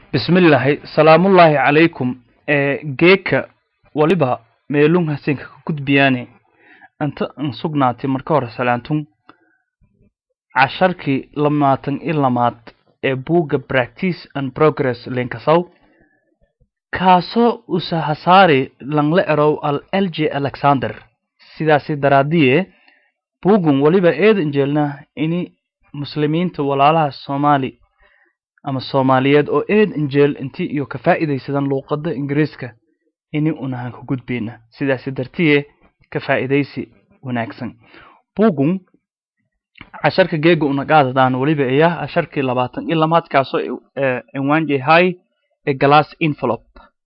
bismillaahi salaamullaahi calaykum ee geeka waliba meelun hasenka ka gudbiyaane inta an sugnaatay marka hore salaantun casharkii lamaatan i lamaad ee buugga practice and progress linkasow kaasoo usahasaari langle erow al l j alexander sidaasi daraadiye buuggun waliba eedan jeelnaa ini muslimiinta walaalaha soomaali ama soomaaliyeed oo eed injeel intii iyo ka faa'iidaysadan luuqadda ingiriiska ini unahan ka gudbayna sidaasi dartiye ka faa'iidaysi wanaagsan buuggun casharka geega unagaadadaan weliba ayaa casharkii labaatan iyo lamaad kaasoo cinwaan yahay a glass envelope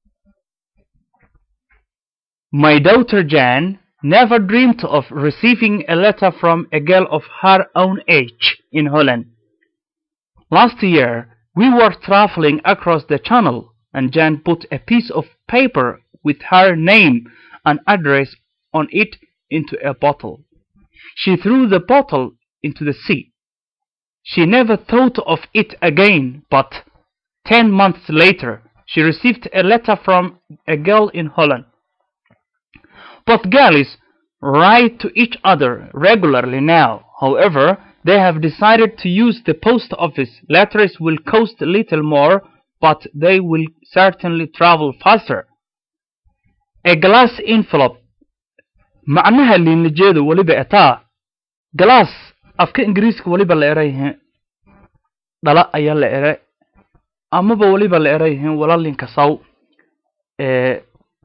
My daughter Jan never dreamed of receiving a letter from a girl of her own age in Holland. Last year, we were traveling across the channel, and Jan put a piece of paper with her name and address on it into a bottle. She threw the bottle into the sea. She never thought of it again, but ten months later, she received a letter from a girl in Holland. Both girls write to each other regularly now. However, they have decided to use the post office. Letters will cost a little more, but they will certainly travel faster. A glass envelope macnaha liinlajeedu weliba etaa glass afka ingiriiska weliba la erayihiin dhala ayaa la ere amaba weliba la erayihiin walalinka saw ee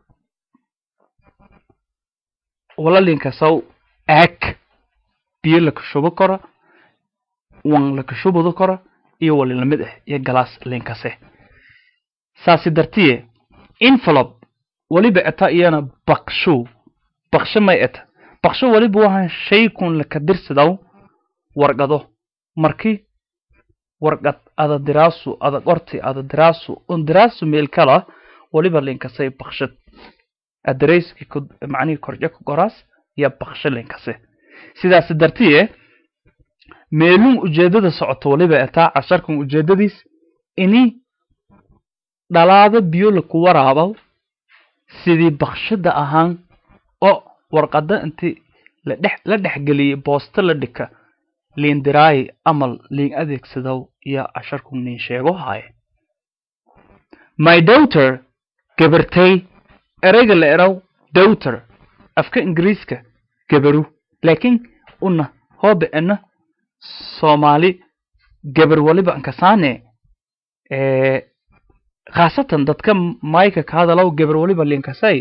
walalinka saw aag biyo la kashubo karo wan la kashubudo karo iyo wali lamid ah iyo galaas linkase saasi dartiye envelope weliba eta iyana bakshu baksho may eta baksho weliba waxaan shay kun laka dirsidaw warqado markii warqad ada diraasu ada qorti ada diraasu un diraasu meel kala weliba linkasay bakshad adareyski macnihii korjo ka qoraas iyo baksho linkase sidaas dartiye meelun ujeedada socoto waliba etaa casharkan ujeedadiis ini dhalaado biyo laku waraabow sidii bakshada ahaan oo warqada intii ladhex la dhexgeliyey boosto la dhika liin diraayi amal liin adeegsadow iyo casharku nin sheego haaye my daughter gabartay ereyga la erow daughter afka ingiriiska gabaru laakiin una hoobe ena soomaali gabar waliba ankasaane khaasatan dadka mayka ka hadalow gabar waliba linkasay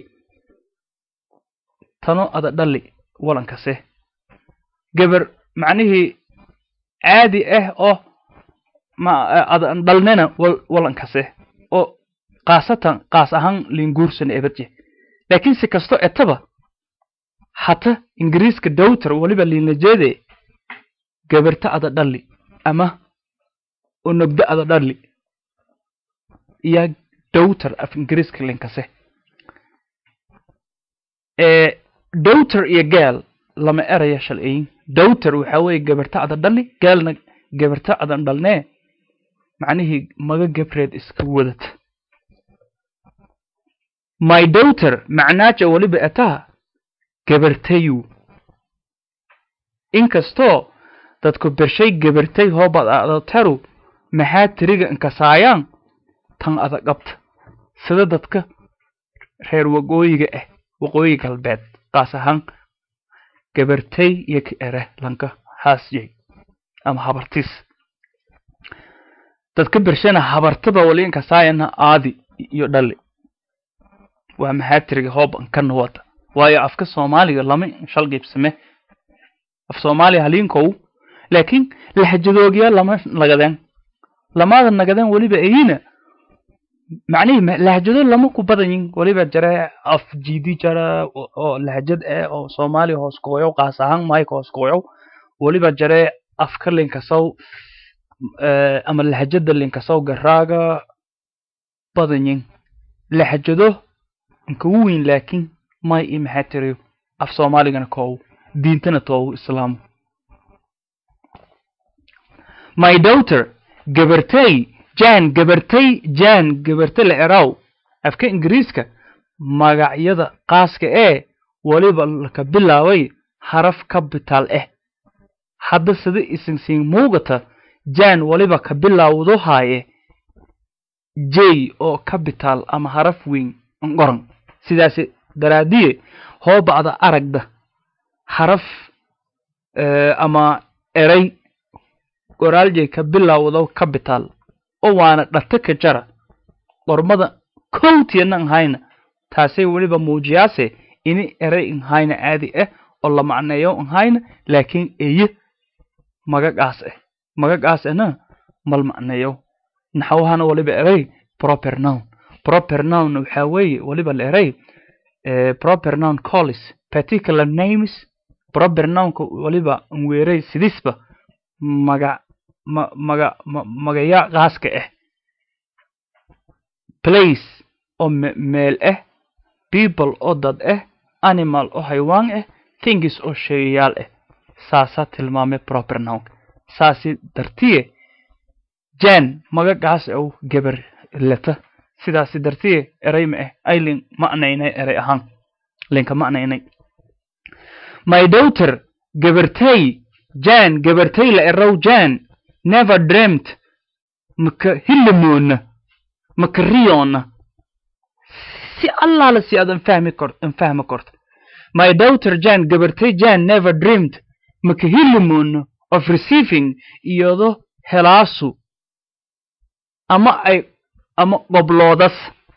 tano ada dhali walankase gabar macnihii caadi ah oo ma ada dhalnena walankase oo khaasatan kaas ahaan linguursan eberje laakiin si kasto etaba hata ingiriiska dowter waliba liinlajeede gabarta ada dhali ama onogdo ada dhali iyo dowter af ingiriiska linkase dowter iyo gaal lama eraya shalciyin dowter waxa weeye gabarta ada dhali gaalna gabarta adan dhalnee macnihii maga gabreed iska wadata my daughter macnaaja weliba etaa gabartayu inkastoo dadku bershay gabartay hoobad adataru maxaa tiriga inkasaayaan tan ada qabta sida dadka reer waqooyiga ah waqooyi galbeed qaas ahaan gabartay iyo ka ere lanka haasyay ama habartiis dadka bershana habartaba wali inkasaayana aadi iyo dhali waa maxaa tiriga hooban kana wada waayo afka soomaaliga lama shalgiibsame af soomaaliya haliinkow laakiin lahjadoogya lama nagadeen lamada nagadeen weliba ayina macnihii lahjado lama ku badanyin weliba jare af jiidi jara oo lahjad ah oo soomaaliya hoos kooyow qaas ahaan mayka hoos kooyow weliba jare afka linkasow ama lahjada linkasow garaaga badanyin lahjado inkagu weyn laakiin may i maxaa tiriyo af soomaaligana koow diintana toow islaamu my daughter gabartay jan gabartay jan gabarte la eraw afka ingiriiska magacyada qaaska ee weliba laka bilaabay haraf capital ah hadda sida isinsiin muugata jan weliba ka bilaawdo haaye j oo capital ama haraf weyn qoran sidaas daraadiye hoo bacda aragda haraf ama eray qoraaljay ka bilaawdo capital oo waana dhata ka jara qormada kowtiyana nhayna taasay weliba muujiyaase ini eray nhayna caadi ah oo la macneeyo nhayna laakiin eye magagaas ah magagaas ahna mal macneeyo naxwahana waliba eray proper noun proper noun waxaa weeye waliba la eray proper noun collis particular names proper nounka waliba nweeray sidisba maga ma maga ma magaya qaaska ah place oo meel ah people oo dad ah animal oo haywaan ah things oo sheegayaal ah saasaa tilmaamay proper nounka saasi dartiye jan magagaas ow gabar lata sidaasi dartiye eray ma ah aylin macnaynay eray ahaan linka macnaynay my daughter gabartay jan gabartay la erow jan never dreamt maka hilamoona maka riyoona si allaala si aad anfahmi kort anfahmi korto my daughter jan gabartay jan never dreamed maka hilamoona of receiving iyado helaasu ama ay ama qobloodas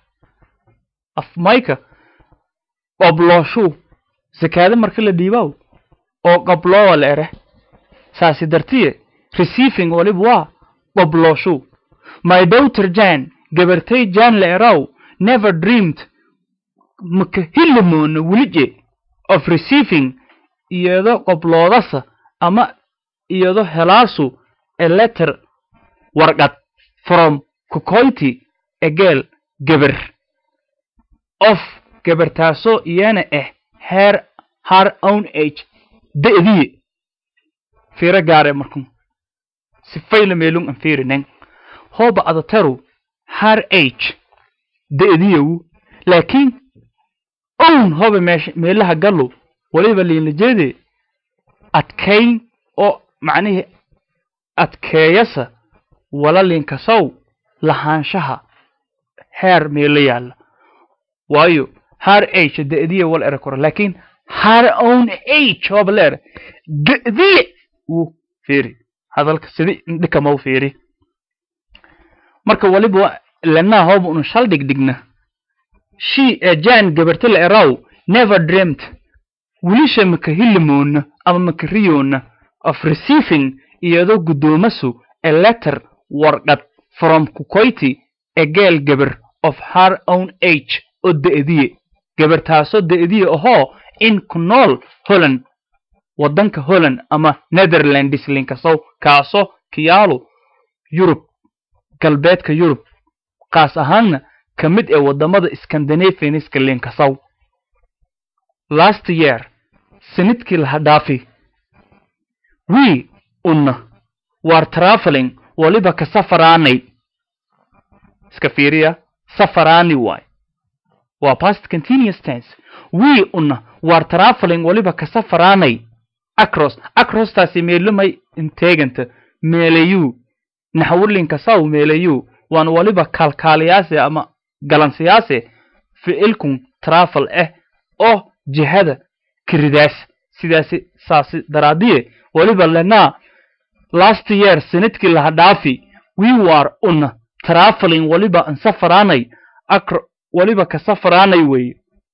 af mayka qoblooshu sakaada marka la dhiibow oo qobloowa la ere saasi dartiye receiving waliba waa qoblooshu my daughter jan gabartay jan la erow never dreamed maka hilamoona welije of receiving iyado qobloodasa ama iyado helaasu a letter warqad from kukoyti egeel gabar of gabartaasoo iyana ah her her own age da'diye fiiro gaare markun sifayla meelun an fiirinen hooba adataru her age da'diyewu laakiin own hooba meesha meelaha gallo waliba liinlajeede adkayn oo macnihii adkeeyasa wala linkasow lahaanshaha heer meelo yaalla waayo har age da'diye wal ere koro laakiin har own age hooba la ere da'diye wuu fiiri hadalka sidi indhikamau fiiri marka waliba lanaa hooba unu shal dhigdhigna she ee jan gabarta la eraw never dreamt wilisha maka hilimoona ama maka riyoona of receiving iyadoo guddoomasu a letter warqad from kukoyti a girl gabar of her own age oo da'diye gabartaasoo da'diye ahoo in ku nool holland waddanka holland ama netherlands linkasow kaasoo kiyaalo yurub galbeedka yurub kaas ahaanna ka mid ee waddamada scandinavianiska linkasow last year sanadkii laha dhaafi we unna waar traveling waliba ka safaraanay iska fiiriya safaraani waay waa past continuous tense we unna waar traveling waliba ka safaraanay acros acrostaasi meelumay inteeganta meelayu naxwulinka saw meelayu waan waliba kaalkaaliyaase ama galansiyaase ficilkun travel ah oo jihada kiridaas sidaasi saasi daraadiye waliba lenaa last year sanadkii laha dhaafi we war una traveling waliba an safaraanay acro waliba ka safaraanay weeye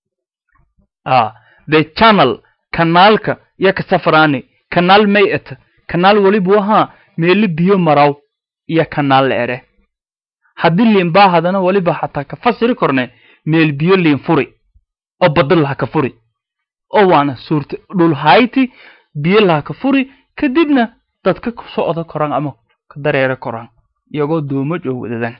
ah the channel kanaalka ya ka safaraani kanaal may ata kanaal waliba wahaa meeli biyo maraw iyo kanaal la ere haddii liinbaa hadana waliba xataa ka fasiri korne meel biyo liin furi oo badda laha ka furi oo waana suurta dhul hayti biyo laha ka furi kadibna dadka ku socda koraan ama ka dareera koraan iyagoo doomaj oo wadadan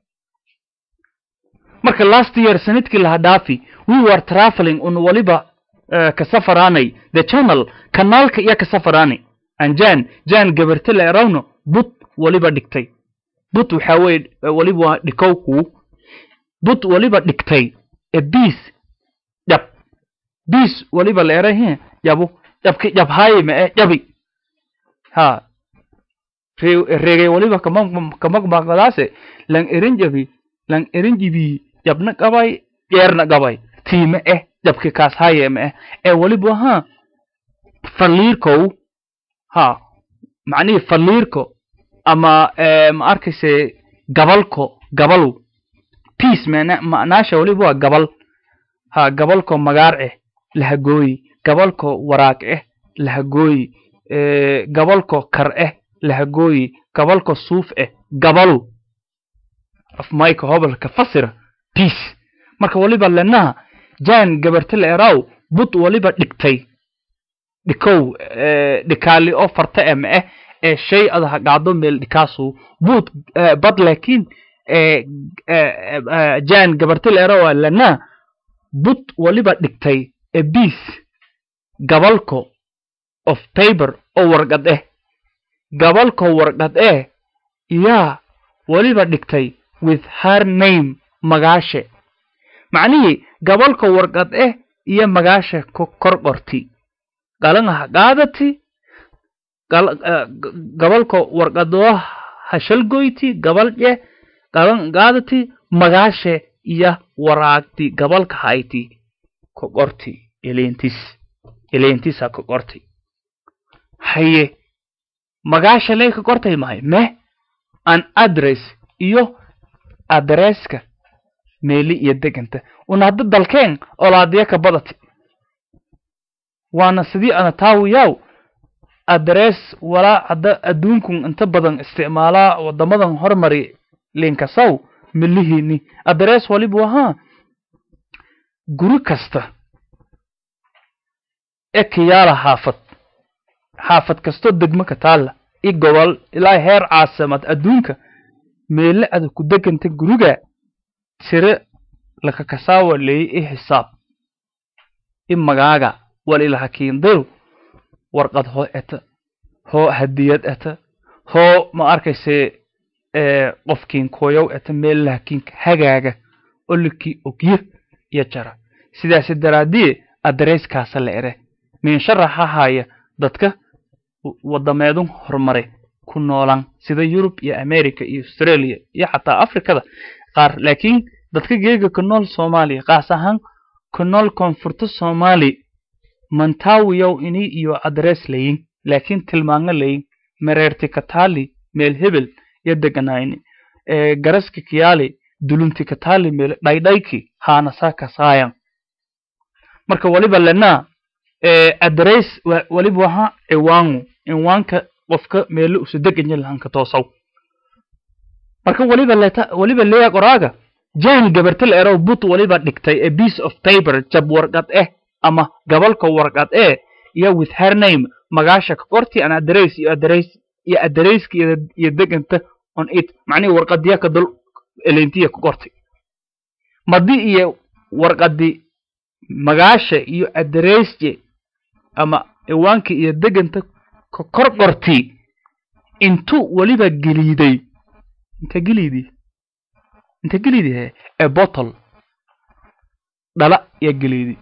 marka last year sanadkii laha dhaafi we were traveling un waliba ka safaraanay the channel kanaalka iyo ka safaraanay anjan jan gabarta la erawno bud waliba dhigtay but waxaa weye weliba waa dhikowku but weliba dhigtay e biis jab biis weliba la erahe jabu jabki jabhaaye ma e jabi ha regay weliba kamagmaqdaase lang erin jabi lang erin jibi jabna qabay jeerna qabay tiime eh jabki kaas haye ma eh ee weliba ha faliirkow ha macnihii faliirko ama ma arkayse gabalko gabalu peace mana macnaasha weliba waa gabal ha gabalko magaar eh lahagooyi gabalko waraag eh lahagooyi gabalko kar eh lahagooyi gabalko suuf eh gabalu afmayka hobalka fasira peace marka weliba lenaha jan gabarta la eraw bud weliba dhigtay dhikow dhikaali oo farta eh ma eh ee shay ada hagaado meel dhikaasu bud bad laakiin jan gabarta la eraw lena bud weliba dhigtay e biis gabalko of paper oo warqad eh gabalko warqad eh yaa weliba dhigtay with her name magaashe macnihii gabalka warqad eh iyo magaasha kor qorti galanga qaadati gabalka warqadoo hashalgoyti gabalje galan qaadati magaashe iyo waraagti gabalka hayti ka qorti eleentis eleentisa ka qorti haye magaasha lee ka qortay mahay meh an address iyo adresska meeli iyo deganta una hadda dalkeen olaadiya ka badati waana sidii ana taawiyaw adress walaa hadda adduunkun inta badan isticmaalaa wadamadan hormari linkasaw milihiini adress waliba ahaa guri kasta ee kiyaala xaafad xaafad kastoo degmo ka taalla i gobol ilaa heer caasimad adduunka meele ada ku deganta guriga tire lakakasaawa leey i xisaab i magaaga wal ilahakiindayo warqad hoo eta hoo hadiyad eta hoo ma arkayse qofkiin koyow eta meel lahakiinka hagaaga olikii ogye iyo jara sidaasi daraadiye adresskaasa la ere miinsharaxa haya dadka wadameedun horumare ku noolan sida yurub iyo america iyo australia iyo xataa africada qaar laakiin dadka geega ku nool soomaaliya qaas ahaan ku nool koonfurta soomaali mantaawiyow ini iyo adres layin laakiin tilmaango layin mereerti kataali meel hebel iyo deganayni garaska kiyaali dulunti kataali meel dhaydhayki haanasaa kasaayan marka waliba lenaa adres waliba waha ciwaangu ciwaanka qofka meelo usu deganya lahanka toosaw marka waliba leta waliba leya qoraaga jan gabartal erow but waliba dhigtay a piece of paper jab warqad eh ama gabalka warqad eh iyo with her name magaasha ka qorti an adres iyo adres iyo adreska iyo deganta on it macnihi warqadiya ka dul elentiya ka qortay madi iyo warqadi magaasha iyo adresje ama ciwaanka iyo deganta ka kor qorti intuu waliba geliiday inta geliidi inta geliidi he ee bottle dhala iyo geliidi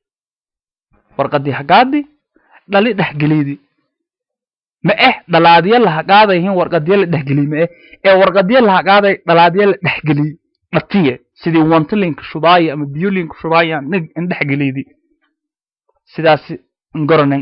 warqadii hagaadi dhali dhex geliidi ma eh dhalaadya la hagaadayhin warqadya la dhexgeliy ma eh ee warqadya la hagaaday dhalaadya la dhexgeliy dhatiye sidii wantalinka shubaaya ama biolinka shubaaya in dhexgeliidi sidaasi ngoronen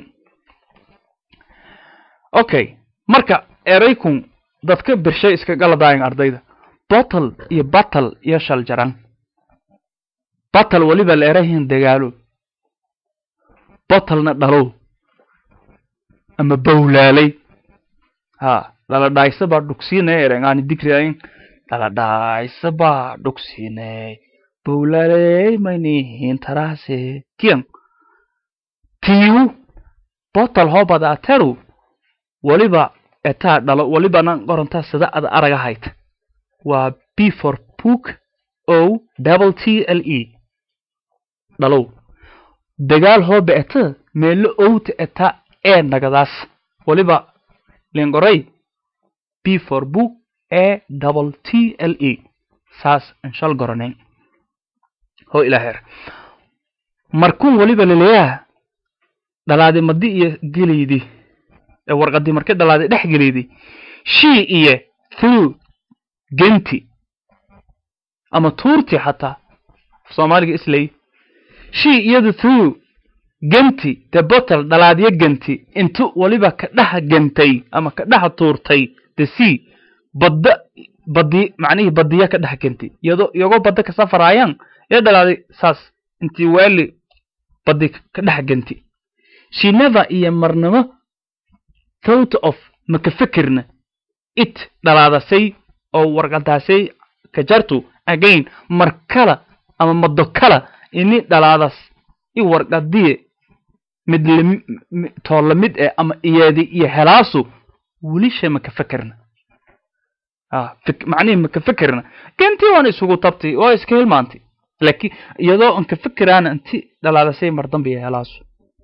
okay marka eraykun dadka birshay iska galadaayan ardayda bottle iyo battle iyo shaljaran battle weliba la erahin dagaalo bottlena dhalow ama bawlaalay ha dhaladhaaysa baa dhugsiinay erengaani digriayn dhaladhaaysa baa dhugsiinay bawlaalay maynihin taraase kiyan tiiwu bottle hoobada ateru waliba etaa dhalo walibana qorantaa sida ada araga hayta waa b for book o double t l e dhalow dagaal hooba eta meelo owta eta ee nagadaas waliba lingoray b for book a double t l e saas inshal goraneyn ho ilaaheer markuun weliba laleeyaha dhalaadi madi iyo geleydi ee warqadii markii dhalaadi dhex geleydi shii iyo through genti ama tuurti xataa soomaaliga islay shii iyadu through genti the bottle dhalaadyo genti intu weliba ka dhex gentay ama ka dhex tuurtay the sea badda badi macnihii badiya ka dhex gentay iyadoo iyagoo badda ka safaraayaan ee dhalaaday saas intii waali badi ka dhex genti she never iyo marnamo thought of maka fikirna it dhalaadasay oo warqadaasay ka jartu again mar kala ama mado kala ini dhalaadas i warqadiye mid toolla mid eh ama iyadi iyo helaasu welisha maka fikirna macnihi maka fikirna gentii waan isugu tabtay waa iska hilmaantay laakiin iyadoo an ka fikiraana inti dhalaadasay mar dambe iyo helaasu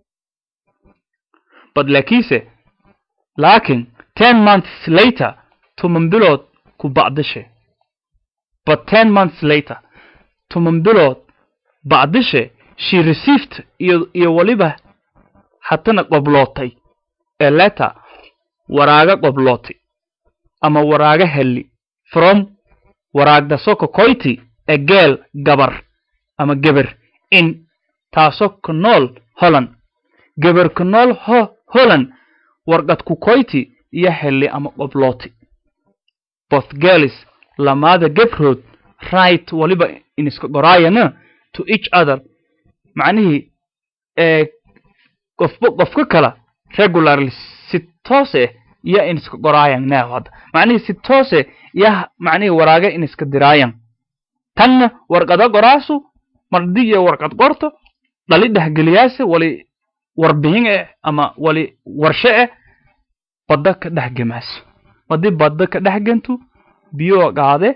bad laakiinse laakin ten months later toman bilood ku bacdishe but ten months later toman bilood bacdishe she received iyo iyo weliba hatana qoblootay ee letter waraaga qoblootay ama waraaga helli from waraagdaso kokoyti a geel gabar ama geber in taasoo ku nool holland geber ku nool ho holland warqad kukoyti iyo helli ama qoblooti both girls lamaada gebrood right waliba iniska qoraayana to each other macnihii ee qofba qofka kala regularly si toose iyo iniska qoraayan now hadda macnihii si toose iyo macnihii waraaga iniska diraayan tanna warqada qoraasu mardi iyo warqad qorto dhali dhexgeliyaase wali warbixin eh ama wali warshe eh badda ka dhex gemaaso haddii badda ka dhex gento biyo qaade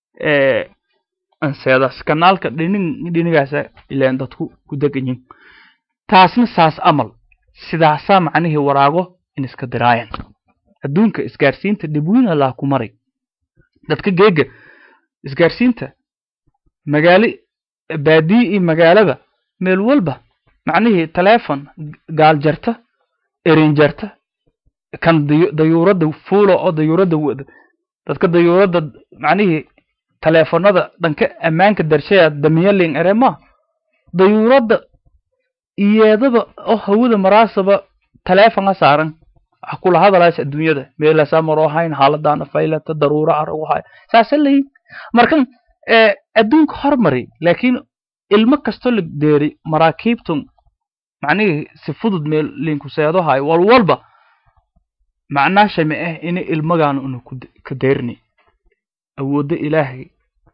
anseedas kanaalka dhinig dhinigaasa ileen dadku ku deganyin taasna saas amal sidaasaa macnihii waraago in iska diraayan adduunka isgaarsiinta dhibwiin allaa ku maray dadka geega isgaarsiinta magaali baadiyi iyo magaalada meel walba macnihii telefon gaal jarta erin jarta kan dayuuradda fuulo oo dayuuradda wada dadka dayuuradda macnihii teleefonada dhanka ammaanka darshaya damiyalin erema dayuuradda iyadaba oo hawada maraasaba telefonga saaran wax kula hadalaas adduunyada meelasaa maroo hayn xaaladana faylata daruura aragu hay saasa layin markan adduunka hormari laakiin ilmo kastoo la deeri maraakiibtun macnihii si fudud meel linkuseedo hay walwalba macnaasha ma ah ina ilmagaan una ka deerni awoodda ilaahay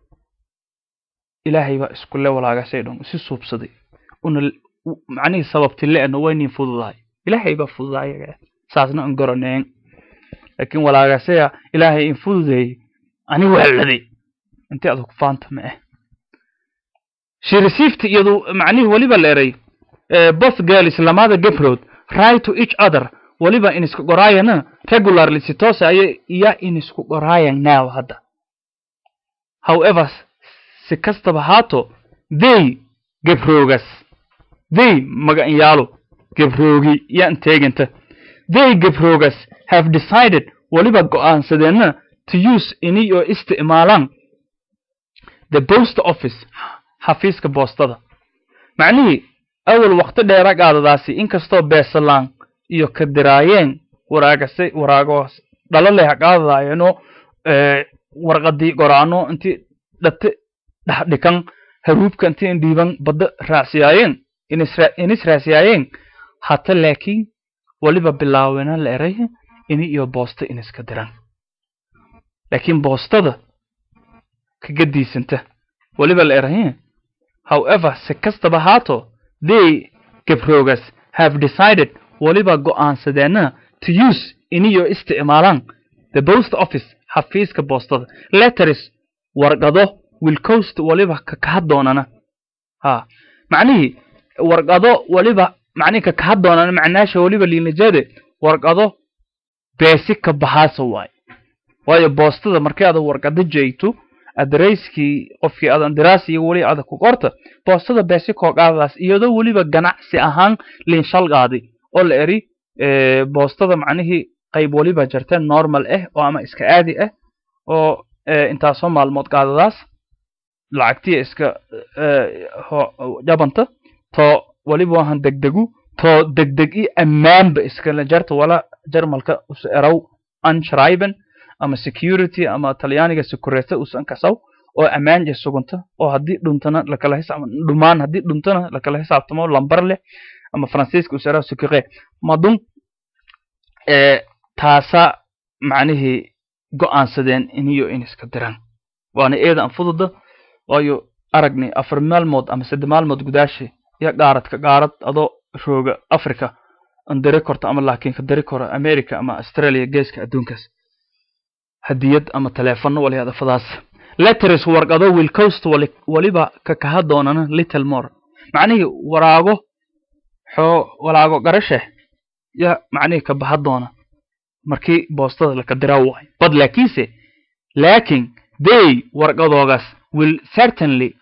ilaahay baa iskule walaagasay dhan si suubsaday una macnihii sababti le-na waynin fududahay ilaahay baa fududayaga saasna an goraneen laakiin walaagasaya ilaahay in fududeeyey ani waaladay inti adag faanta ma ah she received iyadu macnihii weliba leeray both girls lamada gabrood right to each other weliba in isku qoraayana regularly si toose aya iya in isku qoraayan now hadda however si kastaba haato they gabroogas they maganyaalo gabroogi yaan teeganta they gabroogas have decided weliba go'aansadeenna to use ini oo isticmaalaan the post office xafiiska boostada macnihii awal wakti dheera qaadadaasi inkastoo beesalaan iyo ka diraayeen waraagase waraagoos dhalo leh qaadadaayeno warqadii qoraano intii dhate dhexdhikan haruubka intii indhiiban badda raacsiyaayeen inis raacsiyaayeen hata laakiin weliba bilaawena la eray ini iyo boosta iniska diran laakiin boostada kaga diisanta weliba la eray however si kastaba haato they gabroogas have decided weliba go'aansadeenna to use iniyo isticmaalaan the post office xafiiska boostada letters warqado wilcoast weliba kakaha doonana ha macnihii warqado weliba macnihi kakaha doonana macnaasha weliba liinajade warqado beesi ka bahaasa waay waayo boostada markii aad warqada jeeyto adareyskii qofkii adan diraasi iyo weli ada ku qorta boostada beesi koogaadaas iyadoo weliba ganacsi ahaan liinshalgaadi oo la eri boostada macnihii qayb weliba jirta normal ah oo ama iska aadi ah oo intaasoo maalmood qaadadaas lacagtiya iska jabanta to weliba wahan degdegu to degdeg i ammaanba iskala jarta wala jarmalka us erow unshriben ama security ama talyaaniga security usan kasaw oo ammaan je suganta oo haddii dhuntana lakala hisaab dhumaan haddii dhuntana lakala xisaabtamo lambar leh ama faransiiska us erow secure madun taasa macnihii go'aansadeen iniyo in iska diraan waana eedan fududa waayo aragni afar maalmood ama sadde maalmood gudaashi iyo qaaradka qaarad adoo rooga africa an diri korto ama laakiin ka diri koro america ama australia geeska adduunkaas hadiyad ama teleefono wali hadafadaas letters warqado will coast waliba ka kaha doonana little more macnihii waraago xoo walaago garashe ya macnihii ka baha doona markii boostada laka diraa waay bad laakiinse laakin they warqadoogaas will certainly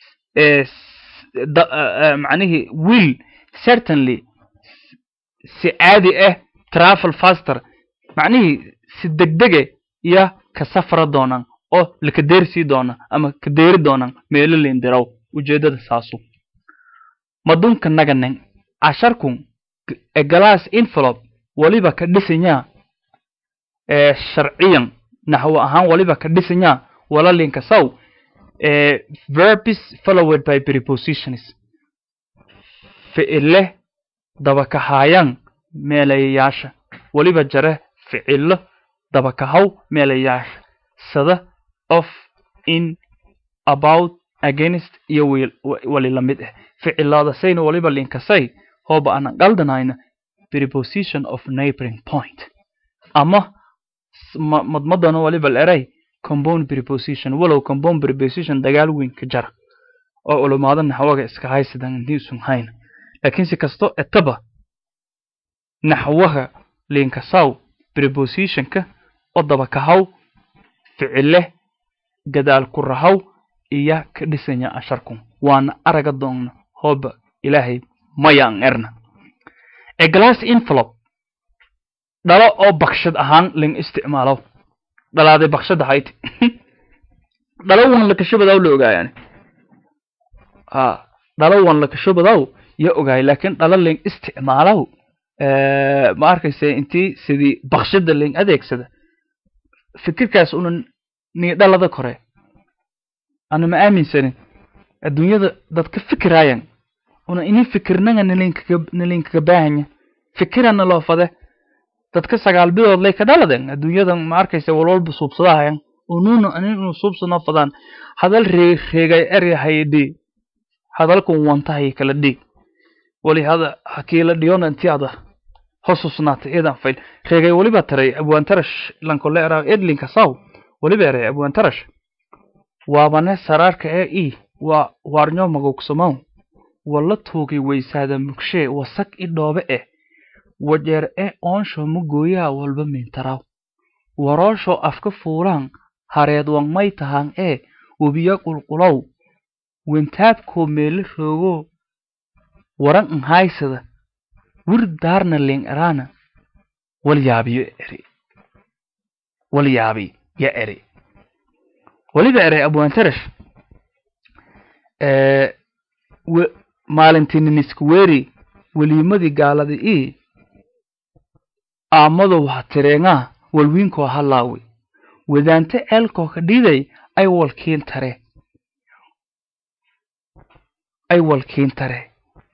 macnihii will certainly si caadi ah travel faster macnihii si degdege iyo ka safra doonaan oo laka deersii doona ama ka deeri doonaan meelo liindiraw ujeedada saasu madunka naganen casharkun egalaas envelope waliba ka dhisanyaa ee sharciyan naxwo ahaan waliba ka dhisanyaa walalinka saw ee verbs followed by prepositions ficile dabakahayan meelayayaasha waliba jare ficilo dabakahaw meelayaasha sada of in about against iyo wali la mid ah ficilaadasayna waliba linkasay hooba aanan qaldanayna preposition of neighboring point ama madmadana waliba leray compound preposition walow compound preposition dagaal weyn ka jara oo ulumaada naxwaga iska haysadan intii usun hayna laakiin si kasto etaba naxwaha linkasaw prepositionka oo dabakahaw ficile gadaal ku rahaw iyo ka dhisanya asharkun waana araga doonna hooba ilaahay mayaan erna a glass envelope dhalo oo bakshad ahaan ling isticmaalo dhalaaday bakshad ahayd dhalo wan lakashabadaw la ogaayaan ha dhalo wan lakashabadaw ya ogaay laakiin dhalo ling isticmaalow ma arkayse intii sidii bakshada ling adeegsada fikirkaas una nii dhalada kore ana ma aaminsanin adduunyada dad ka fikiraayan una ini fikirnaga nalinkaga baahanya fikirana loo fade dadka sagaal bidood lay ka dhaladen adduunyadan ma arkaysa walwalba suubsadahayan ununa aninu suubsano fadaan hadal reeg reegay eryahay dhi hadalkun wantahay kala dhig wali hada hakiila dhiyona inti ada hosusnaata eedan fayl reegay waliba taray abwaantarash lankole era edlinka saw waliba eray abwaantarash waabane saraarka ee i waa waarnyo magogsamow wala tuugay weysaada mugshee wasag i dhoobe eh wajeer e oonsho mugooyaa walba mintaraw waroosho afka fuulaan hareed wangmay tahaan ee webiyo qulqulow wentaabkoo meele roogo waran anhaysada wir daarna ling eraana wal yaabiyo eri wal yaabi ya eri waliba eray abwaantarash maalintiininisku weeri weliimadii gaalada ii aamadow ha tireengaa walwiinkoo halaawi wadaante ceelkoo ka dhiiday ay walkiin tare ay walkiin tare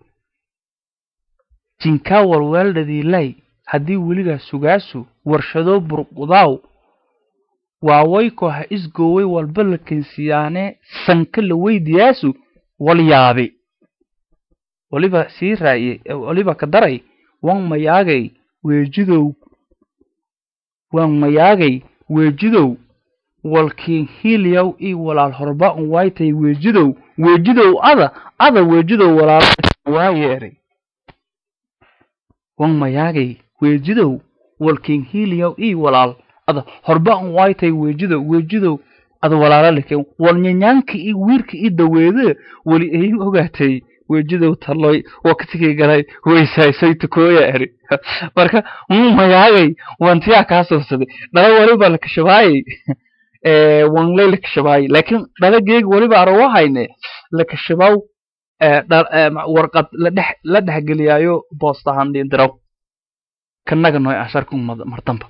jinkaa walweeldhadiilay haddii weligaa sugaasu warshadoo burqudaaw waawaykoo ha isgooway walba la kensiyaanee sanka la weydiyaasu wal yaabi waliba sii raa'iye waliba ka daray wan mayaagay weejidow wan mayaagay weejidow walkiin hiiliyaw ii walaal horba un waaytay weejidow weejidow ada ada weejidow walaal waayeeray wan mayaagay weejidow walkiin hiiliyaw ii walaal ada horba an waaytay weejidow weejidow ada walaala leke walnyanyaanka iyo wiirka iyo daweede weli ay ogaatay weejidow taloy waqtigii galay weysaysay tukooya eri marka muu magaagay wantiyaa kaa suursaday dhala waliba lakashabaayay wanlay lakashabaayay laakiin dhalageeg waliba arawahayne lakashabaw warqad ladhex la dhexgeliyaayo boostahan dindiraw kanaga noy asharku martamba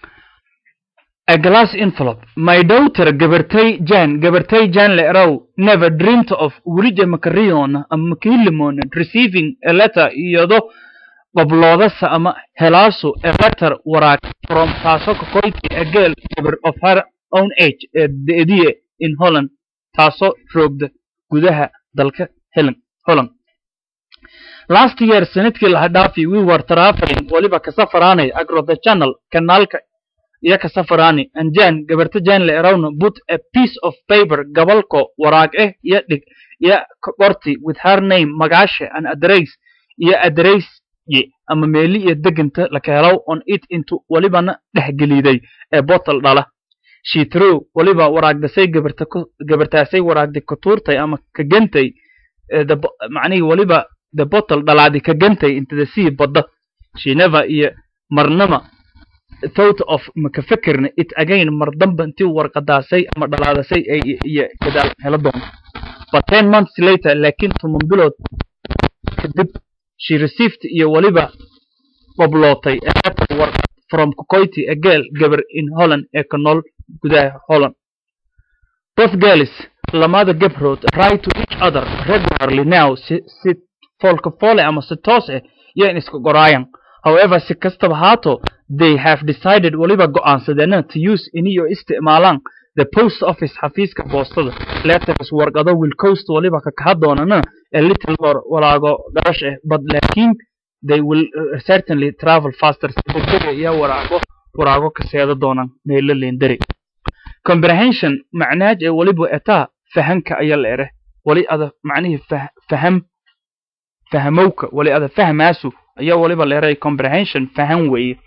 a glass envelope my daughter gabartay jan gabartay jan leerow never dreamt of welija makariyoona ama makiilimona receiving a letter iyado qobloodasa ama helaasu a letter waraaq from taasoo ka koyti a girl gabar of her own age ee deediye in holland taasoo roogda gudaha dalka helen holland last year sanadkii laha dhaafi we were traveling waliba ka safaraanay agro the channel kanaalka iyo ka safaraani and jan gabarta jan le erawna put a piece of paper gabalko waraag eh iyo dhig iyo qorti with her name magaasha and address iyo address ye ama meeli iyo deganta laka helaw on it into walibana dhexgeliiday ee bottle dhala she threw waliba waraagdasay gabarta gabartaasay waraagday ka tuurtay ama ka gantay macnihii waliba the bottle dhalaadi ka gantay into the sea badda she never iyo marnama thought of maka fikirna it again mar damba intii warqadaasay ama dhalaadasay iyo gadaal hela doonto but ten months later laakiin toban bilood kadib she received iyo waliba qoblootay a letter warqad from Kukoiti a girl gabar in Holland ee ka nool gudaha Holland both girls lamada gabrood write to each other regularly now si, si foolka foole ama si toos ah iyo in iska qoraayan however si kastaba haato they have decided waliba go'aansadeena to use iniyo isticmaalaan the post office xafiiska boostada letters warqado will coast waliba ka kaha doonana a little more walaago garash ah but laakiin they will uh, certainly travel faster degdega iyo waraago waraago ka seeda doonaan meelo leendari comprehension macnaaj ee waliba etaa fahanka ayaa la ere wali ada macnihii faham fahamowka wali ada fahmaasu ayaa waliba la eray comprehension fahan weeye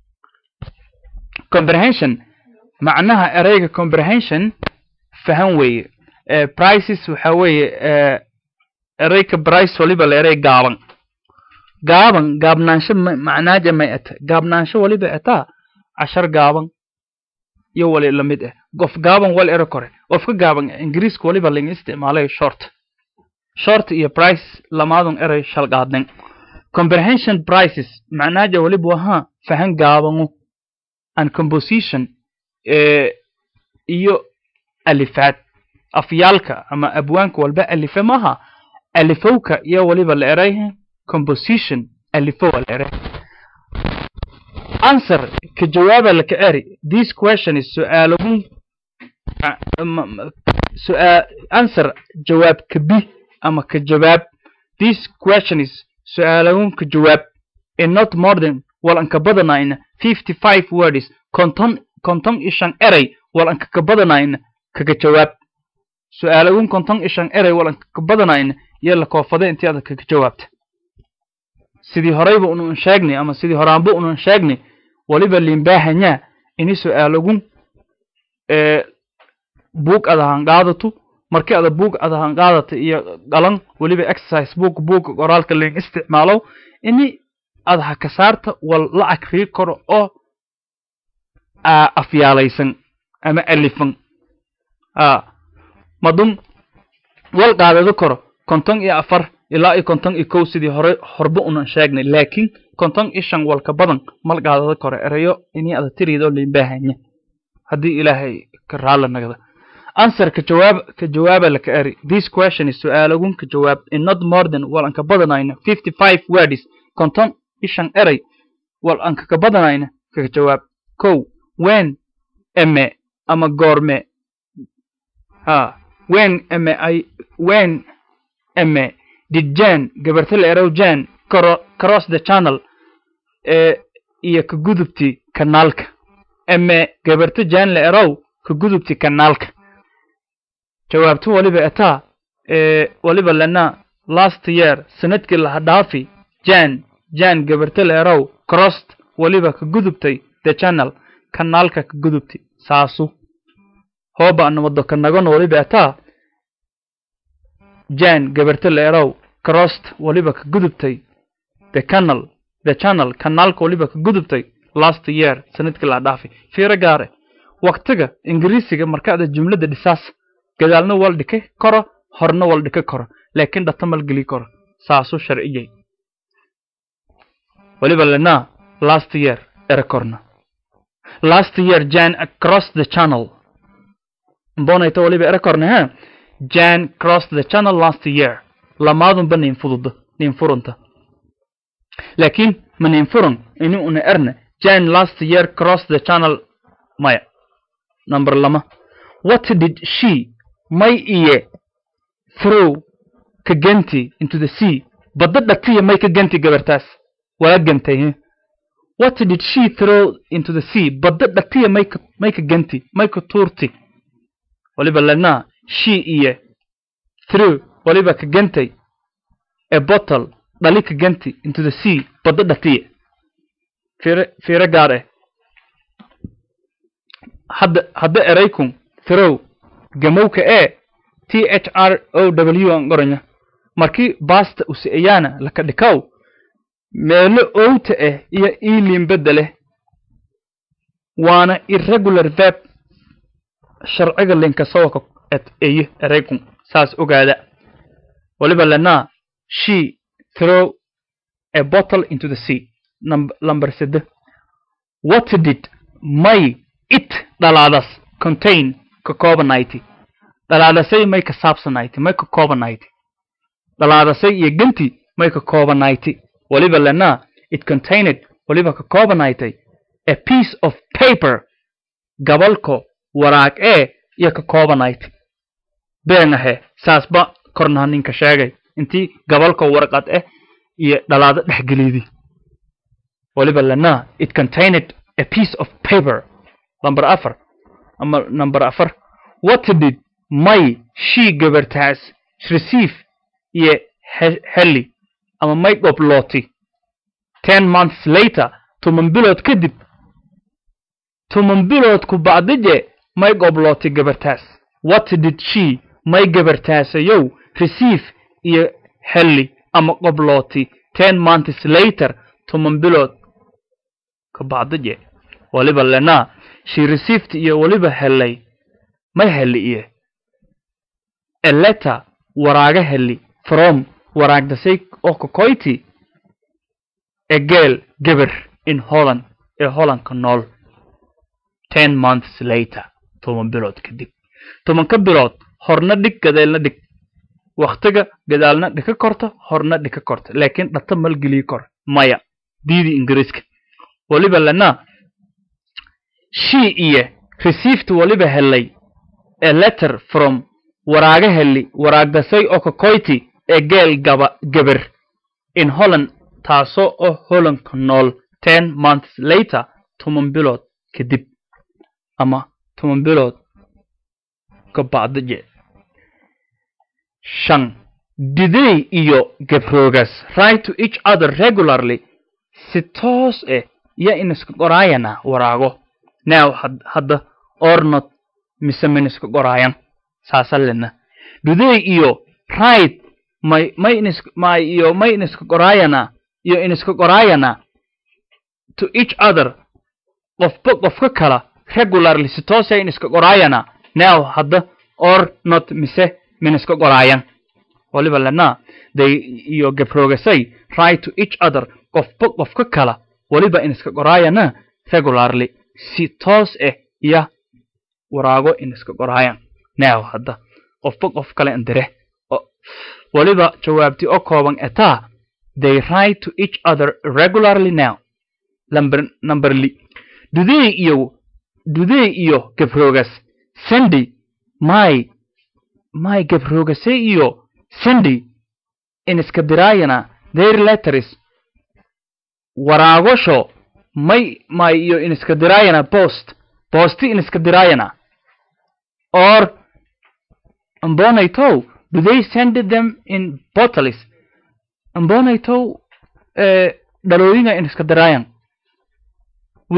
comprehension macnaha ereyga comprehension fahan weeye prices waxa weeye ereyka price waliba la eray gaaban gaaban gaabnaansho macnaaja may eta gaabnaansho waliba etaa cashar gaaban iyo wali lamid ah qof gaaban wal ero kore qofka gaaban ingiriiska waliba laga isticmaalay short short iyo price lamaadun eray shalqaadnen comprehension prices macnaaja waliba wahaa fahan gaabanu and composition iyo alifaad afyaalka ama abwaanka walba alife maha alifowka iyo waliba la eray composition alifowa la eray answer ka jawaaba laka eri this question is su'aalagun su'aal answer jawaab ka bi ama ka jawaab this question is su'aalagun ka jawaab in not more than wal anka badanayna fifty five words konton konton ishan eray wal anka ka badanayna kaga jawaab su'aalagun konton ishan eray wal anka ka badanayna iyo la koofade intii aad kaga jawaabta sidii horeyba unan sheegnay ama sidii horaanba unan sheegnay waliba limbaahanyaa ini su'aalagun buug ada hanqaadatu markii ada buug ada hanqaadata iyo qalan waliba exercise book buugga qoraalka leen isticmaalo ini ada ha ka saarta wal la akrii karo oo afyaalaysan ama alifan madun wal qaadado karo konton iyo afar ilaa iyo konton iyo kow sidii hore horba unan sheegnay laakiin konton iyo shan walka badan mal qaadado karo erayo inii ada tiriidoo liinbaahanya haddii ilaahay ka raala nagda answer ka jawaab ka jawaaba laka eri this question is su'aalagun ka jawaab in not more than wal anka badanayna fifty five words konton iyo shan eray wal anka ka badanayna kaga jawaab kow when eme ama goorme ha when eme ay when eme did jan gabarta la erow jan cross the channel ee iyo ka gudubti kanaalka eme gabarta jan la erow ka gudubti kanaalka jawaabto waliba etaa ee waliba lana last year sanadkii laha dhaafi jan jan gabarta la erow crossed waliba ka gudubtay the channel kanaalka ka gudubti saasu hooba anamado kanagon waliba ataa jan gabarta leerow crossed waliba ka gudubtay the canal the channel kanaalka waliba ka gudubtay last year sanadkii la dhaafay fiiro gaare waqtiga ingiriisiga markaada jumlada dhisaas gadaalna wal dhika karo horna wal dhika karo laakiin dhata mal geli karo saasuu sharciyay waliba lenaa last year ere korna last year jan across the channel mbonayta waliba ere korna ha jan crossed the channel last year lamaadunba nin fududa nin furunta laakiin ma nin furun ini una erna jan last year crossed the channel maya number lama what did she may iye throw ka ganti into the sea badda dhatiya may ka ganti gabartaas waa gantay he what did she throw into the sea badda dhatiya may ka may ka ganti may ka tuurti waliba lenaa she iye through waliba ka gantay a bottle dhali ka ganti into the sea badda dhatiya fiiro fiiro gaar ah hadda hadda eraykun throw gamowka ee t h r o w aan qoranya markii baasta usi'ayaana laka dhikaw meelo owta ah iyo iiliin beddeleh waana irregular verb sharciga linkasawaka et eye eraykun saas ogaada waliba lenaa she throw a bottle into the sea number sede what did may it dhalaadas contain ka koobanayti dhalaadasay may ka saabsanayti may ka koobanayti dhalaadasay iyo ganti may ka koobanayti waliba lenaa it contained waliba ka koobanaytay a piece of paper gabalko waraag ee iyo ka koobanayti been ahe saasba kornaha ninka sheegay intii gabalko warqad eh iyo dhalaado dhexgelidi waliba lenaa it contained a piece of paper number afar ama number afar what did may she gabartaas receive iyo heli ama may dhoblooti ten months later toban bilood kadib toban biloodku bacdije may dhoblooti gabartaas what did she may gabartaasayow receive iyo heli ama dhoblooti ten months later toban bilood ka bacdije waliba lenaa she received iyo waliba helay may heli iyo a letter waraaga heli from waraagdasay oo kakoyti a girl gabar in holland ee hollandka nool ten months later toban bilood kadib tobanka bilood horna dhig gadeelna dhig waktiga gadaalna dhika korta horna dhika korta laakiin dhata malgelii kor maya diidi ingiriiska waliba lenaa she iyo received waliba helay a letter from waraaga heli waraagdasay oo kakoyti ee geel gaba gabar in holland taasoo oo hollandka nool ten months later toban bilood kadib ama toban bilood ka bacdije shan diday iyo gabroogas write to each other regularly si toos eh iyo iniska qoraayana waraago now hadda ornot mise miniska qoraayan saasalena diday iyo right may may inis may iyo may iniska qoraayana iyo iniska qoraayana to each other qofba qofka kala regularly si toosay iniska qoraayana now hadda or not mise miniska qoraayan waliba lenaa they iyo gabroogasay right to each other qofba qofka kala waliba iniska qoraayana regularly si toos ah iyo waraago iniska qoraayan now hadda qofba qof kale indire waliba jawaabti oo kooban etaa they write to each other regularly now number number li dudey iyo dudey iyo gabroogas sandy my my gabroogasay iyo sandy iniska diraayana their letters waraagosho may may iyo iniska diraayana post posti iniska diraayana or ambonaytow do they send them in bottles ambonaytow dhalooyinga iniska diraayan wi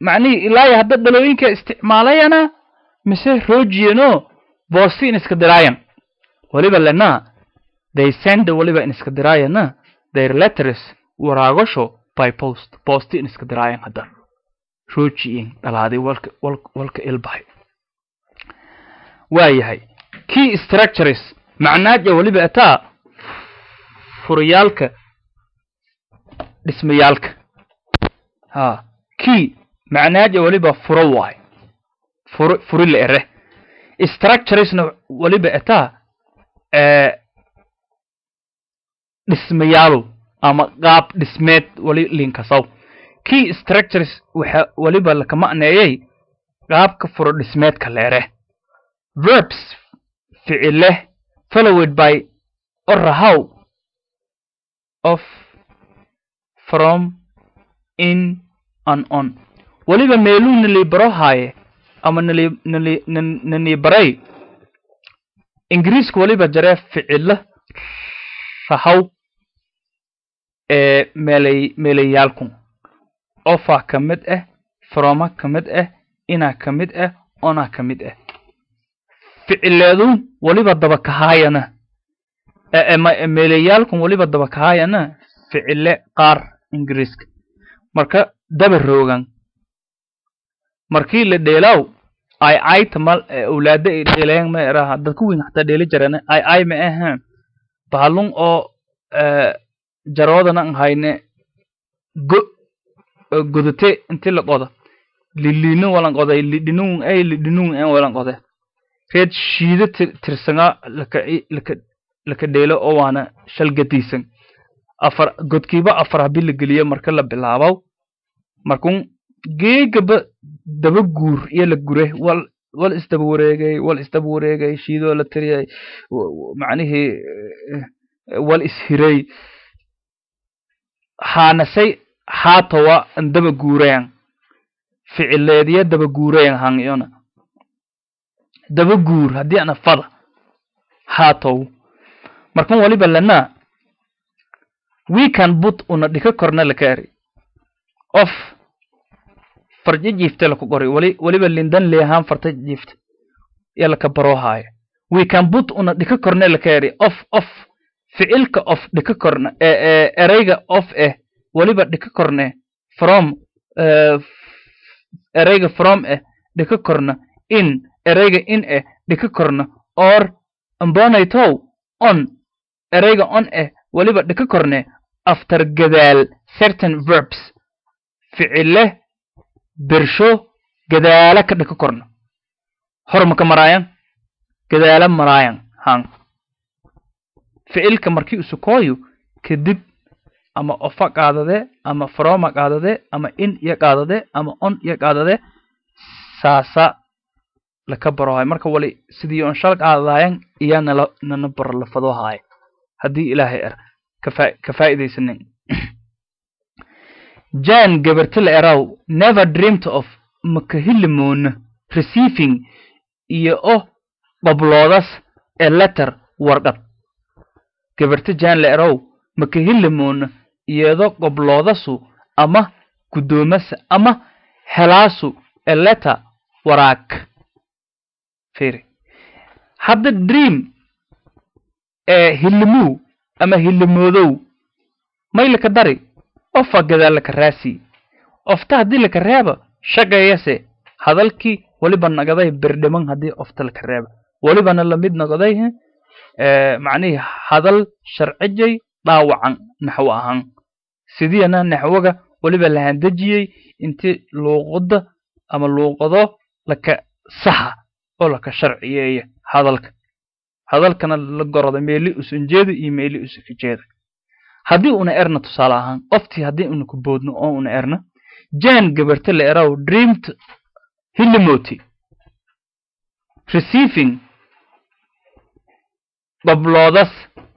macnihii ilaahi hadda dhalooyinka isticmaalayana mise roojiyano boosti in iska diraayan waliba lena they send waliba in iska diraayana their letters waraagasho by post boosti in iska diraayan hadda roojiyin dhalaaday walka walka walka ilbahay waayahay key structures macnaaja waliba ataa furiyaalka dhismayaalka ha key macnaaja waliba furo waay furo furi la ere structuresna waliba ataa dhismayaalu ama qaab dhismeed wali linkasaw key structures waxa waliba laka macneeyey qaabka furo dhismeedka leere verbs ficile followed by orahow of from in and on waliba meeluu nali baro haaye ama nali nali nani baray ingiriiska waliba jaree ficilo rahaw ee meelay meelayaalku ofa ka mid ah froma ka mid ah inaa ka mid ah onaa ka mid ah ficileedu waliba dabakahaayana meelayaalkun waliba dabakahaayana ficile qaar ingiriiska marka daba roogan markii la dheelaaw ay ay tamal awlaada ay dheelayaan ma eraha dadku weyn xataa dheeli jarana ay ay ma ahaan bahalun oo jaroodana an hayne go godate inti la qoda liliino walan qoday lidhinun ay lidhinun en walan qode reed shiida tirsanga laka laka laka dheelo oo waana shalgadiisan afar godkiiba afar habi la geliyo marka la bilaabow markun geegaba daba guur iyo la gure wal wal isdaba wareegay wal isdaba wareegay shiidoo la tiriyay macnihii wal ishiray haanasay haatowa an daba guurayan ficileediya daba guurayan hangiyona daba guur haddii ana fada haatow markan waliba lana we can put una dhika korna lakaari of farja jiifte laku qori wali waliba lindan leehaan farta jiifte iyo laka baroohaayo we can put una dhika korna lakaari of of ficilka of dhika korna ereyga of eh waliba dhika korne from ereyga from eh dhika korna in ereyga in eh dhika korna or ambonaytow on ereyga on eh waliba dhika korne after gadaal certain verbs ficile bersho gadaala ka dhika korna hormaka maraayan gadaala maraayan han ficilka markii usukooyo kadib ama ofa qaadade ama froma qaadade ama in iyo qaadade ama on iyo qaadade saasa laka barohay marka wali sidii on shal qaadadayan iyaa nala nana baro lafadoohaaya haddii ilaahay er ka faa'iidaysanin jan gabarti la eraw never dreamed of makahilimoona receiving iyo o qobloodas ee letter warqad gabarti jan la eraw makahilimoona iyado qobloodasu ama guddoomasa ama helaasu ee letter waraag firi hadda dream ee hilimuu ama hilimoodow may laka dari ofa gadaal laka raasi ofta haddii laka reeba shaqeeyase hadalkii waliba nagaday berdhiman haddii ofta laka reeba walibana lamid nagaday macnihii hadal sharcijay dhaawacan naxwo ahaan sidiina naxwoga waliba lahandejiyey inti luuqada ama luuqado laka saxa oo laka sharciyeeya hadalka hadalkana la goroda meeli usanjeeda iyo meeli usakajeeda haddii una erna tusaale ahaan oftii haddii una ku boodno oo una erna jan gabarte la eraw dreamed hilimoti receiving qobloodas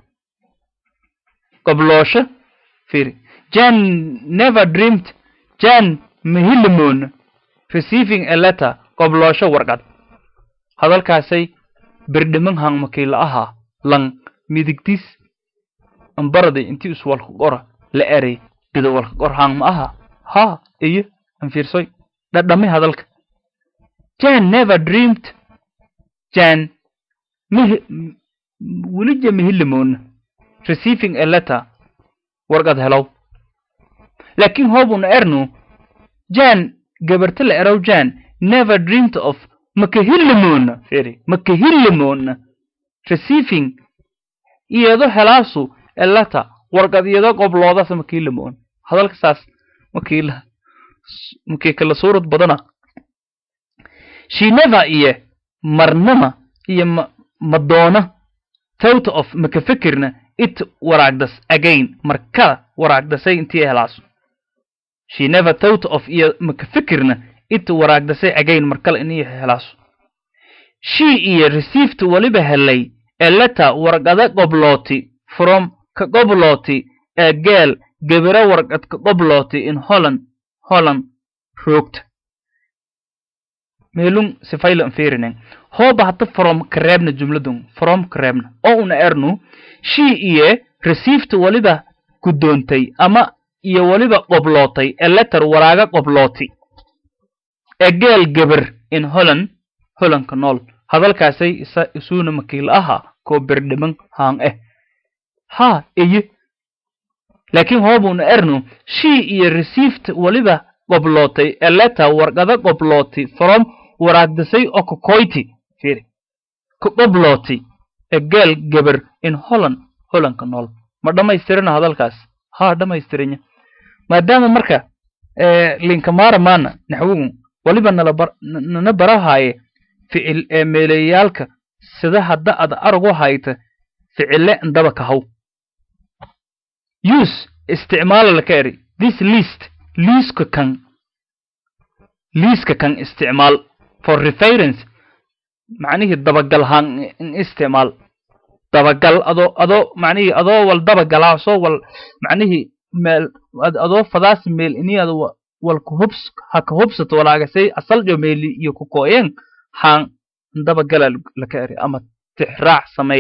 qobloosho firi jan never dreamed jan mahilimoona receiving a letter qobloosho warqad hadalkaasay berdhiman hang makiila ahaa lang midigtis ambaraday intii is walka qora la eray bida walka qor hang ma aha haa iyo an fiirsoy dhadhame hadalka jan never dreamed jan mihi welija mihilimoona receiving a letter warqad helow laakiin hoobuna ernu jan gabarta la erow jan never dreamed of makahilimoona feri makahilimoona receiving iyado helaasu a letter warqad iyado qobloodas makahilimoona hadalka saas makiila makii kala suurad badana she never iyo marnama iyo ma madoona thought of maka fikirna it waraagdas again markada waraagdasay intii helaaso she never thought of iyo maka fikirna it waraagdasay again markale inii helaaso she iyo received waliba helay a letter warqada qoblooti from ka qoblooti a geel gebero warqad ka qoblooti in holland holland roogta meelun sifaylan feerinen hooba hadda from kareebna jumladun from kareebna oo una ernu she iyo received waliba guddoontay ama iyo waliba qoblootay a letter waraaga qoblooti a geel geber in holland hollandka nool hadalkaasay isa isuuna makiil aha koo berdhiman haan eh ha eye laakiin hoobuna ernu she iyo received waliba qoblootay a letter warqada qoblooti from waraagdasay oo kokoyti firi ka qoblooti a geel geber in holland hollandka nool ma dhammaystirina hadalkaas ha dhammaystiranya maadaama marka linkamara maana naxwigu waliba nala bar nana barahaaye ficil ee meelayaalka sida hadda ad aragu hayta ficile ndaba kahaw use isticmaala laka eri this list liiska kan liiska kan isticmaal for reference macnihii dabagal haan in isticmaal dabagal adoo adoo macnihii adoo wal dabagalaa soo wal macnihii meel adoo fadaasi meel ini ad wal kuhubs ha ka hubsato walaagasay asaljo meeli iyo kukoyen haan dabagala laka eri ama tixraac samey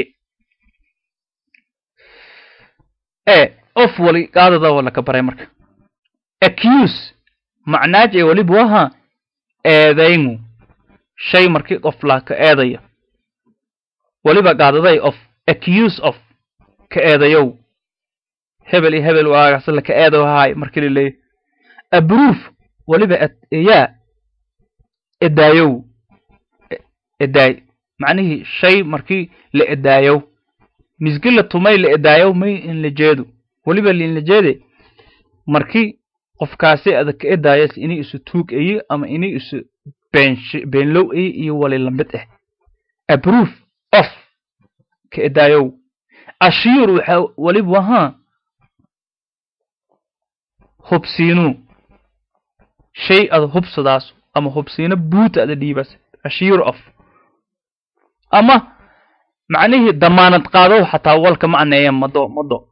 e of wali qaadada wa laka baray marka accuse macnaaj ee waliba waha eedaynu shay markii qof laa ka eedaya waliba qaadaday of accuse of ka eedayow hebel iyo hebel waagaas laka eedaw haay markii laleeyahy abroof waliba eyaa edaayow edaay macnihii shay markii la edaayow misgi la tumay la edaayow may in la jeedo waliba liin la jeede markii qofkaasi ada ka edaayas inay isu tuug ayi ama inay isu beenlow ayi iyo wali lamid ah abroof of ka edaayow ashiir waxa waliba wahaa hubsiinuu shay ada hubsadaas ama hubsiino buuta ada dhiibas ashiir of ama macnihii damaanad qaadow xataa walka macneeya mado mado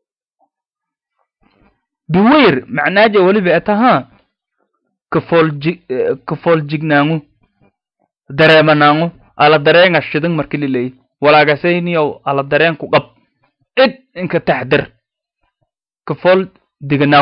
beweyr macnaaja weliba etahaa kafoolji kafooljignaaŋu dareemanaŋu ala dareenga shidan marki lileey walaagasayniyow ala dareen ku qab cid inka taxdir kafool dignaaw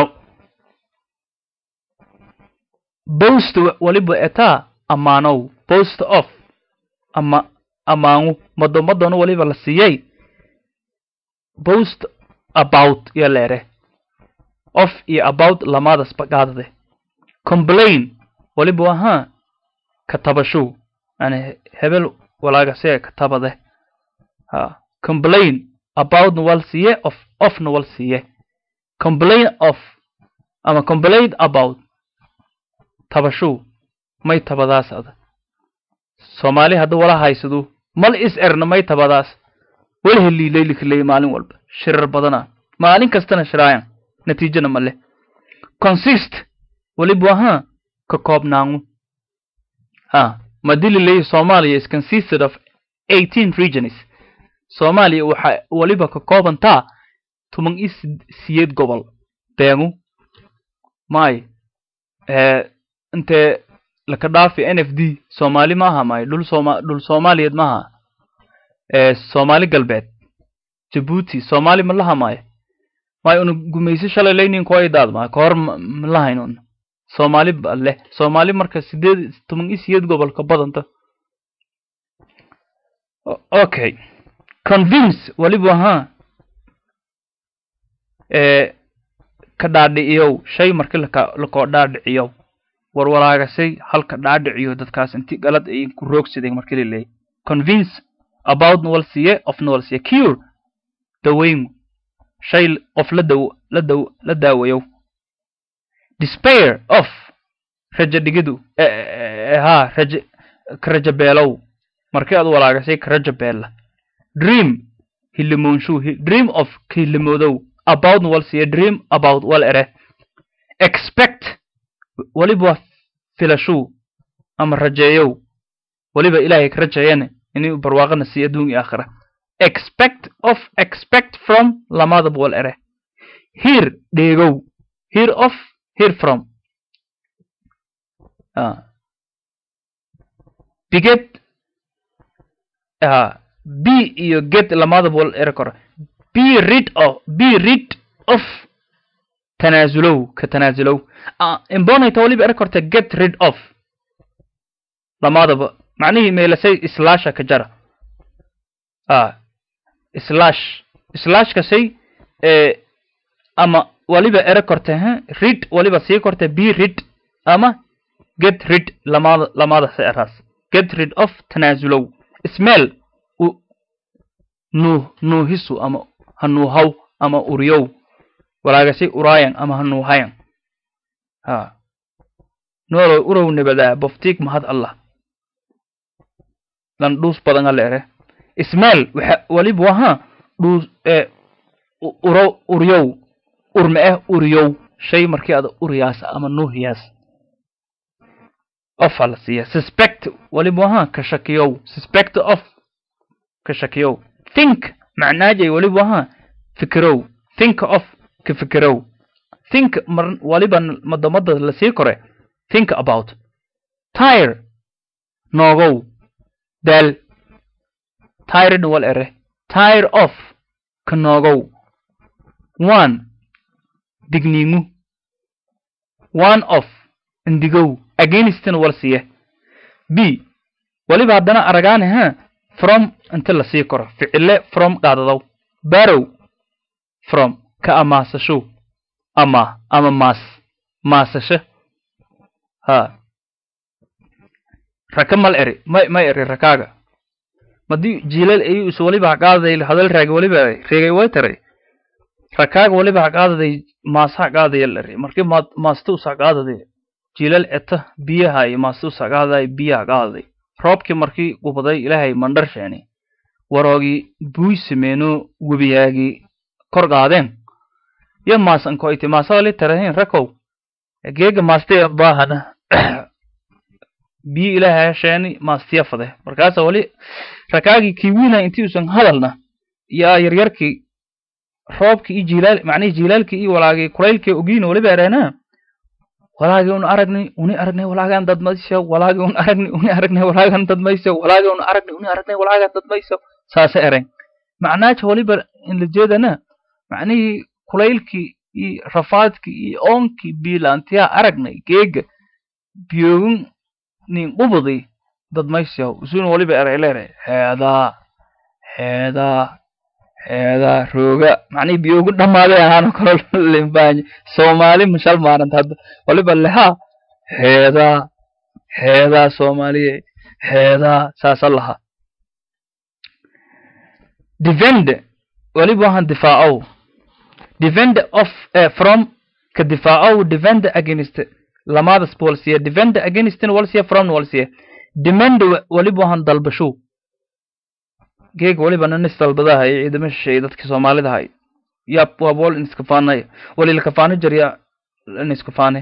bost waliba etaa amaanow bost of ama amaangu mado madona waliba la siiyey bost about iyo leere of iyo about lamadas baqaadade complain waliba wahaa katabashow yani hebel walaagasee katabade ha complain aboutna wal siiye of ofna wal siiye complain of ama complain about tabashow may tabadaas ada soomaali hadda wala haysadu mal is erna may tabadaas wala heliilaylikaley maalin walba shirar badana maalin kastana shiraayan natiijana ma leh consist waliba wahaa ka koobnaangu ha madililay soomaaliya is consisted of eighteen regions soomaaliya waxa waliba ka koobantaa toban iyo siyeed gobol beengu may intee laka dhaafi n f d soomaali maaha may dhul sooma dhul soomaaliyeed maaha soomaali galbeed jabuuti soomaali ma laha maayo may una gumaysi shalay laynin kuwa idaad maayo kahor ma lahayn un soomaali ba leh soomaali marka sideed toban iyo sideed gobol ka badanta okay convince waliba ahaa ee ka dhaadhiciyow shay markii laka lakoo dhaadhiciyow warwaraagasay halka dhaadhiciyo dadkaas inti galad ay ku roogsadeen markii la leeyay convince about nowalsiye of nowalsiye cure daweyn shay qof la daw la daw la daawayow despair of raja dhigidu ha raja ka raja beelow markii aad walaagasay ka raja beella dream hilimoonshu dream of hilimoodow about walsiye dream about wal ere expect waliba filashuu ama rajeeyow waliba ilaahay ka rajeeyane inuu barwaaqana sii adduun iyo aakhira expect of expect from lamadaba wal ere hear dheegow hear of hear from uh, biget uh, b iyo get lamadaba wal ere kora be rid of be rid of tanaasulow ka tanaasulow uh, imbonayta waliba ere korta get rid of lamadaba macnihii meelasay islasha ka jara ah slash slashkasay ee ama waliba ere korte ha rid waliba sii korte be rid ama get rid lamada lamada se eraas get rid of tanaasulow smell u nuuh nuuhisu ama hanuuhaw ama uriyow walaagasay uraayan ama hanuuhayan ha noolow urow nabadaa boftiig mahad allah lan dhuus badan ale ere ismail waxa waliba waha dhuus ee uro uryow urma eh uryow shay markii ada uriyaas ama nuuhiyaas of ala siiya suspect waliba waha ka shakiyow suspect of ka shakiyow think macnaajay waliba waha fikirow think of ka fikirow think mar waliba madamada lasii kore think about tire noogow daal tired wal ere tire of ka noogow one digniingu one of indigow againstn wal siye b waliba haddana aragaane ha from inta lasii koro ficile from qaadadow barow from ka amaasasho ama ama maas maasasho ha raka mal eri may may eri rakaaga madii jiilal ayu is waliba haqaadaday hadal raagi waliba reegay way taray rakaaga waliba haqaadaday maas haqaadaya eri markii ma maasta us haqaadaday jiilal eta biyaha iyo maasta us haqaadaday biya haqaadaday roobkii markii gubaday ilaahay mandhar sheeni waroogii buuy sameeno webiyaagii kor qaadeen yo maasan koyti maasa wali tarahin rakow geega maastay baahana biyo ilaahay sheeni maastiya fade markaasa wali rakaagii kiwiina intii usan hadalna yaa yaryarkii roobkii iyo jilaal macnihii jilaalkii iyo walaagii kulaylkii ogiina waliba ereena walaagii un aragnay uni aragnay walaagaan dadmayso walaagii un aragnay uni aragnay walaagaan dadmayso walaagii un aragnay uni aragnay walaagaan dadmayso saasa eren macnaaja waliba in la jeedana macnihii kulaylkii iyo rafaadkii iyo oonkii biilaantiyaa aragnay geega biyoogin nin qubadi dadmaysiyaw isuna waliba erayleere heedaa heedaa heedaa rooga macnihii biyoogu dhammaaday ahaana kalo limbaanye soomaali mashal maaranta hadda waliba lehaa heedaa heedaa soomaaliye heedaa saasa laha defend waliba waxaan difaacow defend of uh, from ka difaacow defend against lamadas walsiye defend against walsiye from walsiye demand waliba waxaan dalbashow geeg waliba nanis dalbadaha iyo ciidamo shisheeye dadka soomaalida hay ya waa bool inskafaanay walila kafaano jarya inskafaane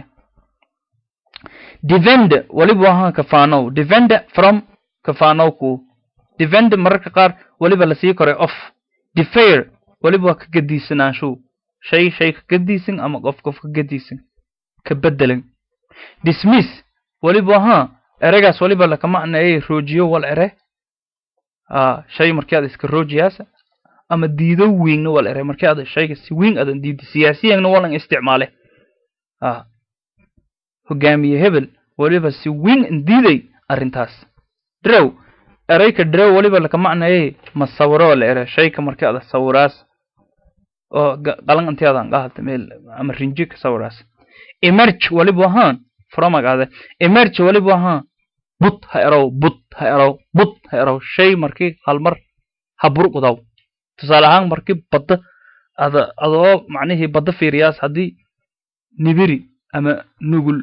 defend waliba waxaan kafaanow defend from kafaanow ku defend mararka qaar waliba lasii koray off defair waliba waa ka gadiisanaanshow shay shay ka gadiisan ama qof qof ka gadiisan ka bedelan dismiss waliba ha ereygaas waliba lakamacnayay roojiyo wal ere a shay markii aad iska roojiyaasa ama diido wiingna wal ere markii aad shayga si wiing adan diidi siyaasiyanna walan isticmaale a hogaamiye hebel weliba si weyn indiiday arrintaas drow erayka drow weliba laka macnayay ma sawiro la ere shayka markii ada sawiraas oo qalan intii adan qahata meel ama rinji ka sawiraas emerge weliba ahaan fromag ade emerge weliba ahaan but ha erow but ha erow but ha erow shay markii halmar ha burqudaw tusaale ahaan markii badda ada adoo macnihii badda fiiriyaas haddii nibiri ama nugul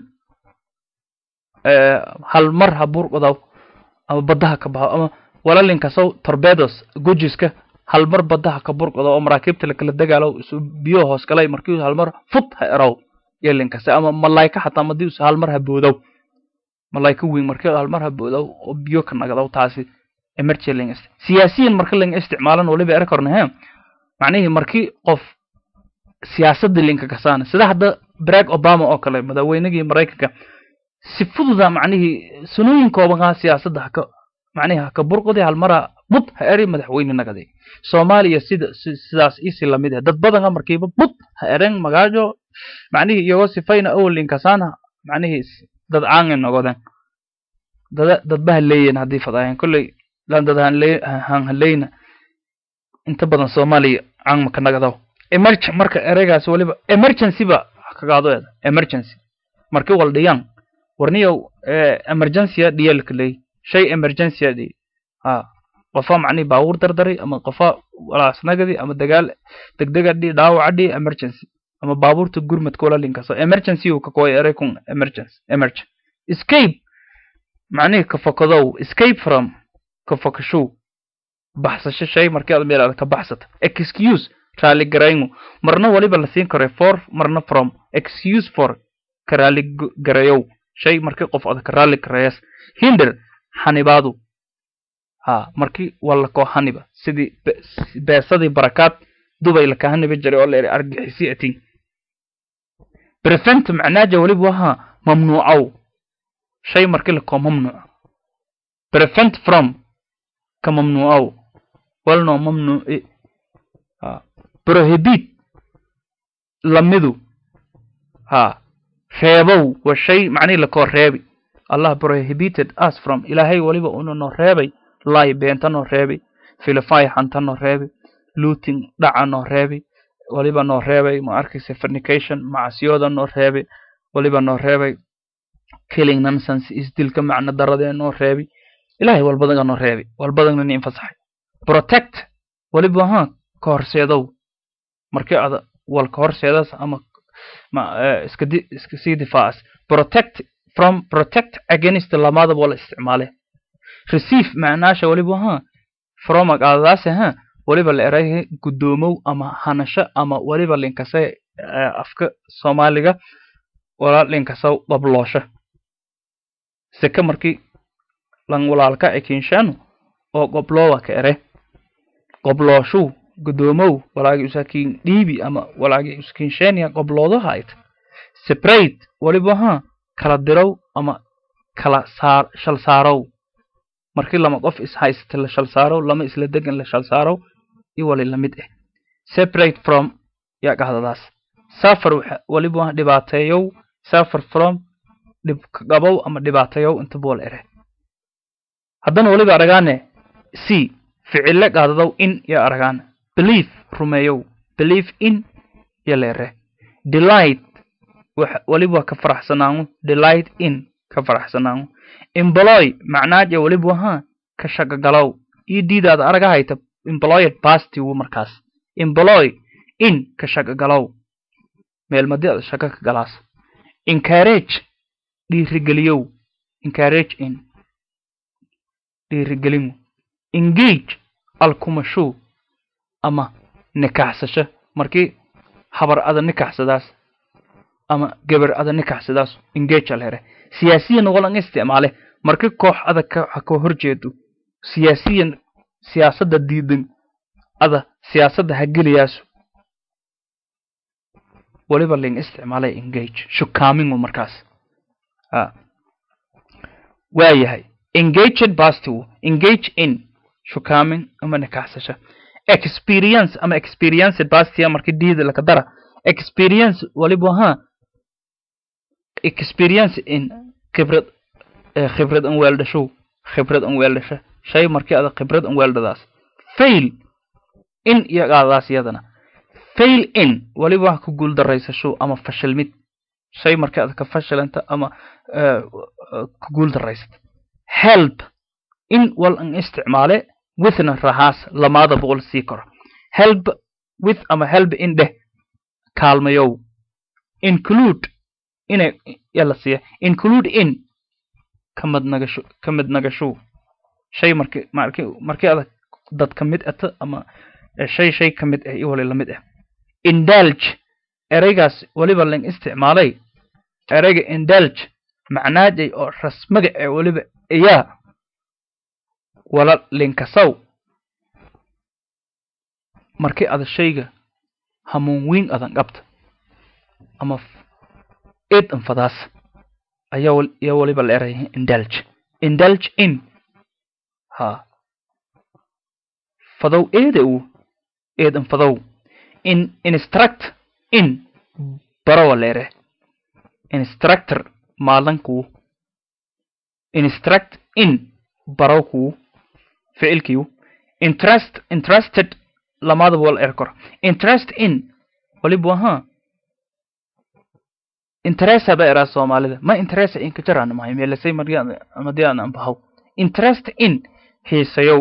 hal mar ha burqudaw ama baddaha ka baxo ama walalinkasow torbedos gujiska hal mar baddaha ka burqudaw oo maraakiibta lakala dagaalo isu biyo hoos galay markii hal mar fut ha erow yelinkase ama malayka xataa madii us hal mar ha boodow malayka weyn markii hal mar ha boodow oo biyo ka nagadaw taasi emergency ling siyaasiyan marka ling isticmaalan waliba eri korna he macnihii markii qof siyaasadda linka kasaana sida hadda barack obama oo kale madaweynigii maraykanka si fududa macnihii sanooyin koobankaa siyaasadda haka macnihi haka burqudi halmara bud ha eri madaxweyne nagadi soomaaliya sida sidaas isi lamid ah dad badanga markiiba bud ha eren magaajo macnihii iyagoo sifayna awalin kasaana macnihii dad caange nogoden dada dadba haleeyen haddii fadaayan kolley lan dad han haleyna inta badan soomaaliya caan maka nagadaw emerg marka ereygaas waliba emergency ba kagaado eeda emergency markii wal dhiyaan warniyow emergencya dhiyalka leey shay emergencya dhi ha qofa macnihi baabuur dardaray ama qofa walaasnagadi ama dagaal degdega dhi dhaawaca dhi emergency ama baabuurta gurmadka walalinkaso emergency uu kakooya erey kun emergency emerge escape macnihi kafakadow escape from kafakashow baxsasho shay markii aad meel aad ka baxsata excuse raali garaynu marna waliba la siin karo for marna from excuse for ka raali garayow shay markii qof aad ka raali garayas hinder xanibaadu ha markii walla koo haniba sidii beesadii barakaad dubay laka haniba jiray oo la eri argixisi atin prevent macnaaja waliba waha mamnuucow shay markii lakoo mamnuuc prevent from ka mamnuucow walno mamnuuci prohibit lamidu ha reebow waa shay macnihi lakoo reebi allah prohibited us from ilaahay waliba una noo reebay lay beenta noo reebi filify xanta noo reebi looting dhaca noo reebi waliba noo reebay ma arkaysa fornication macsiyooda noo reebi waliba noo reebay killing nonsense isdilka macno daradee noo reebi ilahay walbadaga noo reebi walbadagna ni infasaxay protect waliba ha ka horseedow markii ada wal ka horseedas ama iska iska sii difaacas protect from protect against lamadaba wala isticmaale receive macnaasha waliba ha fromag adadaase ha waliba la eray guddoomow ama hanasho ama waliba linkase afka soomaaliga wala linkasa dabloosho seke markii lan walaalka ekinshaanu oo qobloowa ka ere qoblooshu guddoomow walaagi usakiin dhiibi ama walaagi uskiinshenia qobloodaha ayt separate waliba ha kala dirow ama kala saar shal saarow markii lama qof is haysta la shal saarow lama isla degan la shal saarow iyo wali lamid ah separate from yaa qahdadaas safar waliba dhibaateeyow safar from dhibkagabow ama dhibaateeyow inta bool ere haddana waliba aragaane c ficile qaadadow in yaa aragaane belief rumeeyow belief in ya leere delight waliba ka faraxsanaangu delight in ka faraxsanaangu employ macnaaja waliba wahaa ka shaqagalow iyo diidaada araga hayta employed pasti wu markaas employ in ka shaqagalow meelmadi ada shaqo ka galaas encourage dhiirigeliyow encourage in dhiirigelinu engage alkumashow ama nikaxsasho markii habar ada nikaxsadaas ama gabar ada nikaxsadaas engage alhere siyaasiyan walan isticmaale markii koox adag ka ka horjeedo siyaasiyan siyaasadda diidan ada siyaasadda ha geliyaasu waliba ling isticmaalay engage shukaamingu markaas waayahay engaged bastiw engage in shukaamin ama nikaxsasho experience ama experienced bastia markii diida laka dara experience waliba ha experience in khibrad khibrad an weeldhashow khibrad an weeldhasha shay markii ada khibrad an weeldhadaas fail in iyagaadaas iyadana fail in waliba wax ku guul daraysashow ama fashilmid shay markii ada ka fashilanta ama ku guul daraysata help in wal an isticmaale withna rahaas lamaada boqol sii koro help with ama help in dheh kaalmayow include inay yala siiya include in kamid nagasho kamid nagashow shay marki marki markii adag dad ka mid ata ama shay shay ka mid ah iyo wali lamid ah indulge ereygaas waliba lang isticmaalay ereyga indulge macnaajay oo rasmaga ee waliba iyaa wala linkasaw markii ada shayga hamuun weyn adan qabta ama eed anfadaas ayaa iyo waliba la eraya indulge indulge in ha fadow eeda u eed anfadow in instruct in barawa la ere instructor maalanku instruct in barawku ficilkiiu interest interested lamadaba wal er kor interest in waliba ha interesa ba eraa soomaalida ma interesa in ka jaraan mahay meelasay marmadii aan anbahaw interest in hiisayow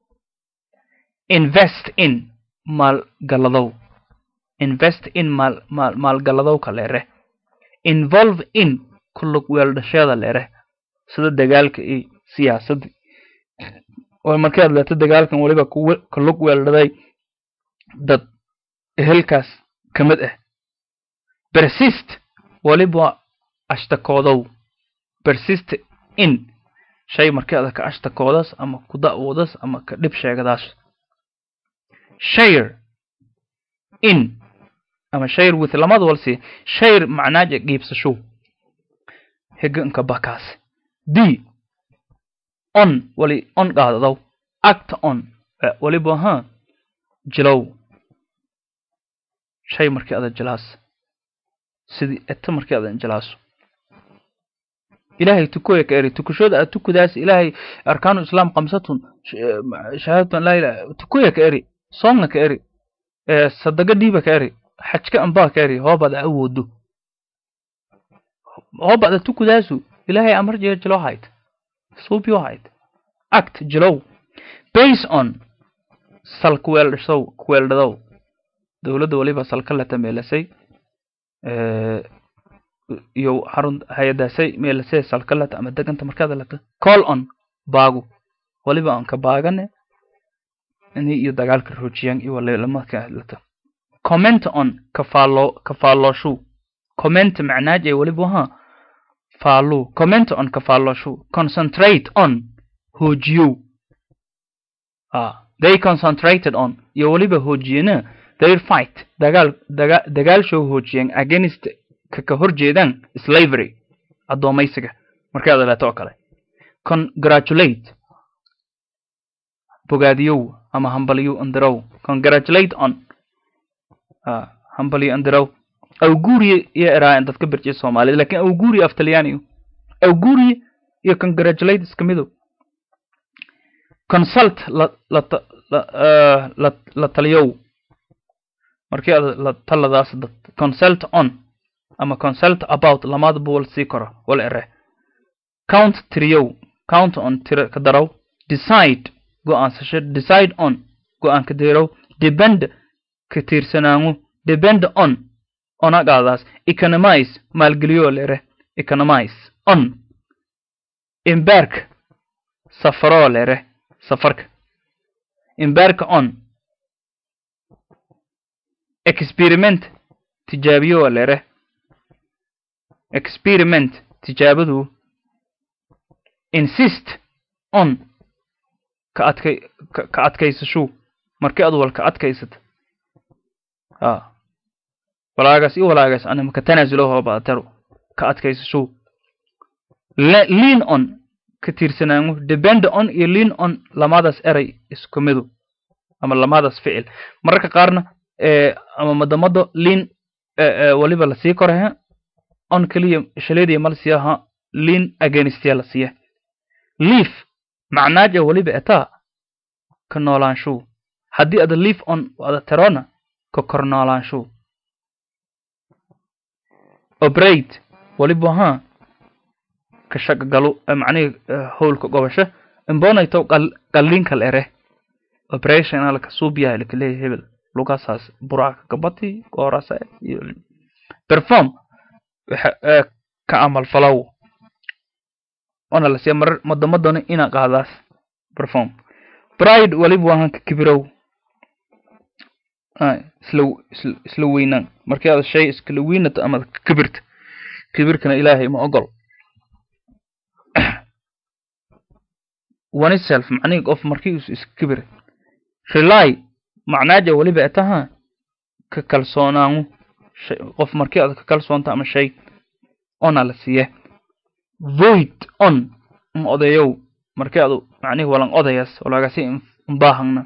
invest in maalgaladow invest in maal maal maalgaladow ka leere involve in kulug weeldhasheeda leere sida dagaalka iyo siyaasadda markii aad leeto dagaalkan waliba kulug weeldhaday dad ehelkaas ka mid ah persist waliba ashtakoodow persist in shay markii ada ka ashtakoodas ama ku da'woodas ama ka dhib sheegadaas share in ama share with lamada walsi share macnaaja giibsashow heganka bakaas d on wali on qaadadaw act on waliba ha jilow shay markii ada jilaas sidii eta markii adan jilaaso ilaahay tukoya ka eri tukashooda aad tukudaas ilaahay arkaanu islaam kamsatun shahaadatan laa ilaha tukoya ka eri soonna ka eri sadaga dhiiba ka eri xajka ambaa ka eri hoobada awoodo hoobada tukudaasu ilaahay amar jeer jilo hayd suubyo hayd act jilow base on sal kuweeldhasow kuweeldhadow dowladda waliba salka la tameelasay iyo xarun hay-adaasay meelasee salka lata ama deganta markaada lata call on baagu waliba aan ka baagane ini iyo dagaalka roojiyaan iyo walilamadka lata comment on kafaalo kafaalooshu comment macnaaj ee waliba ha faalu comment on kafaalooshu concentrate on hoojiyow ah they concentrated on iyo waliba hoojiyana their fight dagaal daga dagaal show hoojiyeen against ka ka horjeedaan slavery addoomaysiga markay adaleeto oo kale congratulate bogaadiyow ama hambaliyo andirow congratulate on hambaliyo andirow awguuriye iyo eraayan dadka berjiya soomaalida lakin awguuriye af talyaaniyo awguuriye iyo congratulate iska midow consult la la la la taliyow markii ad la taladaas dad consult on ama consult about lamaadaba wal sii karo wal ere count tiriyow count on tira ka darow decide go-aansasho decide on go-aan ka deerow depend ka tiirsanaangu depend on onagaadaas economize maalgeliyo lere economize on embark safaroo lere safarka embark on experiment tijaabiyo lere experiment tijaabadu insist on ka adkay ka adkaysashu markii ad wal ka adkaysata a walaagaas iyo walaagaas anima ka tanaasulo hoobaataro ka adkaysashu lean on ka tiirsanaangu depend on iyo lean on lamadaas eray isku midu ama lamadaas ficil mararka qaarna ama madamado lean waliba lasii korahe on keliya shaleediya mal siya ha lean against ya la siya leaf macnaaja weliba etaa ka noolaanshow haddii ada leaf on ada terona ka kor noolaanshow operate weliba ha ka shaqagalu macnihi howlka gobasho imbonayto qalliinkal ere operation alka suubiya ilka leeyahay hebel lugasaas buraaka gabati goorasa iyo perform ka amal falow ona lasiya marar madamadona ina qaadaas perform pride waliba waahan ka kibirow isla isla weynaan markii aad shay iskala weynato ama ka kibirta kibirkana ilaahay ma ogol oneself macnihi qof markii us iska kibira rely macnaaja weliba etaha ka kalsoonaanu qof markii aad ka kalsoonta ama shay ona la siiye void on ma odayow markii adu macnihi walan odayas walagasi imbaahangna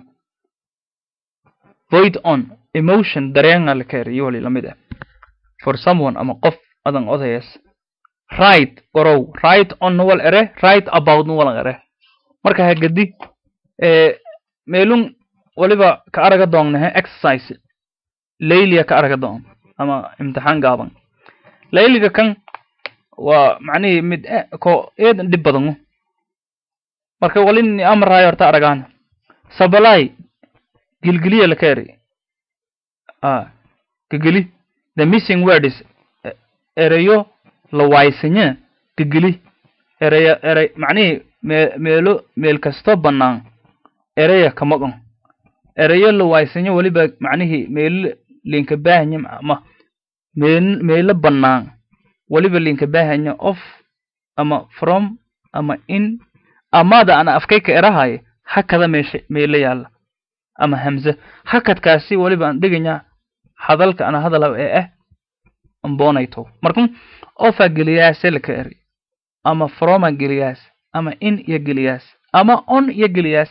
void on emotion dareenga la kaeriyo wali lamid ah for someone ama qof adan odayas right gorow right on nuwal ere right about nuwalan ere marka hagadi meelun waliba ka araga doonnahe exercise layliya ka araga doon ama imtixaan gaaban layliga kan waa macnihii mid ko eedan dhib badanu marka walini amarayo horta aragaan sabalai gilgiliya la kaeri gigili the missing word is ereyo la waysanya gigili ereya erey macnihii me meelo meel kasto bannaan ereya ka maqan ereyo la waaysanyo weliba macnihii meelo linka baahanya ama meel meelo bannaan weliba linka baahanya of ama from ama in amada ana afkayka erahayo hakada meesha meelo yaalla ama hamze hakadkaasi weliba aan dhiganya hadalka ana hadala ee ah ambonayto markun ofa geliyaase laka eri ama froma geliyaas ama in iyo geliyaas ama on iyo geliyaas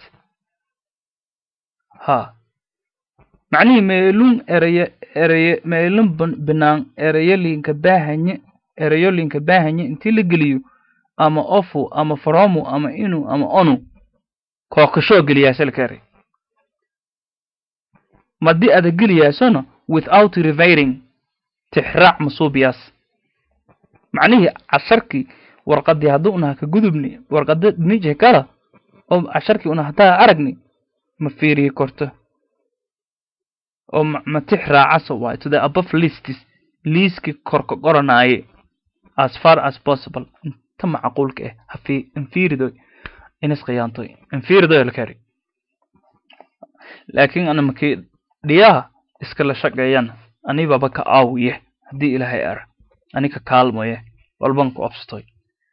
ha macnihii meelun ereye ereye meelun binaan ereyo linka baahanye ereyo linka baahanye intii la geliyo ama ofu ama fromu ama inu ama onu kookashoo geliyaase laka eri madii ada geliyaasona without reviring tixraac masuubiyaas macnihii casharkii warqadii hadduu unaha ka gudubni warqada dhinijih kala oo casharkii una hataa aragni ma fiiriyi korto oo ma tix raacaso waay to the above listis liiskii korka qoranaaye as far as possible inta macquulka ah hafi infiiridoy inis khiyaantoy infiiridoy lakari laakiin ana makii dhiyaha iskala shaqeeyana anibaba ka aawiye haddii ilaahay ara ani ka kaalmoye walban ku obstoy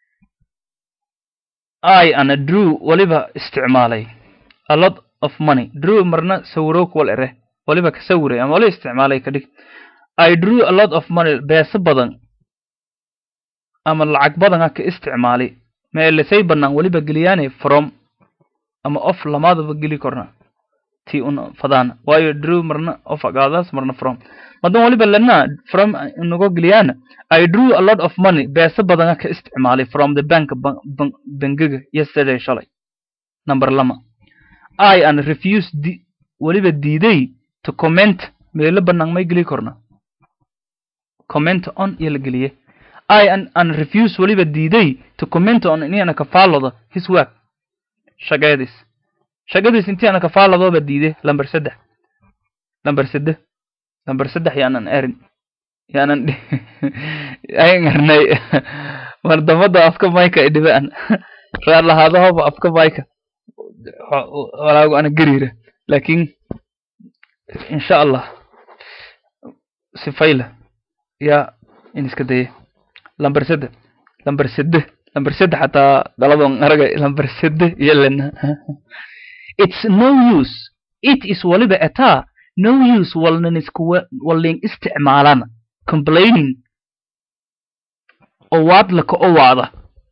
i ana drew waliba isticmaalay a lot of money drew marna sawirowk wal ere waliba ka sawiray ama wali isticmaalay ka dhig i drew a lot of money beeso badan ama lacag badan ha ka isticmaalay meelesay bannaan waliba geliyaane from ama of lamaadaba geli korna ti un fadaan waayo drew marna of agaadaas marna from madan waliba lena from inago geliyaana i drew a lot of money beeso badan ha ka isticmaalay from the bank bangiga yesterday shalay number lama i an refuse di waliba diiday to comment meelo bannaan may geli korna comment on iyo la geliye i an an refuse waliba diiday to comment on inana ka faalloodo his work shaqeedis shaqadiis intii ana ka faalladooba diide lamber saddex lamber sadde lamber saddex yaanan erin yaanan ayngarnay mardamada afka mayka idhibaan raar lahaadahoba afka mayka walaagu ana gariira laakiin insha allah sifayla yaa in iska daya lamber sadde lamber sadde lamber sadde xataa daladon aragay lamber sadde iyo lena it's no use it is waliba ataa no use walnan isku walin isticmaalana complaining owaad laka owaada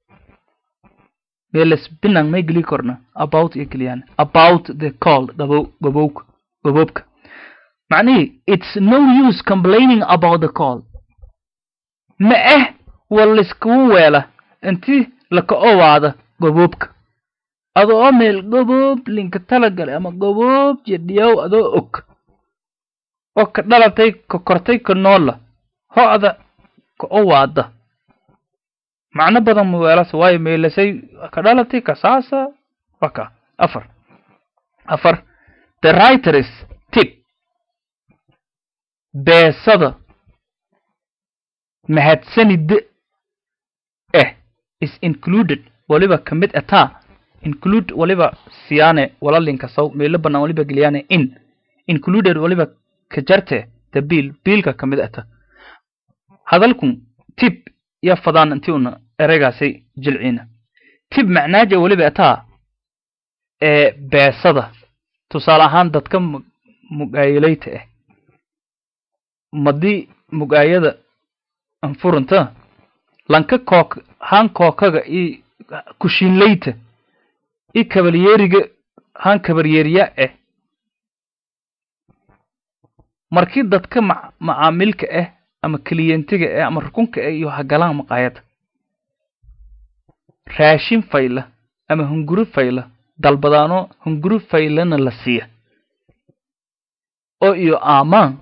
meeles binan may geli korna about iyo geliyaan about the call gabo gabowka gaboobka macnihii it's no use complaining about the call ma ah wal laiskugu weela intii laka owaada goboobka adoo oo meel goboob linka talagale ama goboob jedhiyaw adoo og oo ka dhalatay ka kortay ka noola ho'da ka owaada macno badan ma weelase waayo meelasay ka dhalatay ka saasa waka afar afar the writers tip beesada mahadsanida eh is included waliba ka mid ataa include waliba siyaane walalinka saw meelo banaan waliba geliyaane in included waliba ka jarte the bill biilka ka mid ata hadalkun tib ya fadaan intii una ereygaasay jilciina tib macnaaja waliba ataa ee beesada tusaale ahaan dadka mugaayilayta ah madii mugaayada anfurunta lanka kook haan kookaga i kushiinlayta i kabalyeeriga haan kabalyeeriya ah markii dadka ma macaamilka ah ama keliyentiga ah ama rukunka ah iyo hagalaan maqaayada raashin fayla ama hunguri fayla dalbadaano hunguri faylana la siiya oo iyo aamaan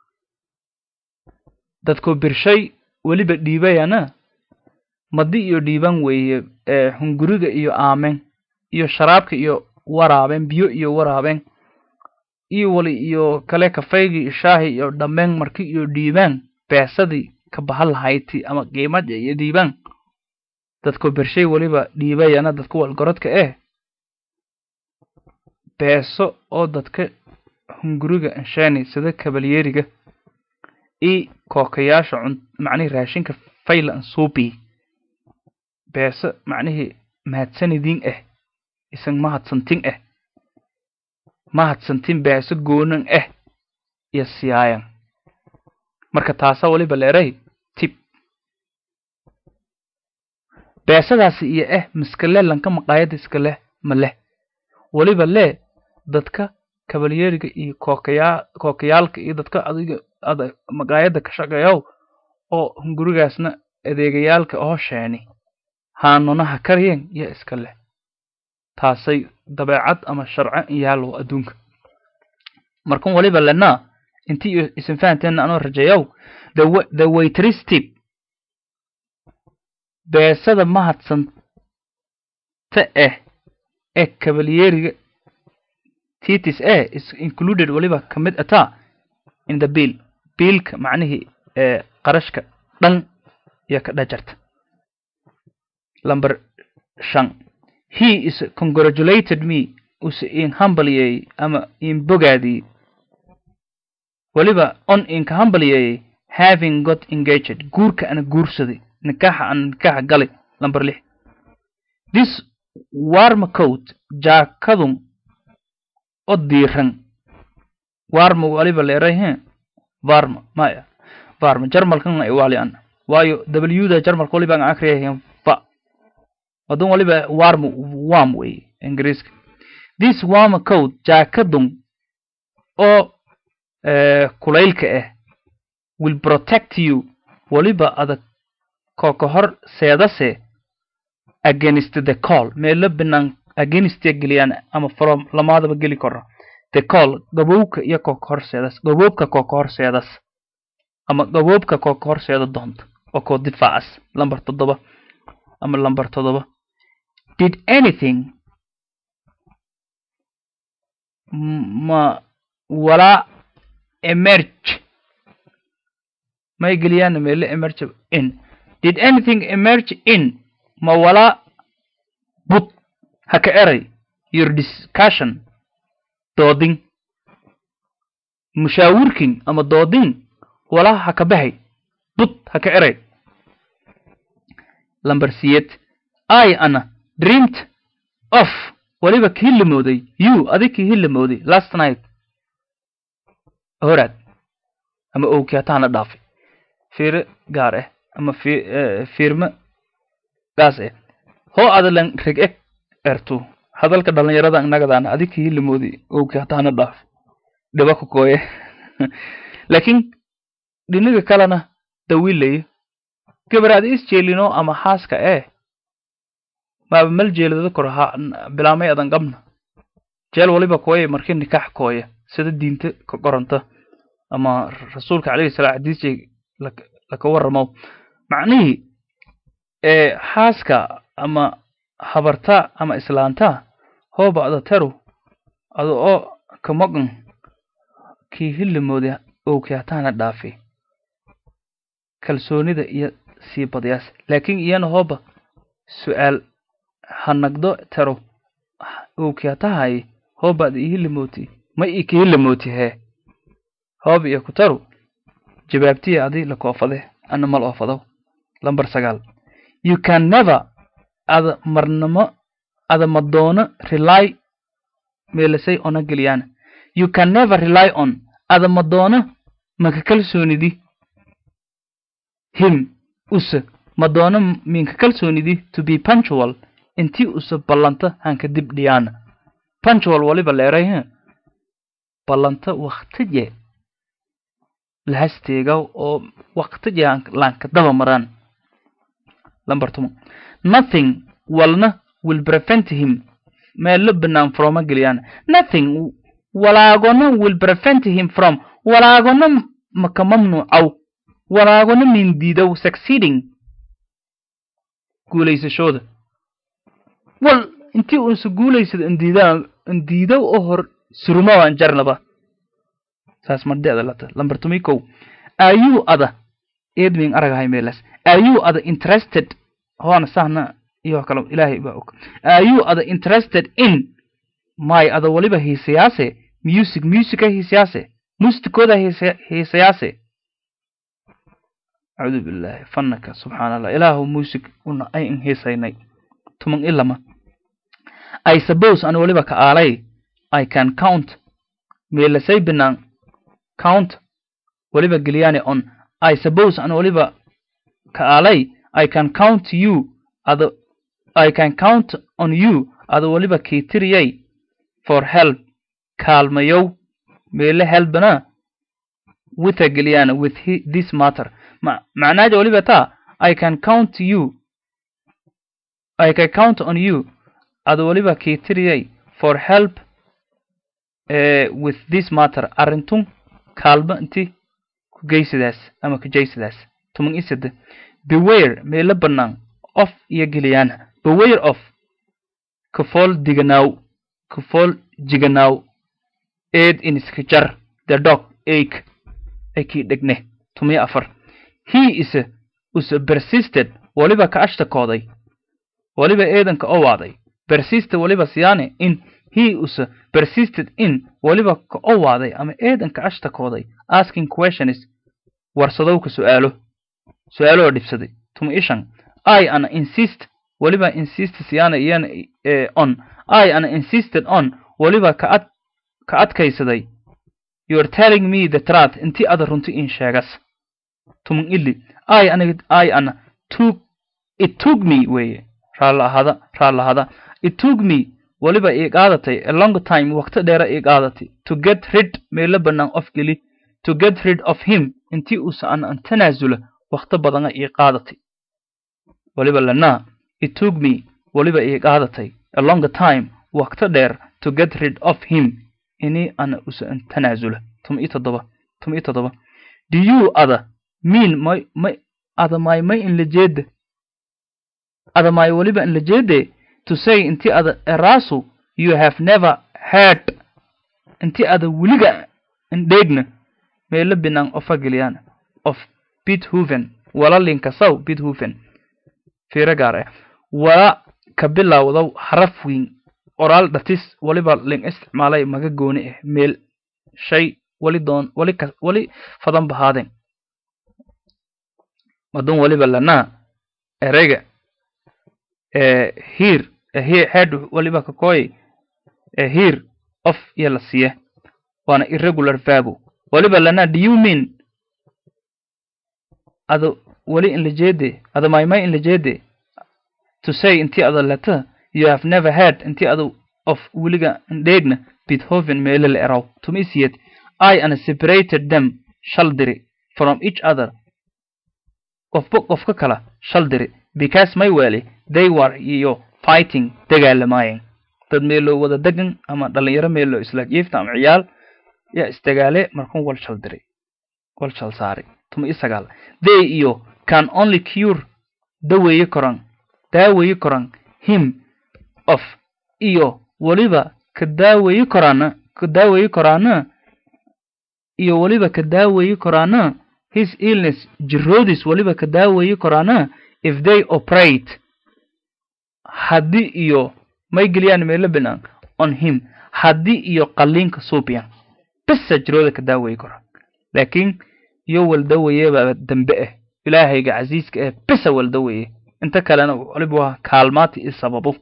dadku birshay weliba dhiibayana madi iyo dhiiban weeye hunguriga iyo aamen iyo sharaabka iyo waraabeen biyo iyo waraabeen iyo wali iyo kale kafaygi iyo shaahi iyo dhammeen marki iyo dhiibaan beesadii ka bahan lahayti ama qiimada iyo dhiibaan dadku birshay weliba dhiibayana dadku walgorodka eh beeso oo dadka hunguriga anshaani sida kabalyeeriga i kookayaasha cun macnihii raashinka fayla ansuubi beeso macnihii mahadsanidin ah isan mahadsantin ah mahadsantin beeso goonan ah iyo siyaayan marka taasa waliba leeray tib beesadaasi iyo ah miskale lanka maqaayada iska leh ma leh waliba lee dadka kabalyeeriga iyo kookayaa kookayaalka iyo dadka adiga ada maqaayada ka shaqeeyow oo hungurigaasna adeegayaalka oo sheeni haanunaha karyen iyo iska leh taasay dabeecad ama sharco yaalow adduunka markan waliba lenaa intii isan fahanteena anoo rajeeyow the waitress tip beesada mahadsanta ah ee kabalyeeriga titis eh is included waliba ka mid ataa in the bill biilka macnihii ee qarashka dhan iyo ka dhajarta number shan he is congratulated me use in hambalyeeyey ama in bogaadiyey waliba on inka hambalyeeyey having got engaged guurka ana guursaday nikaaxa ana nikaaxa galay number lix this warma coat jaakadun oo diiran warma waliba leeray he varma maya varma jarmalkan ay wali an waayo wda jarmalka waliba aan akriyahayn va wadun waliba warma wam wey ingiriiska this warma coat jaakadun oo kulaylka ah will protect you waliba adag kooka hor seedase against the call meelo binaan against geliyaan ama from lamaadaba geli karo the call gabowka iyo kooka horseedas gaboobka kooka horseedas ama gaboobka kooka horseeda doonta oo koo difaacas lamber toddoba ama lamber toddoba did anything ma walaa emerge may geliyaan meelo emerge in did anything emerge in ma walaa bud haka eray your discussion doodin mushaawirkin ama doodin walaa haka bahay bud haka eray lamber siyed i ana dreamed of waliba kii lamooday you adig kii hilamooday last night horaad ama owkii hataana dhaafay fiire gaar ah ama fiirme gaas ah hoo adalan reg eg ertu hadalka dhalinyarada inagadaana adig kii hilamoodi owkii hataana dhaaf dhiba ku kooye laakiin dhiniga kalena dawiilayo gabar ada is jeelino ama xaaska ee maaba mal jeelada kor ha bilaamay adan qabna jeel waliba kooye markii nikax kooya sida diinta ka qoranta ama rasuulka calayhi salaam xadiisjay laka warramo macnihii ee xaaska ama habarta ama islaanta hooba ada teru ada oo ka maqan kii hillimooda owkii hataana dhaafi kalsoonida iyo sii badayaas laakiin iyana hooba su-aal hanagdo tero owkii hatahay hooba ada ihilimooti ma ii ka hilimooti hee hooba iyo ku taru jawaabtiya adi la koofade ana mal oofado lambar sagaal you can never ada marnamo ada madoono rely meelasay ona geliyaan you can never rely on ada madoono maka kalsoonidi him use madoono minka kalsoonidi to be punctual intii use ballanta hanka dib dhiyaana punctual waliba leeray he ballanta waktiye lahasteega oo waktiye laanka daba maraan lambar toban nothing walna will prevent him meelo banaan froma geliyaan nothing walaagona will prevent him from walaagona maka mamnuucow walaagona mindiidow succeeding guulaysashooda wal intii unse guulaysada indiidaan indiidow oo hor surumawaan jarnaba saas mardeeda lata lambar tomi kow ayuu ada edwin aragahay meelas ayuu ada interested hoona sahna iyo kale ilaahay baa og ayuu ada interested in may ada waliba hiisayaase music musica hiisayaase mustikooda hiisayaase acuudu billahi fanaka subxaana allah ilaahu music una ayn hiisaynay tuman ilama i suppose an waliba ka aalay i can count meelasay binaan count waliba geliyaane on i suppose an waliba ka aalay i can count you ada I can count on you ada waliba kiitiriyay for help kaalmayow meele helbana witha geliyaan with this matter ma macnaaja waliba taa I can count you I can count on you ada waliba kiitiriyay for help uh, with this matter arrintun kaalma inti ku geysidaas ama ku jeysidaas tuman isade beware meele bannaan of iyo geliyaana beware of kafool diganaw kafool jiganaw eed iniskajar the dog ake akii dhegne tumiyo afar he is use persisted waliba ka ashtakooday waliba eedanka owaaday persisted waliba siyaane in he use persisted in waliba ka owaaday ama eedanka ashtakooday asking questions warsadowka su'aalo su'aaloo dhibsaday tumi ishan i ana insist waliba insist siyaana iyana on i ana insisted on waliba ka ad ka adkaysaday you're telling me the truth intii ada runti in sheegas tuman ili i ana i ana took it took me weeye raalla ahada raalla ahada it took me waliba ii qaadatay a long time waqti dheera ii qaadatay to get rid meelo bannaan of geli to get rid of him intii uusa an an tanaasula waqti badana ii qaadatay waliba lanaa it took me waliba ii qaadatay a long time waqti dheer to get rid of him inii ana usa an tanaasula tum i toddoba tum i toddoba do you ada mean may may ada may may in la jeeda ada may waliba in la jeede to say intii ada erasu you have never heard intii ada weliga indheegna meelo binaan ofa geliyaan of bithoven wala linkasaw bithoven fiiro gaar ah wala ka bilowdow haraf weyn qoraal dhatis waliba ling isticmaalay maga gooni ah meel shay wali doon wali ka wali fadan bahaadeen madun waliba lanaa ereyga ee hiir head waliba kakooy ee hiir of iyo la siiya waana irregular verbo waliba lanaa do you mean ada wali in la jeede ada maymay in la jeede to say intii ada leta you have never heard intii ada of weliga indheegna bithoven meelo la eraw tumisiyed i ana separated them shal diri from each other qofba qofka kala shal diri because may weli they were iyo fighting dagaalamaayeen dad meeloo wada degan ama dhalinyaro meeloo isla jiifta ama ciyaal yaa isdagaale markuu wal shal diray wal shal saaray tuma i sagaal they iyo can only cure daweeye koran daaweeye koran him of iyo weliba ka daaweeye koraana ka daaweeye koraana iyo weliba ka daaweeye koraana his illness jiroodis weliba ka daaweeye koraana if they operate haddii iyo may geliyaan meelo binaan on him haddii iyo qalliinka suubiyan bisa jirooda ka daaweeye kora laakiin iyo waldawayeebaa dambe ah ilaahayga casiiska ah bisa waldawaye inta kalena waliba waa kaalmaati i sababu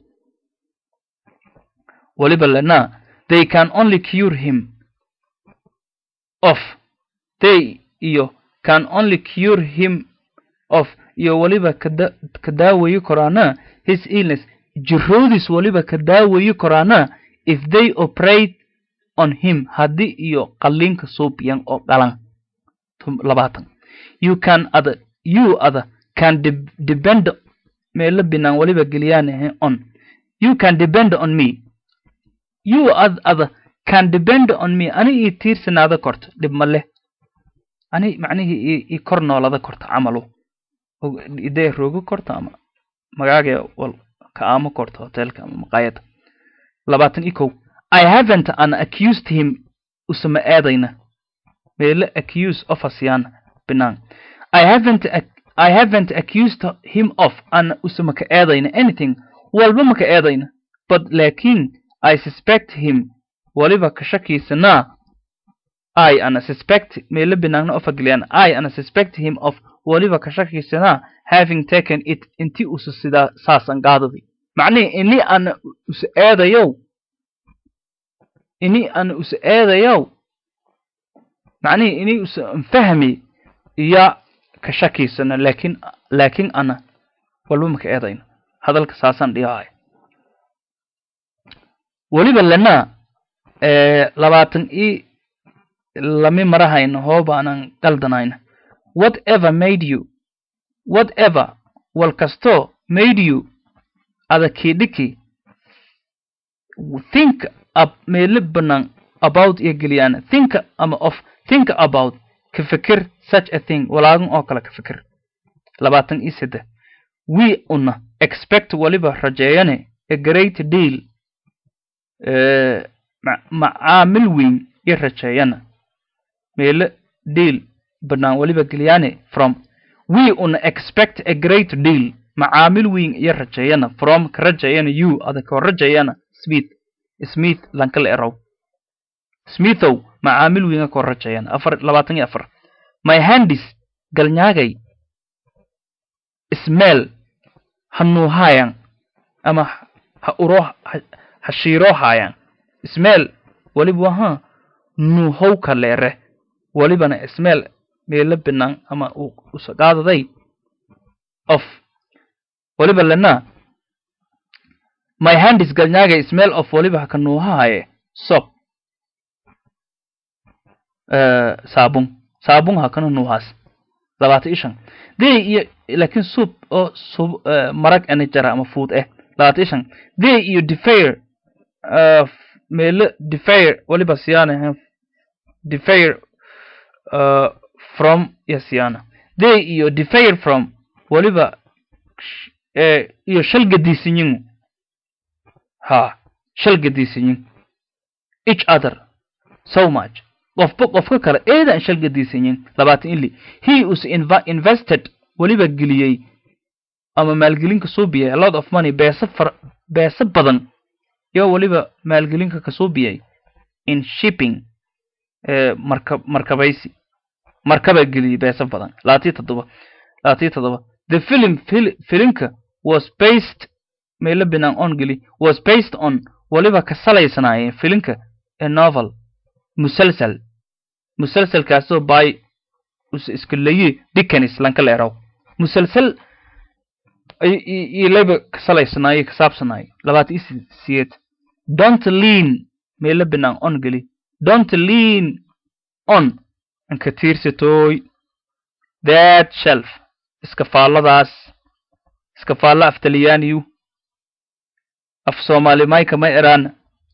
waliba lena they can only cure him of they iyo can only cure him of iyo waliba kada ka daawayi koraana his illness jiroodis waliba ka daawayi koraana if they operate on him haddii iyo qalliinka suubiyan oo dhalan labaatan you can other you other can de depend meelo binaan waliba geliyaan on you can depend on me you other can depend on me ani ii tiirsanaada korto dhib ma leh ani macnihii ii kor noolada korto camalu idee roogo korto ama magaagee wal ka aamo korto hotelka ama maqaayada labaatan iyo kow i haven't an accused him usama aadayna meelo accuse of asiyaan binaan i haven't i haven't accused him of an usama ka aadayna anything walba ma ka aadayna but laakiin i suspect him waliba ka shakiisanaa i ana suspect meelo binaagna ofageliyaan i ana suspect him of waliba ka shakiisanaa having taken it inti usa sidaa saasan qaadadi macnihi ini ana usa eedayow ini ana usa eedayow macnihi ini usa fahmi iya ka shakiisana laakin laakin ana walba maka eedayno hadalka saasaan dhiyahay weliba lena labaatan i lami marahayno hoobaanan qaldanayna whatever made you whatever wal kasto made you ada kidhiki think up meelo banaan about iyo geliyaan think ama of think about ka fikir such a thing walaagan oo kale ka fikir labaatan iyo saddex we una expect waliba rajeeyane a great deal macaamil weyn iyo rajeeyana meelo deal banaan waliba geliyaane from we una expect a great deal macaamil weyn iyo rajeeyana from ka rajeeyana you adakoo rajeeyana smith smith lankala erow smithow macaamil weyn akoo rajeeyana afar labaatan iyo afar my handis galnyaagay smell ha nuuhaayaan ama ha uro ha shiiroohaayaan smell waliba waha nuuhowka leere walibana smell meelo binaan ama usaqaadaday of waliba lena my handis galnyaagay smell of waliba haka nuuhahaaye sop saabun saabun hakana nuuhaas labaatan iyo shan day iyo laakiin suub oo sub marag ana jara ama fuud eh labaatan iyo shan day iyo defair meelo defair waliba siyaana defair from iyo siyaana day iyo defair from waliba iyo shal gadiisinyin ha shal gadiisinyin each other so much qofba qofka kale eedaan shal gadiisanyin labaatan ili he us invested weliba geliyey ama maalgelinka suubiyay a lot of money beesa far beesa badan yo weliba maalgelinka kasuubiyay in shipping marka markabaysi markaba geliyey beesa badan labaatiyo toddoba labaatiyo toddoba the film fil filimka was based meelo binaan on geli was based on weliba ka salaysanaayeen filimka a novel musalsal musalsalkaasoo by iskulayi dickens lanka leeraw musalsal ilaba ka salaysanaayey ka saabsanaayey labaatan iyo siyeed don't lean meelo binaan on geli don't lean on anka tiirsatooy that shelf iskafaalladaas iskafaallo af talyaaniyu af soomaali mayka ma eraana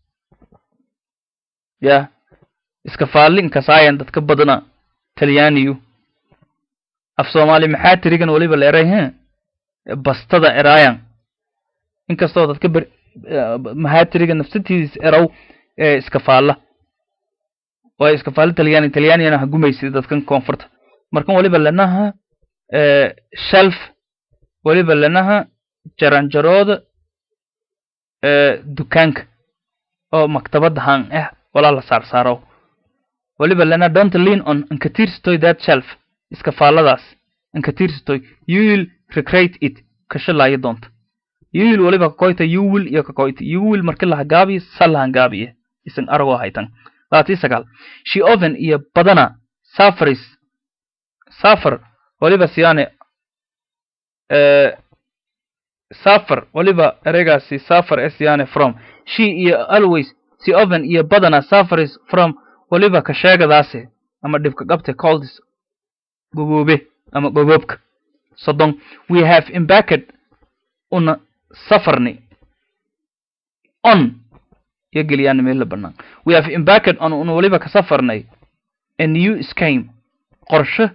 ya iskafaalli inkasaayan dadka badana talyaaniyu af soomaali maxaa tirigan weliba la eray he bastada eraayan inkastoo dadka ber mahaatiriga nafsatiis erow ee iskafaalla waayo iskafaalla talyaani talyaaniyana ha gumaysid dadkan koonfurta markan weliba lanaha shelf weliba lanaha jaranjarooda dukaanka oo maktabadda han ah walaa la saarsaaro weliba lana don't lean on inkatirstoy that shelf iskafaalladaas inkatirstoy you will recreate it kashalaayo doonta you will weliba kakoyta you will iyo kakoyta you will marki lahagaabiyo sal lahagaabiye isan aragoo haytan labatii sagaal she oven iyo badana safaris safar weliba siyaane safar weliba ereygaasi safar e siyaane from she iyo always si oven iyo badana safaris from weliba ka sheegadaase ama dhibka qabte coldis gogoobe ama gogoobka soddon we have embarked una safarni on iyo geliyaan meel la bannaan we have embarked on una weliba ka safarnay a new scheme qorshe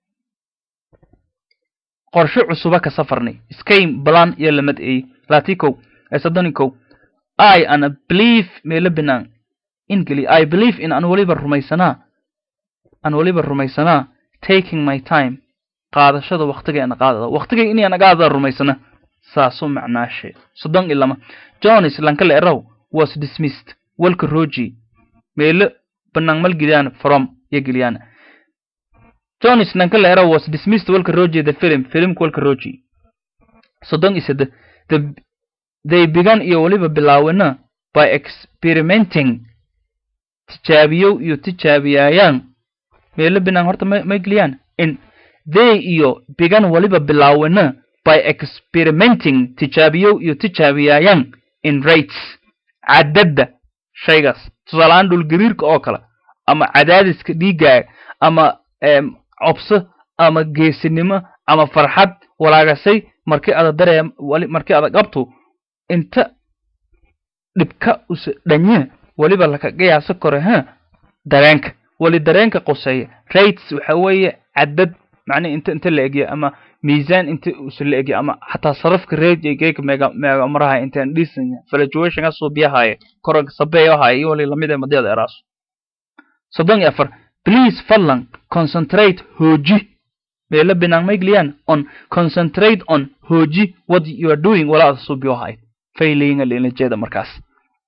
qorshe cusuba ka safarnay scheme balan iyo lamad eey laati kow ee soddoni kow i ana believe meela bannaan in geli i believe in aan weliba rumaysanaa aan weliba rumaysanaa taking my time qaadashada waktigeena qaadada waktigay inay anaga rumaysana saasu macnaashe soddon iyo lama jones lankale erow was dismissed walka roji meelo banaan mal geliyaan from iyo geliyaan jones lankale erow was dismissed walka roji the film filmka walka roji soddon iyo sade the they began iyo weliba bilaawena by experimenting tijaabiyow iyo tijaabiyaayaan meelo binaan horta ma ma geliyaan in they iyo began weliba bilaawena by experimenting tijaabiyow iyo tijaabiyaayaan in rates cadadda shaygaas tusaalahaan dhulgariirka oo kale ama cadaadiska dhiiggaaga ama cobso ama geesinimo ama farxad walaagasay markii ada daree markii ada qabto inta dhibka use dhanye weliba laka qiyaaso kore ha dareenka weli dareenka qoseeya rates waxa weeye cadad macnihi inta inta la egya ama miisaan inta use la egya ama xataa sarafka reejegeyka meega meega maraha intaan dhisanya fluctuationka suubiyahaye koranka sabeeyahaye iyo wali lamid ee madyada eraaso soddon iyo afar please fadlan concentrate hooji meela binaan maigliyan on concentrate on hooji what you are doing walaada suubiyahaye failinga linajeeda markaas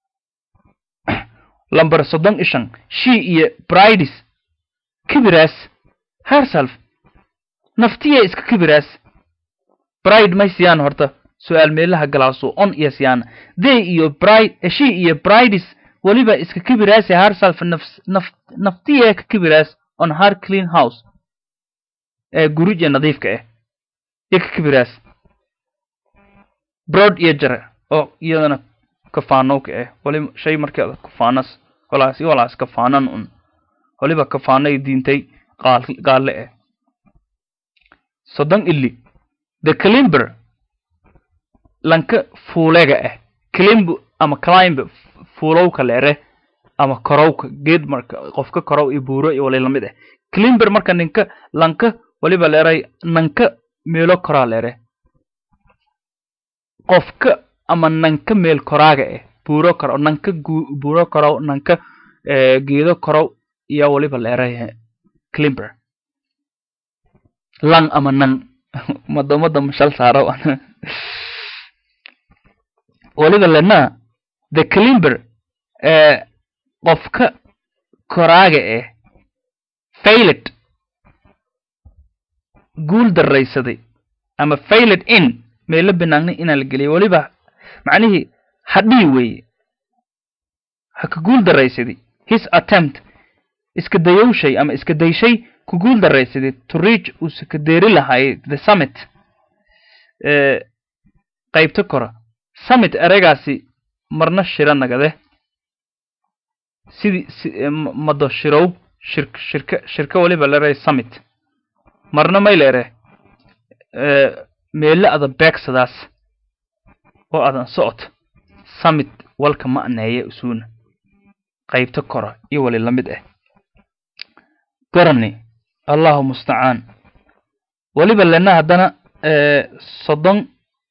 lamber soddon iyo shan she iyo brides kibiraas herself naftiya iska kibiraas bride may siyaan horta su-aal meelaha galaaso on iyo siyaan they iyo bride she iyo brides weliba iska kibiraase herself nafs naf naftiya ka kibiraas on her clean house ee gurija nadiifka ah iyo ka kibiraas broad iyo jare oo iyadana kafaanowka ah wali shay markii ada kafaanas walaas iyo walaas kafaanan un waliba kafaanay diintay qaal qaalle ah soddon ili the climber lanka fuulega ah climb ama climb fuulowka leere ama korowka geed marka qofka korow iyo buuro iyo wali lamid ah climber marka ninka lanka waliba leeray nanka meelo koraa leere qofka ama nanka meel koraaga ah buuro korow nanka buuro korow nanka geedo korow iyo waliba leeray climber lang ama nang madomada mashal saaro waliba lena the climber qofka koraaga ah failed guul daraysaday ama failed in meelo banaagna inaa la geliyay waliba macnihii hadhii weeye ha ka guul daraysaday his attempt iska dayowshay ama iska dayshay ku guul daraysaday to reach uuse ka deeri lahaayay the summit qaybta kora summit ereygaasi marna shira nagade sidii mado shirow shir shirka shirka waliba leeray summit marna may leere meele ada beegsadaas oo adan socod summit walka ma'neeye usuuna qaybta kora iyo wali lamid ah garani allahu mustacaan weliba lena haddana soddon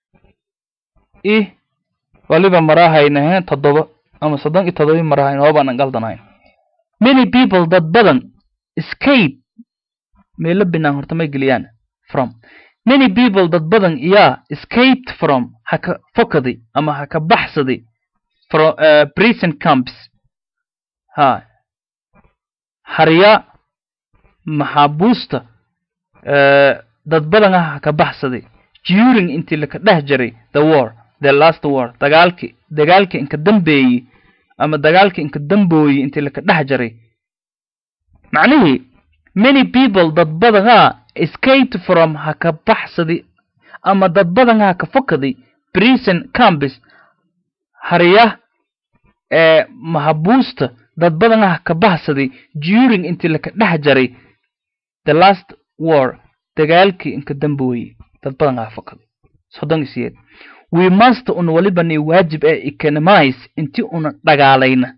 i waliba marahaynahe toddoba ama soddon iyo toddoba marahayn hoobaanan galdanahayn many people dad badan escape meelo binaan horta may geliyaan from many people dad badan yaa escaped from haka fokaday ama haka baxsaday from uh, prison camps ha harya maxaabuusta uh, dad badan ah haka baxsaday during intii laka dhex jaray the war the last war dagaalki dagaalki inka dambeeyey ama dagaalki inka dambooyey intii laka dhex jaray macnihii many people dad badan ah escaped from haka baxsaday ama dad badan ah ka fokaday prison campus harya ee mahabuusta dad badan ah ka baxsaday during intii laka dhex jaray the last war dagaalkii inka dambooyey dad badan ah fokaday soddon iyo sideed we must un waliba ni waajib ee economize intii una dhagaalayna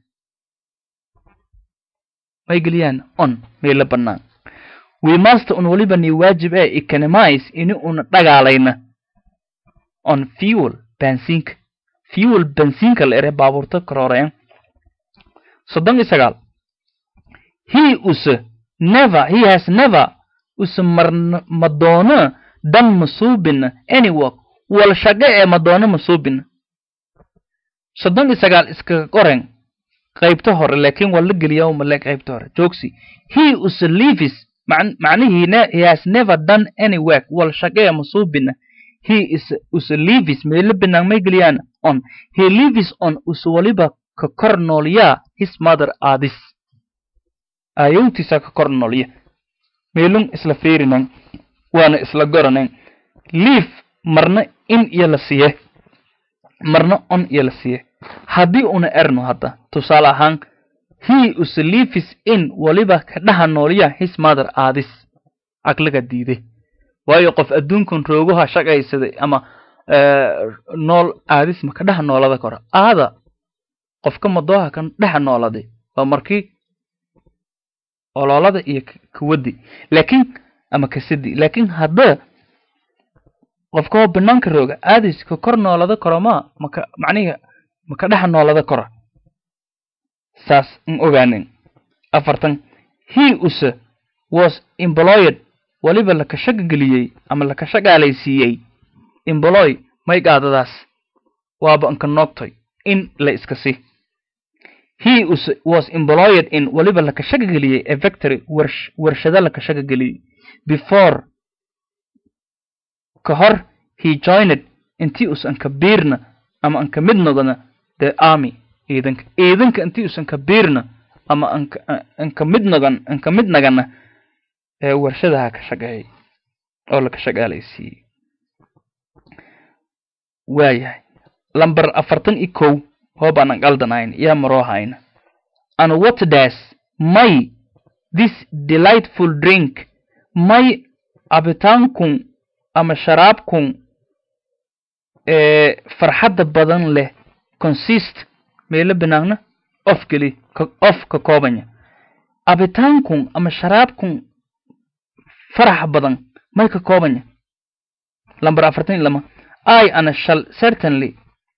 may geliyaan on meelo bannaan we must un waliba ni waajib ee economize ini una dhagaalayna on fuel bensiinka fuel bensiinka la ere baabuurta karooreen soddon iyo sagaal he use never he has never use marn madoono dan masuubina any work wal shaqe ee madoono masuubina soddon iyo sagaal iskaga qoren qaybta hore laakiin waa la geliyaa umale qaybta hore joogsi he use leaves macnihii he has never done any work wal shaqe ee masuubina he is use leaves meelo binaan may geliyaan on he lives on use waliba ka kor noolyaa his mother aadis aayowtiisa ka kor noolya meelun isla fiirinan waana isla goranan liif marna in iyo la siiye marna on iyo la siiye haddii una erno hadda tusaale ahaan he use lives in waliba ka dhaha noolya his mother aadis aqliga diiday waayo qof adduunkan roogaha shaqaysaday ama nool aadis ma ka dhaha noolada kora aada qofka madooha kan dhexa nooladay waa markii ololada iyo kuwadi laakiin ama kasidi laakiin hadda qofkao banaanka rooga aadis ka kor noolada karo ma maka macnihi maka dhexa noolada kora saas in ogaanin afartan he use was employed waliba laka shaga geliyey ama laka shagaalaysiiyey emboloy may gaadadaas waaba inka noogtoy in la iska si he was employed in waliba laka shaga geliyey a victory warshado laka shaga geliyey before ka hor he joined intii usan ka biirna ama anka mid noqona the army ciidanka ciidanka intii usan ka biirna ama anka mid noqon anka mid nagana ee warshadaha ka shaqeeyay oo laka shaqaalaysiiyey waayahay lamber afartan iyo kow hoobaanan qaldanayn yaa maroohayna and what does may this delightful drink may cabitaankun ama sharaabkun ee farxadda badan leh consist meelo banaagna of geli of ka koobanya cabitaankun ama sharaabkun farax badan may ka koobanya lamber afartan iyo lama i ana shall certainly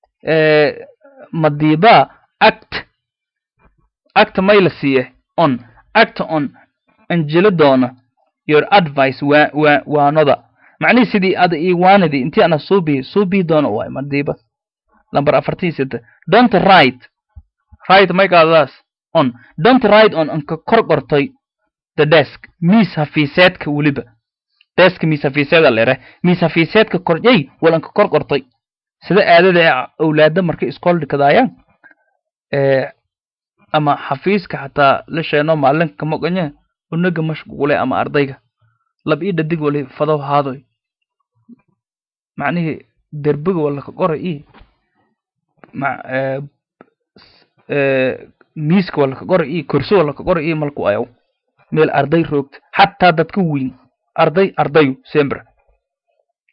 madiba act act may la siiye on act on anjelo doona your advice waa waa waanoda macnihii sidii ada ii waanidii intii ana suubii suubii doona waay madiba lamber afartan iyo sita don't write write may qaadadaas on don't write on anka kor qortay the desk miis hafiiseedka weliba desk miis hafiiseeda lere miis hafiiseedka korjay wal anka kor qortay sida aadada ee awlaada markay iskool dhikadaayaan ama xafiiska xataa la sheeno maalinka moqanya unaga mashquule ama ardayga lab ii dhadig wali fadow haadoy macnihii derbiga wala ka qora ii miiska wala ka qora ii korso wala ka qora ii malku ayaw meel arday roogta xataa dadka weyn arday ardayu sembra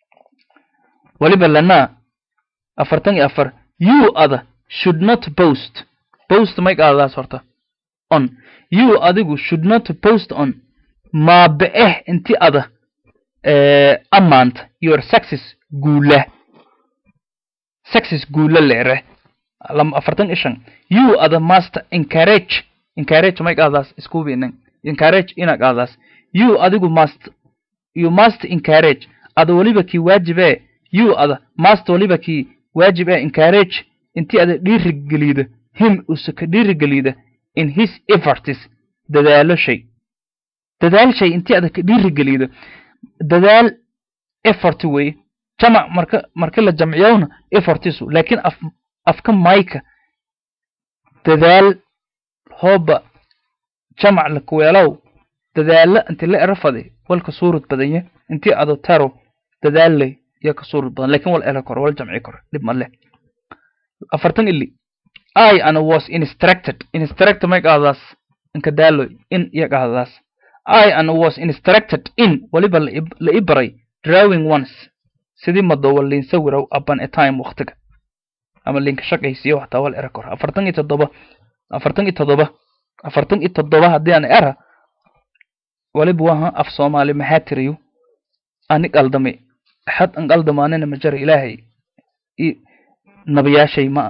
waliba lanaa afartan iyo afar you ada should not post post may qaadadaas horta on you adigu should not post on maabe-eh inti ada ammaanta your success guula success guula leere afartan iyo shan you ada master encourage encourage may qaadaas iskubinan encourage ina qaadaas you adigu must you must encourage ada waliba kii waajibe you ada must waliba kii waajib ee encourage intii ada dhiirigelida him use ka dhiirigelida in his efforts dadaalo shay dadaal shay intii ada ka dhiirigelida dadaal effort wey jamac marka marka la jamciyowna effortisu laakiin af afka mayka dadaal hooba jamac la kuweelow dadaalo inti la erafade walka suurad badanya intii ado taro dadaalley iyo ka suurad badan lakin wal era koro wal jamci koro dhib ma leh afartan ili i ana was instructed instructed may qaadaas inka daaloy in iyo qaadaas i ana was instructed in waliba la i baray drawing once sidii madowa liin sawirow upon a time waktiga ama liinka shaqaysiyo waxtaa wal era koro afartan iyo toddoba afartan iyo toddoba afartan iyo toddoba haddii aan era waliba waha af soomaali maxaa tiriyo ani qaldame axad an qaldamaanina ma jara ilaahay nabiyaashay ma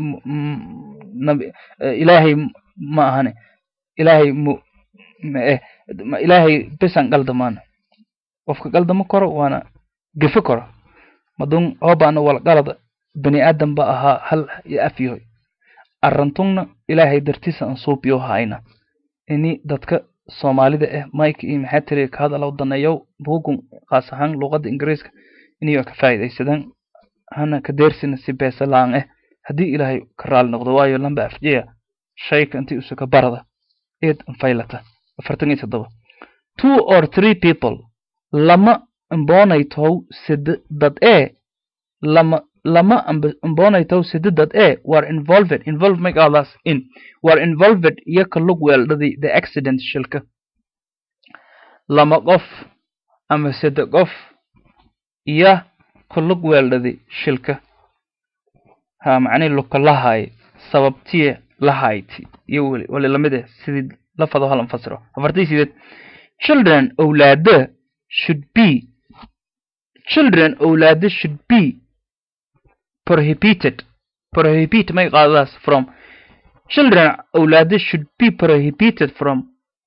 ilaahay ma ahane ilaahay mu mae ilaahay besan qaldamaana qofka qaldamo koro waana gefe koro madun hoobaana wal qalada bani aadam ba ahaa hal iyo afyahoy arrantungna ilaahay dartiisa an suubiyo hayna ini dadka soomaalida ah mike iyo maxaa tiri ka hadalow daneeyow bugun khaas ahaan luuqadda ingiriiska inayo ka faa'iidaysadaan hana ka deersina si beesa la-aan ah haddii ilaahay ka raali noqdo waayo lamba afjiya shayka intii usuka barada eed anfaylata afartan iyo toddoba two or three people lama imboonaytow sida dad ee lama lama imboonaytow sida dad ee were involved involved make others in were involved iyo ka lug weeldhadi the accident shilka lama qof ama sida qof iyo ka lug weeldhadi shilka ha macnii lugka lahaay sababtiye lahayti iyo weli wali lamid eh sidii lafado hal anfasiro afartii sideed children owlaada should be children owlaada should be prohibited prohibit may qaadadaas from children owlaada should be prohibited from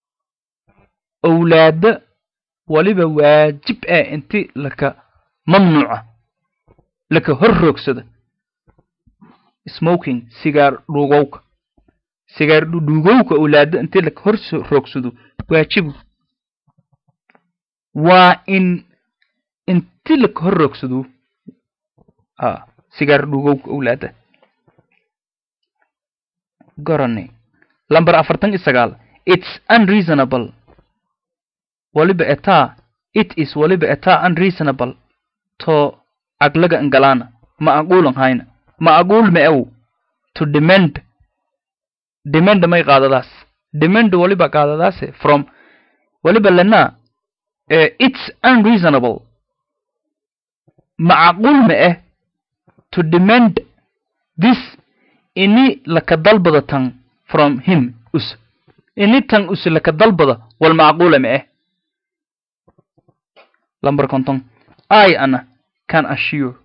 owlaada waliba waajib ah inti laka mamnuuca laka hor roogsada smoking sigaar dhugowka sigaar dhugowka owlaada inti laka hor roogsado waajibu waa in inti laka hor roogsado ha sigaar dhugowka owlaada gorani lamber afartan iyo sagaal its unreasonable waliba etaa it is waliba etaa unreasonable to aglaga ingalaana ma aquulan hayna ma aquul ma ew to demand demand may qaadadaas demand waliba qaadadaase from waliba lana uh, it's unreasonable macquul ma eh to demand this ini laka dalbada tan from him us ini tan us laka dalbada wal macquula ma eh lamber konton i ana can assure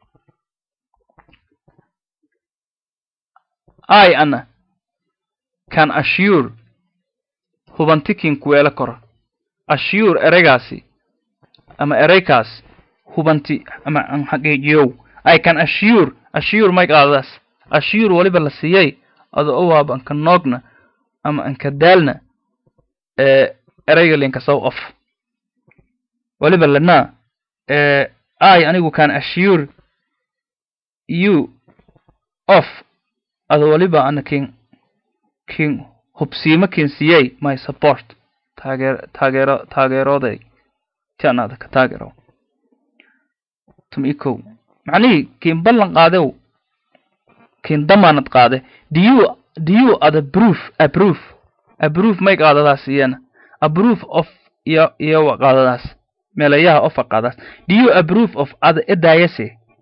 i ana can assure hubantikin kuweelo koro assure ereygaasi ama ereykaas hubanti ama an xaqiijiyow i can assure assure may qaadadaas assure waliba la siiyey ado o waaba anka noogna ama anka daalna ereyga linka sow of waliba lana i anigu can assure you of ado waliba ana kin kin hubsiimo kin siiyey my support taageer taageero taageerooday ti anaada ka taageero tum ikow macnihii kiin ballan qaadew kiin damaanad qaade do you do you ada proof approve approve may qaadadaas iyana approve of iyo iyo qaadadaas meelayaha ofa qaadaas do you approve of ada edaayase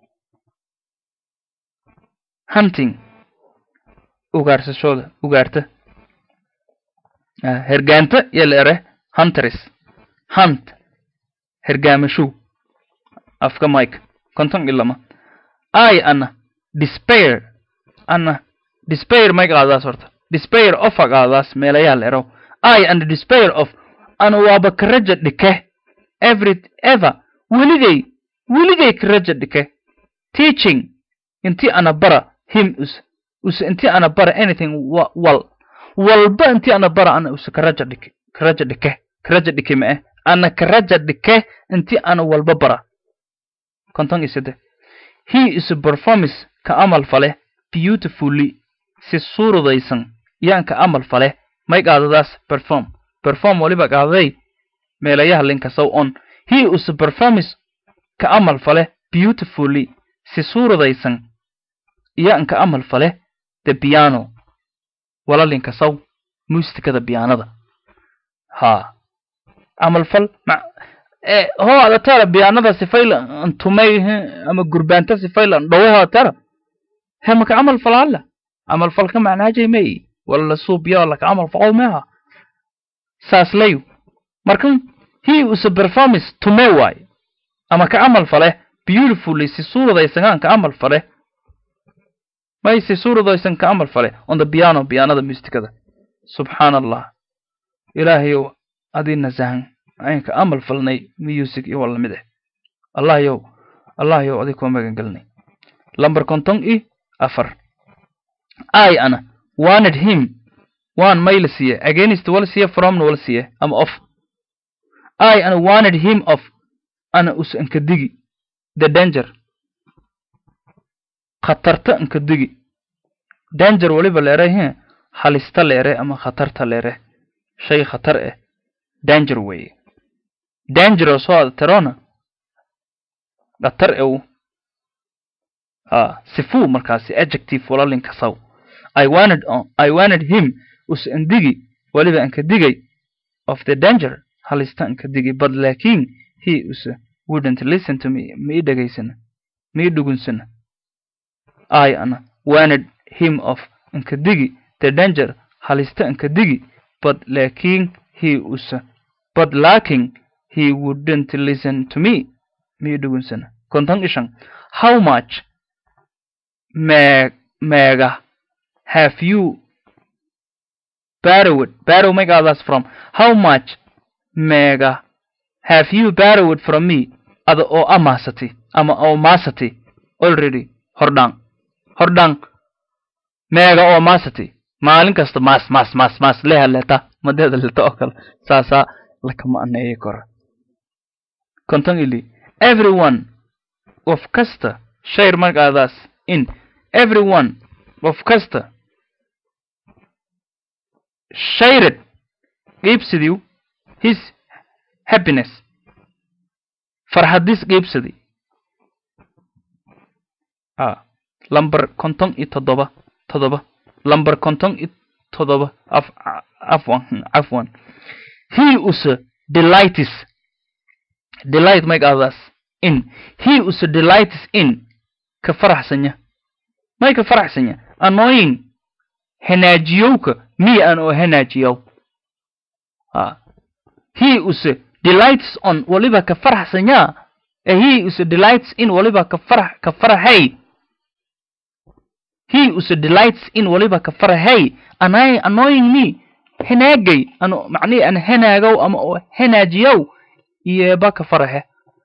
hunting ugaarsashooda ugaarta hergaanta iyo la ere hunteris hunt hergaamashow afka mike konton iyo lama i ana despair ana despair may qaadaas horta despair of a qaadaas meelayaa la erow i and despair of ana waaba karaja dhike every ever weligay weligay karaja dhike teaching inti ana bara him us us inti ana bara anything wal walba inti ana bara ana us karaja dhike karaja dhike karaja dhike ma eh ana karaja dhike inti ana walba bara konton iyo saddex he is a performance ka amal fale beautifully si suuradaysan yaan ka amal fale may qaadadaas perform perform waliba qaaday meelayaha linkasow on he is a performance ka amal fale beautifully si suuradaysan yaan ka amal fale the piano wala linkasow muustikada biyaanada ha amal fal ho ada tara biyaanada sifayla antumay ama gurbaanta sifayla dhawaha tara he maka amal falala amal falka macnaajay may wala suubiya laka amal faqow meha saas layu markan he is a performance tume waay ama ka amal fale beautifully si suuradaysan ka amal fale may si suuradaysan ka amal fale on the piano pianada musicada subxaan allah ilaahayow adii nasahan aynka amal falnay music iyo wala mid eh allah yow allah yow adig koo magan gelnay lamber konton i afar i ana wanted him waan may la siiye against wala siiye fromna wala siiye ama off i ana wanted him off ana us anka digi the danger khatarta anka digi danger waliba leere he halista leere ama khatarta leere shay khatar eh danger weeye dangerous oo terona khatar ew sifuu markaasi adjective walalinka saw I wanted I wanted him us andigi waliba anka digay of the danger halista anka digay but laakin he us wouldn't listen to me ma ii dhegaysana ma ii dhugunsana I ana wanted him of anka digi the danger halista anka digi but laakin he us but lacking he wouldn't listen to me ma ii dhugunsana konton ishan how much me mega have you borrowed borrow make others from how much mega have you borrowed from me ada oo amaasati ama oo maasati already hordhaan hordhaan meega oo maasati maalin kasta maas maas maas maas leha leta madeeda leta oo kale saasaa lakama aneeyi kora konton ili everyone of kasta shayr markaadaas in everyone of kasta shared qiibsidiw his happiness farxadis qiibsadi a lamber konton iyo toddoba toddoba lamber konton iyo toddoba af afwan afwan he usa delightis delight make others in he usa delightis in ka faraxsanya may ka faraxsanya annoying hanaajiyowka mi an oo hanaajiyow ha he use delights on waliba ka faraxsanya eh he use delights in waliba ka farax ka farahay he use delights in waliba ka farahay anay annoying me hanaagay ano macnihi an hanaagow ama oo hanaajiyow iyeba ka farahe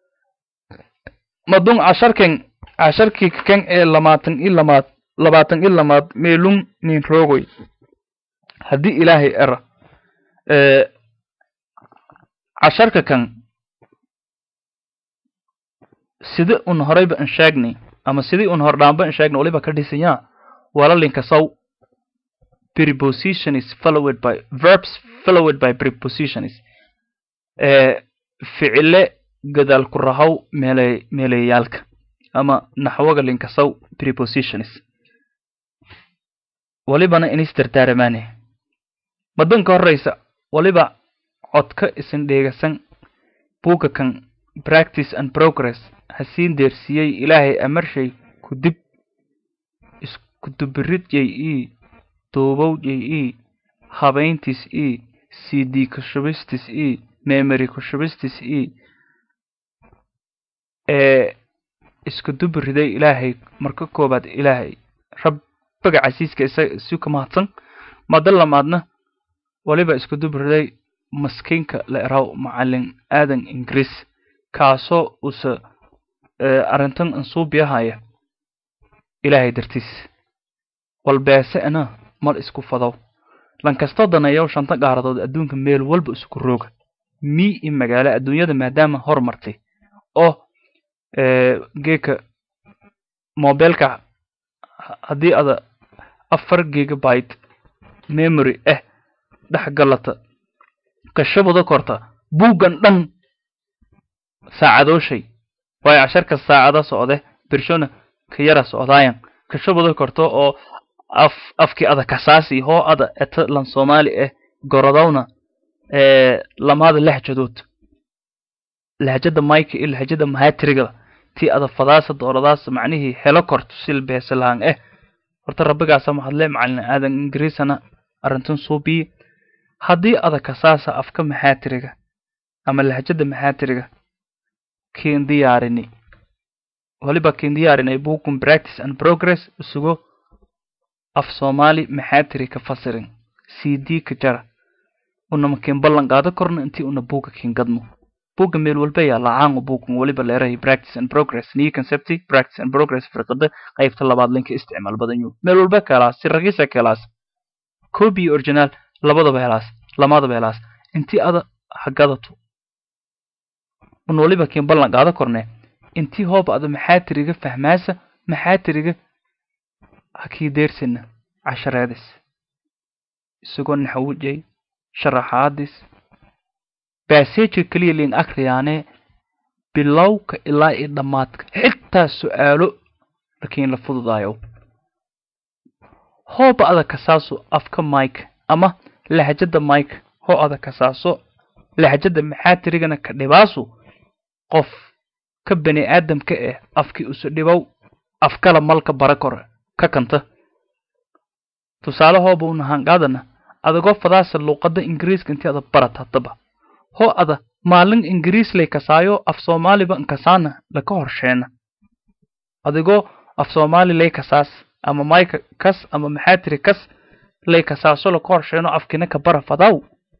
madun casharkan casharkii kan ee lamaatan i lamaad labaatan i lamaad meelun nin roogoy haddii ilaahay era casharka kan sida un horeyba an sheegnay ama sidii un hordhaanba an sheegnay waliba ka dhisanyaa walalinka saw preposition is followed by verbs followed by prepositions ficile gadaal ku rahow meele meeleyaalka ama naxwaga linkasaw prepositions walibana inistartaaramaane madanka horeysa waliba codka isin dheegasan buuga kan practice and progress hasiin deersiyey ilaahay amarshay ku dib kudubirid j e duubow j e habayntis e cd kushubistis e memory kushubistis e ee isku dubiriday ilaahay marka koobaad ilaahay rabbiga casiiska isa isu ka mahadsan mada lamaadna waliba isku dubiriday maskiinka la eraw macalin aadan ingiriis kaasoo usa arrintan ansuubiyahaya ilaahay dartiis walbeese'na mal isku fadow lankastoo daneeyow shanta gaaradood adduunka meel walba isku rooga mii i magaalo adduunyada maadaama hormartay oo geeka mobilka haddii ada afar gigabyte memory ah dhex galata kashabada korta buuggan dhan saacadooshay waayo casharka saacada socde birshona ka yara socdaayan kashabada korto oo af afkii ada kasaasi hoo ada eta lan soomaali ah gorodowna lamaada lahjadood lahjada mike iyo lahjada mahatriga tii ada fadaasa dooradaas macnihii helo korto sil beesalahan eh horta rabbigaasa mahadle macalin aadan ingiriisana arrintan suubiye haddii ada kasaasa afka maxaatiriga ama lahjada maxaatiriga kiin diyaarini waliba kiin diyaarinay buukun practice and progress isugo af soomaali maxaatiri ka fasirin c d ka jara unama kiin ballan qaado korna intii una buuga kiin gadmo buugga meel walba yaa lacaango buugan waliba leerahay practice and progress new concepti practice and progress firqada qaybta labaad linka isticmaal badan yuu meel walba ka helaas si ragisa ka helaas copy iyo original labadaba helaas lamadaba helaas intii ada hagadato un waliba kiin ballan qaado korne intii hooba ada maxaatiriga fahmaasa maxaatiriga hakii deersina cashareedis isagoo naxawujay sharaxaadis baseja keliya liin akriyaane bilowka ilaa iyo dhammaadka xitaa su-aalo lakiin la fududaayo hooba ada kasaaso afka mike ama lahjada mike hoo ada kasaaso lahjada maxaatirigana ka dhibaasu qof ka bani aadamka eh afkii usu dhibow afkala malka bara kore ka kanta tusaale hooba unahanqaadana adagoo fadaasa luuqada ingiriiska intii ada barat haddaba hoo ada maalin ingiriis lay kasaayo af soomaaliba nkasaana laka horsheena adigoo af soomaali lay kasaas ama mayka kas ama maxaatiri kas lay kasaaso laka horsheeno afkina ka bara fadaw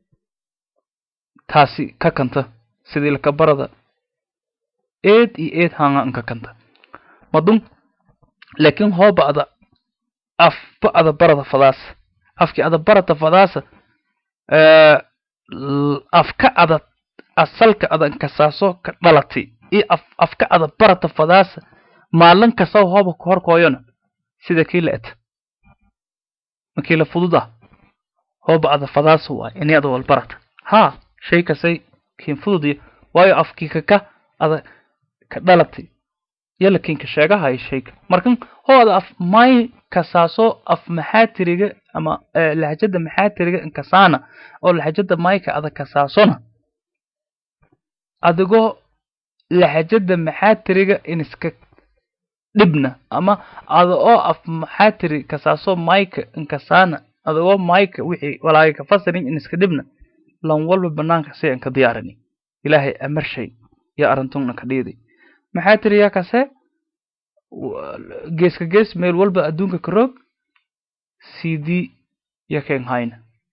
taasi ka kanta sidii laka barada eed iyo eed hanga nka kanta madun laakiin hooba ada afba ada barada fadaasa afkii ada barata fadaasa afka ada asalka ada nkasaaso ka dhalati iyo afka ada barata fadaasa maalin kasaw hooba ku horkooyona sida kii la eta makii la fududa hooba ada fadaasa waay ini ada wal barata haa shay kasay kiin fududiyo waayo afkii kaka ada ka dhalati yala kiinka sheegahayo shayga markan hoo ada af may kasaaso af maxaatiriga ama lahjada maxaatiriga inkasaana oo lahjada mayka ada kasaasona adigoo lahjada maxaatiriga iniska dhibna ama ada oo af maxaatiri kasaaso mayka inkasaana adigoo mayka wixii walaaga ka fasirin iniska dhibna lan walba banaanka si an ka diyaarini ilaahay amarshay iyo arintungna ka dhiiday maxaatiri yaa kase geeska gees meel walba adduunka ka roog c d yakeen hayna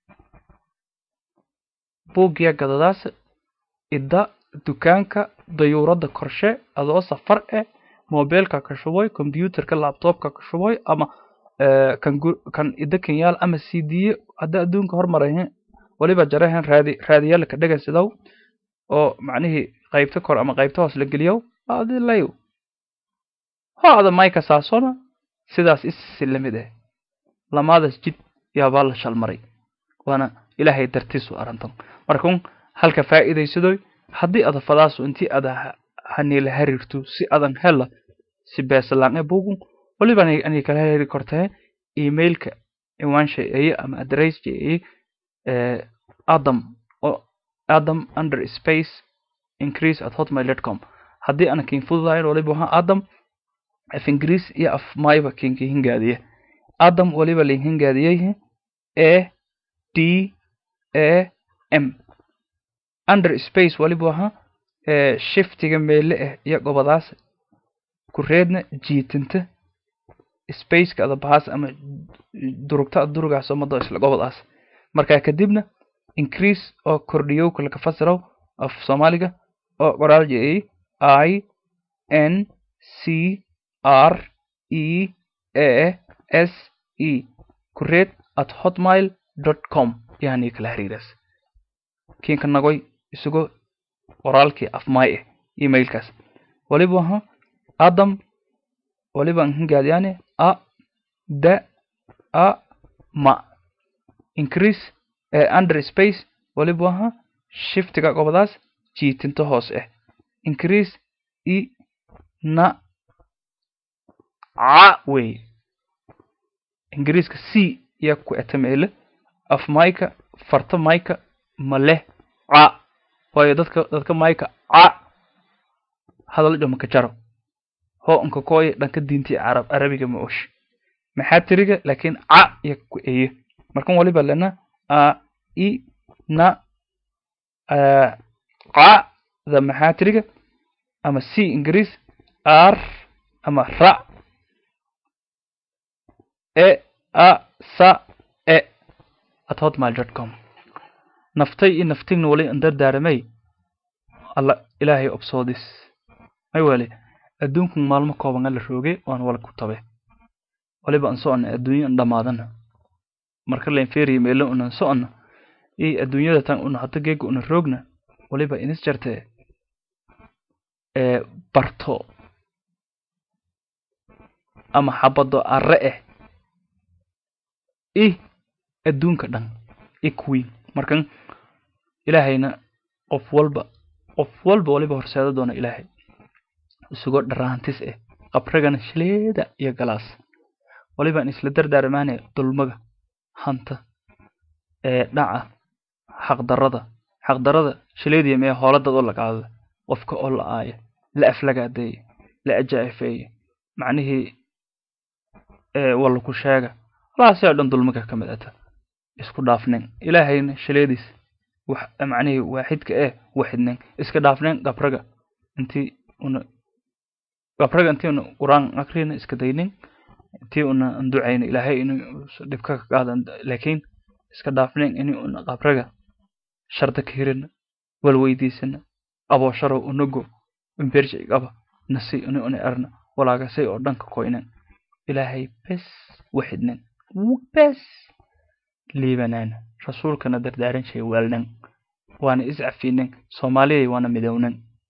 buugya gadadaasa idda dukaanka dayuuradda korshe adoo safar eh mobilka ka shuboy combyuterka laptopka ka shuboy ama kan kan idda kenyaal ama c d hadda adduunka hormarahin waliba jarahan raadi raadiyaalka dhagan sidow oo macnihii qaybta kor ama qaybta hoos la geliyow adi layo ho ada mayka saasona sidaas isi lamid ah lamaadaas jid yaabaa la shalmaray waana ilaahay dartiisu arantan markun halka faa'iidaysadoy haddii ada fadaasu intii ada haniila hariirto si adan hela si beesalaan e bugun waliba ani kala heri kortee emailka iwaansha eye ama adressja eye adam adam under space increase at hotmail dot com haddii ana kiin fududahayn waliba waxa adam af ingiriis iyo af mayba kiinka hingaadiya adam waliba linhingaadiyey a d a m under space waliba aha shiftiga meele ah iyo gobadaas kureedna jiitinta spaceka ada bahaas ama durugta durugaas umado isla gobadaas markaa kadibna increase oo kordhiyowka laka fasiraw af soomaaliga oo qoraal jeyay i n c r e a s e kureed at hotmail dot com yani kala xiriiraas kiinka nagoy isagoo qoraalkii afmaay ah emailkaas waliba aha adam waliba hingaadiyane a da a ma increase under space waliba aha shiftiga gobadaas jiitinta hoos ah increase i na ca wey ingiriiska c yaa ku etameele af mayka farta mayka ma leh ca waayo dadka dadka mayka ca hadal dhama ka jaro ho unka kooya dhanka diintii carab arabiga ma osh maxaa tiriga laakiin ca yaa ku eye markan waliba lena a i na ca da maxaa tiriga ama c ingiriis r ama ra e a sa e at hotmail dot com naftay iyo naftigna wali andardaaramay alla ilaahay obsoodis may wale adduunku maalmo kooban la roogay waan wala ku tabe waliba an soconna adduunyo an dhamaadana marka layn feeriya meelo unan soconna iyo adduunyada tan una hata geega una roogna waliba inis jarte ee barto ama xabado arre ah i adduunka dhan i kuwiin markan ilaahayna qof walba qof walba waliba horseeda doona ilaahay isagoo dharaantis ah qabragana shileeda iyo galaas walibaan isla dardaarmaanaya dulmaga hanta ee dhaca xaqdarada xaqdarada shileediya mee hooladad oo la qaada qofka oo la aaya la aflagaadeeya la ajaa'ifeeya macnihii walla ku sheega walaasi oo dhan dulmaga ka mid ata isku dhaafnayn ilaahayna shileediis wax macnihii waaxidka eh waxidnayn iska dhaafnayn qabraga intii una qabraga intii una quraan akrina iska daynin intii una ducayna ilaahay inuu dhibka ka qaada laakiin iska dhaafnayn inii una qabraga sharda ka hirina walweydiisana aboosharo unago imberji qaba nasi ini una erna walaagasay oo dhanka koynan ilaahay bes waxidnan bes liibanaan rasuulkana dardaaran shay waalnan waana iscafinan soomaaliyay waana midownan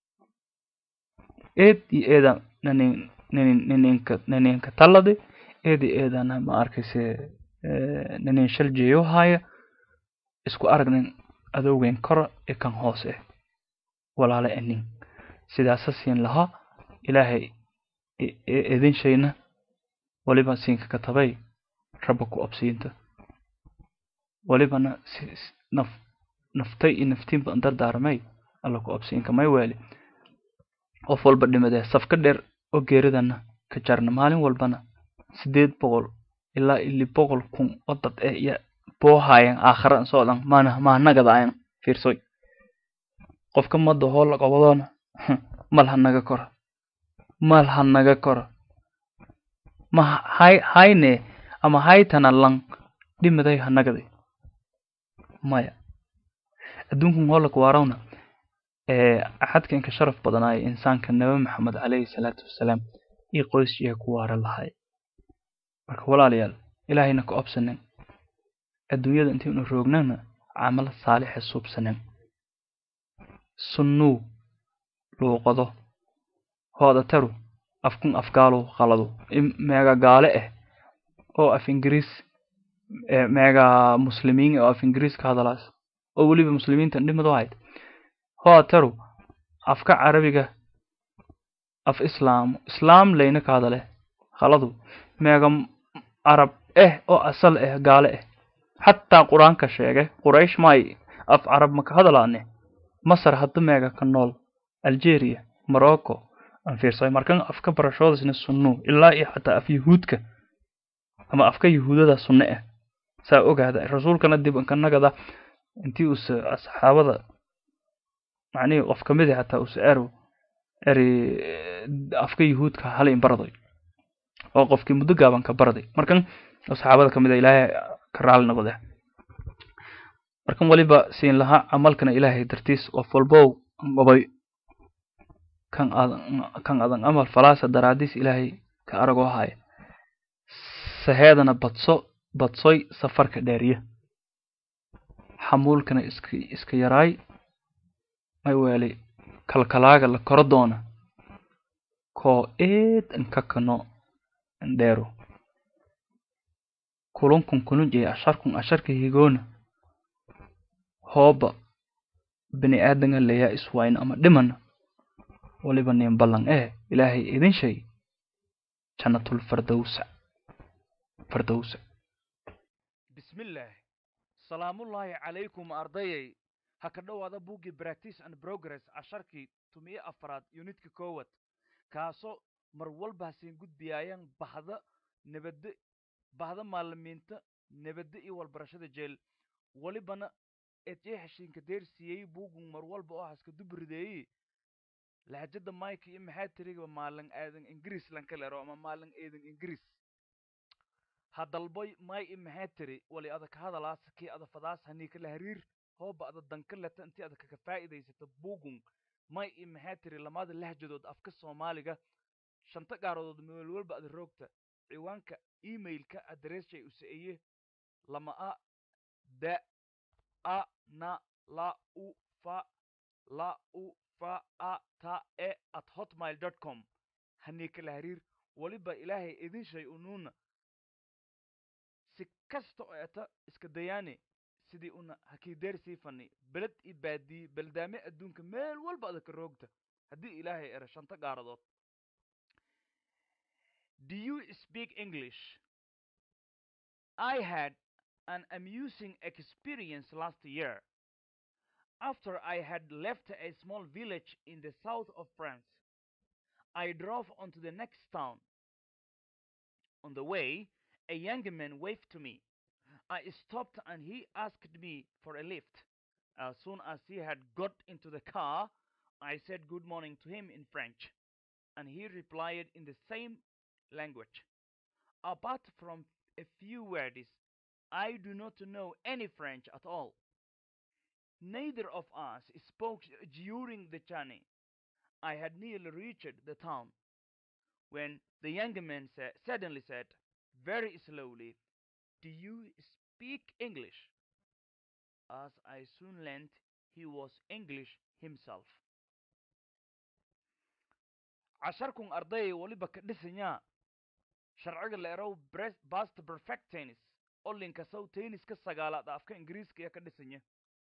eed iyo eeda nanin nanin naninka naninka tallade eedi eedana ma arkayse nanin shal jeeyo haaya isku aragnin adowgen kora ee kan hoos ah walaala anin sidaasa siin lahaa ilaahay idin shayna waliba siinka katabay rabba ku absiinta walibana naf naftay iyo naftiinba an dardaaramay alla ku absiinka may weeli qof walba dhimadee safka dheer oo geeridana ka jarna maalin walbana sideed boqol ilaa ili boqol kun oo dad eh iyo boohayan aakhara an socdan maana maanagada ayan fiirsoy qofka mada hoola qabadoona mal ha naga kora mal ha naga kora ma hay hayne ama haytana lang dhimaday ha nagaday maya adduunkan hoolaka waarawna axadka inka sharaf badanaaya insaanka nabi maxamed calayhi salaatu wassalaam iyo qoysjiya ku waara lahay marka walaalayaal ilaahayna ka obsanen adduunyada intaynu roognana camal saalixa suubsanen sunnuu luuqado hooda taru afkun afgaalo qalado meega gaale ah oo af ingiriis meega muslimiin oo af ingiriis ka hadalaas oo weliba muslimiinta dhimado ahayd hooda taru afka carabiga af islaam islaam layna ka hadale qaladu meega carab eh oo asal ah gaale ah xataa qur-aanka sheege quraysh may af carab maka hadalaane masar hadda meega ka nool algeria morocco aan fiirsay markan afka barashoodasna sunnu ilaa iyo xataa af yahuudka ama afka yahuudada sunne ah saa ogaada rasuulkana dib inkanagada intii uuse asxaabada macnihii qof ka mid ah hataa uuse ero eri afka yahuudka hala in baraday oo qofkii muddo gaaban ka baraday markan asxaabada ka mid a ilaahay ka raali noqde markan waliba siin lahaa camalkana ilaahay dartiis qof walbow gobay kan adan kan adan amal falaasa daraadiis ilaahay ka aragoo haya saheedana badso badsoy safarka dheeriya xamuulkana iska iska yaraay may weelay kalkalaaga la koro doona koo eed inkakano indheero kulunkun kulun iyo asharkun asharka higoona hooba bini aadanga leeyaa iswayn ama dhimana waliba nin ballan eh ilaahay idin shay jannatul fardowsa fardowsa bismillaah salaamullaahi calaykum ardayay ha ka dhowaada buuggii practice and progress casharkii tumiyo afraad yunitka koowad kaasoo mar walba hasiin gudbiyaayaan bahda nabadda bahda maalimiinta nabadda iyo walbarashada jeel walibana eedjee heshiinka deersiiyey buugun mar walba oo haska dubrideeyi lahjada mike iyo maxaa tiriga maalin aadan ingiriis lanka lero ama maalin eedan ingiriis ha dalboy may i maxaa tiri wali ada ka hadalaas kii ada fadaas hanii kala hariir hooba ada danka leta intii ada kaga faa'iidaysato buugun may i maxaa tiri lamada lahjadood afka soomaaliga shanta gaarodood meel walba ada roogta ciwaanka emailka adressjay usaeye lama a da a na la u fa la u fa a ta e at hotmail dot com hanii kala hariir waliba ilaahay idin shay unuuna si kasta oo eta iska dayaane sidii una hakiideer sii fani beled i baadiye beldaame adduunka meel walba ada ka roogta haddii ilaahay ero shanta gaaradood do you speak english i had an amusing experience last year after i had left a small village in the south of france i drove on to the next town on the way a young man waved to me. I stopped and he asked me for a lift. As soon as he had got into the car, I said good morning to him in French, and he replied in the same language. Apart from a few words, I do not know any French at all. Neither of us spoke during the journey. I had nearly reached the town when the young man sa- suddenly said, very slowly, Do you speak English? As I soon learned, he was English himself. casharkun arday waliba ka dhisanyaa sharciga la erow bast perfect tennis oo linkasow tenniska sagaalaad afka ingiriiska iyo ka dhisanya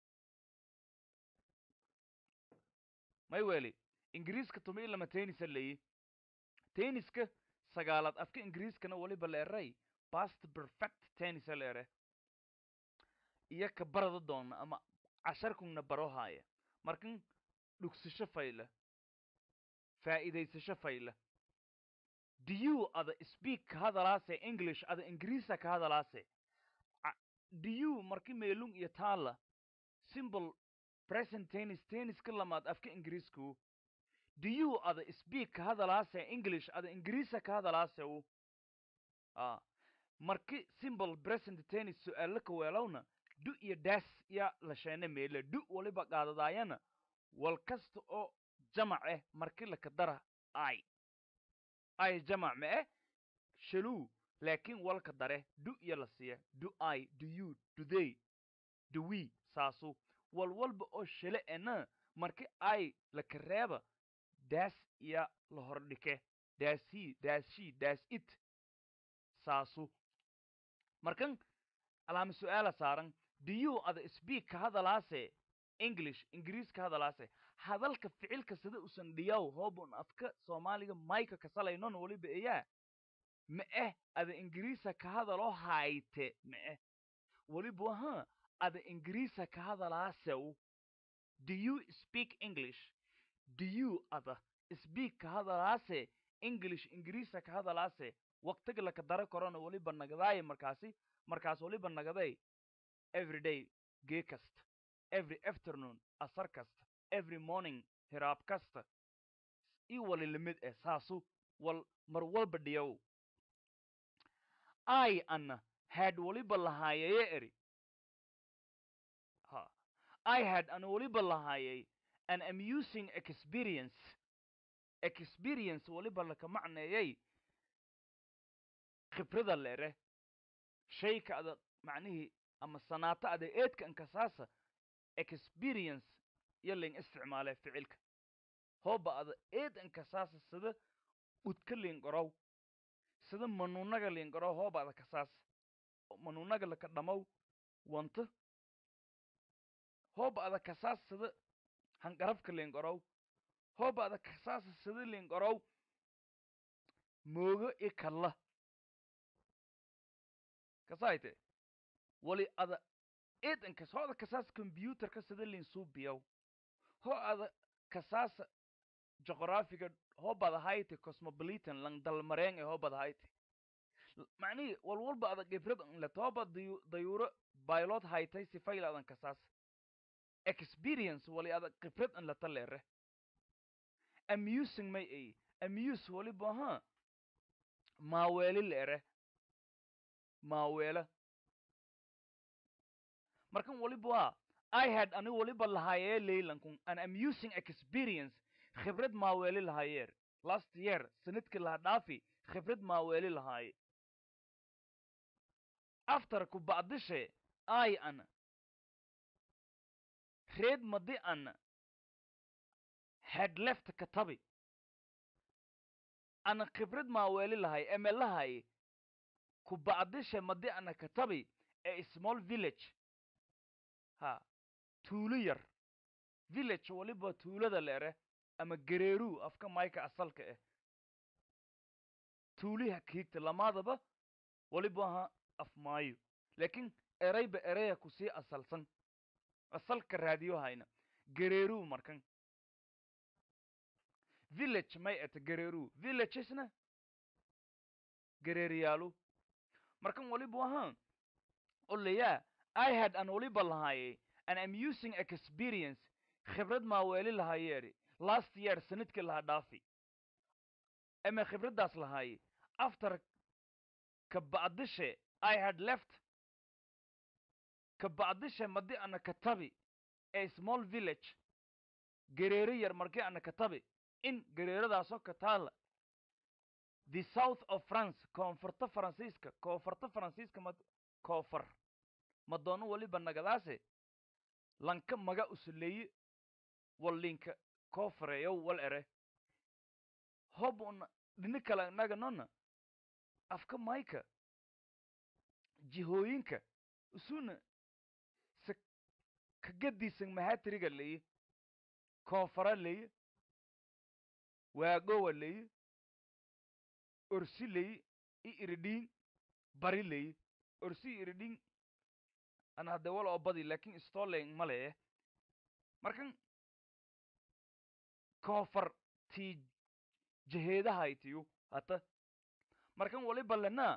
may weli ingiriiska tumi lama tennisa leeyi tenniska sagaalaad afka ingiriiskana waliba la eray bast perfect tennisa la ere iyo ka barada doona ama casharkungna baro haaya markan dhugsasho fayla faa'iidaysasho fayla do you ada speak ka hadalaase english ada ingiriisa ka hadalaase do you marki meelung iyo taala simple present tennis tenniska lamaad afka ingiriisku do you ada speak ka hadalaase english ada ingiriisa ka hadalaase u a marki simple present tennis su-aalo ka weelowna du iyo daas ya la sheene meele du waliba qaadadaayana wal kasta oo jamac eh marki laka dara ai ai jamac ma eh shaluu laakiin walka dare du iyo la siiya do i do you do they do we saasu wal walba oo shale ena marki ai laka reeba daas iyo la hordhike daas he daas she daas it saasu markan alaama su-aala saaran do you ada speak ka hadalaase english ingiriis ka hadalaase hadalka ficilka sida usan dhiyaw hoobun afka soomaaliga mayka kasalaynon waliba eyaa ma eh ada ingiriisa ka hadaloo hayte ma eh waliba waha ada ingiriisa ka hadalaasew do you speak english do you ada speak ka hadalaase english ingiriisa ka hadalaase waqtiga laka dara korona weliba nagadaaya markaasi markaas weliba nagaday every day gee kasta every afternoon asar kasta every morning hiraab kasta io wali lamid eh saasu wal mar walba dhiyow i ana had weliba lahaayeye eri ha i had ana weliba lahaayay an amusing experience experience weliba laka macneeyay khibrada leere shayka ada macnihii ama sanaato ada eedka ankasaasa experience iyo ling isticmaale ficilka hooba ada eed ankasaasa sida udka liingorow sida manuunaga liingorow hooba ada kasaasa manuunaga laka dhamaw wanta hooba ada kasaas sida hanqarabka liingorow hooba ada kasaasa sida liingorow moogo i kalla kasaayte wali ada eedankas ho ada kasaasa combyuterka sida linsuubiyow ho ada kasaasa joqorafiga hoobada hayte cosmopolitan lang dalmareen ee hoobada hayte macnihii walwalba ada gibrad let hooba dayu dayuuro baylod haytay sifayl adan kasaasa experience wali ada khibrad an lata leere amusing may ay amuse waliba ha maaweeli leere maaweela markan waliba waa i had ani waliba lahaayee leylankun an amusing experience khibrad maaweeli lahaayeer last year sanadkii laha dhaafi khibrad maaweeli lahaaye after ku bacdishe i ana reed madi ana had left katabi ana khibrad maaweeli lahay eme lahay ku bacdishe madi ana katabi ee small village ha tuulo yar village waliba tuulada leere ama gareeru afka mayka asalka ah tuuliha kiigta lamaadaba waliba ha af maayo laakiin erayba eraya kusii asalsan asalka raadiyo hayna gareeru markan village may eta gareeru villagesna gareeriyaalu markan waliba waha oleyaa i had an waliba lahaaye an amusing experience khibrad maaweeli lahaayeeri last year sanadkii laha dhaafi eme khibraddaas lahaaye after ka bacdishe i had left ka bacdishe madi ana katabi a small village gareere yar markii ana katabi in gareeradaasoo kataala the south of france koonfurta faransiiska koonfurta faransiiska ma koofar madoono waliba nagadaase lanka maga usuleeye wallinka koofareeyow wal ere hob una dhini kale naganona afka mayka jihooyinka usuna se kagadiisan mahatiriga leye koonfara leye waagowa leye orsi leye i iridhiin bari leye orsi i iridhiin ana hadde wal oo badi lakin stoling male eh markan koofar tii jeheedahaytiyu hata markan waliba lena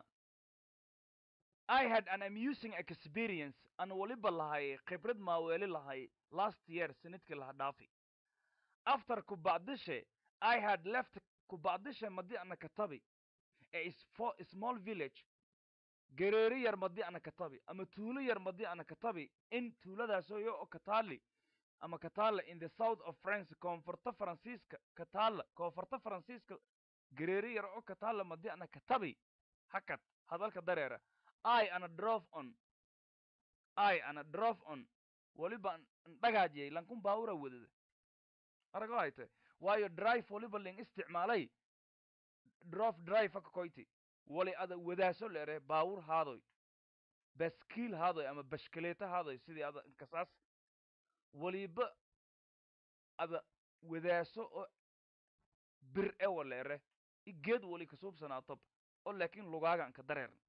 i had an amusing experience an waliba lahay khibrad maaweeli lahay last year sanadkii laha dhaafi after ku bacdishe i had left ku bacdishe madi ana katabi a small village gareeri yar madi ana katabi ama tuulo yar madi ana katabi in tuuladaasoo yo oo kataali ama kataala in the south of france koonfurta faransiiska kataala koonfurta faransiiska gareeri yar oo kataala madi ana katabi hakad hadalka dareera i ana drove on i ana drove on waliba ndhagaajiyay lankun baawura wadada arago hayte waayo drive waliba ling isticmaalay drove drive akakoyti wali ada wadaaso leere baawur haadoy baskiil haadoy ama bashkaleeta haadoy sidii ada kasaas waliba ada wadaaso oo bir ewa leere i geed wali kasuubsanaatob oo laakiin lugaaga anka dareeran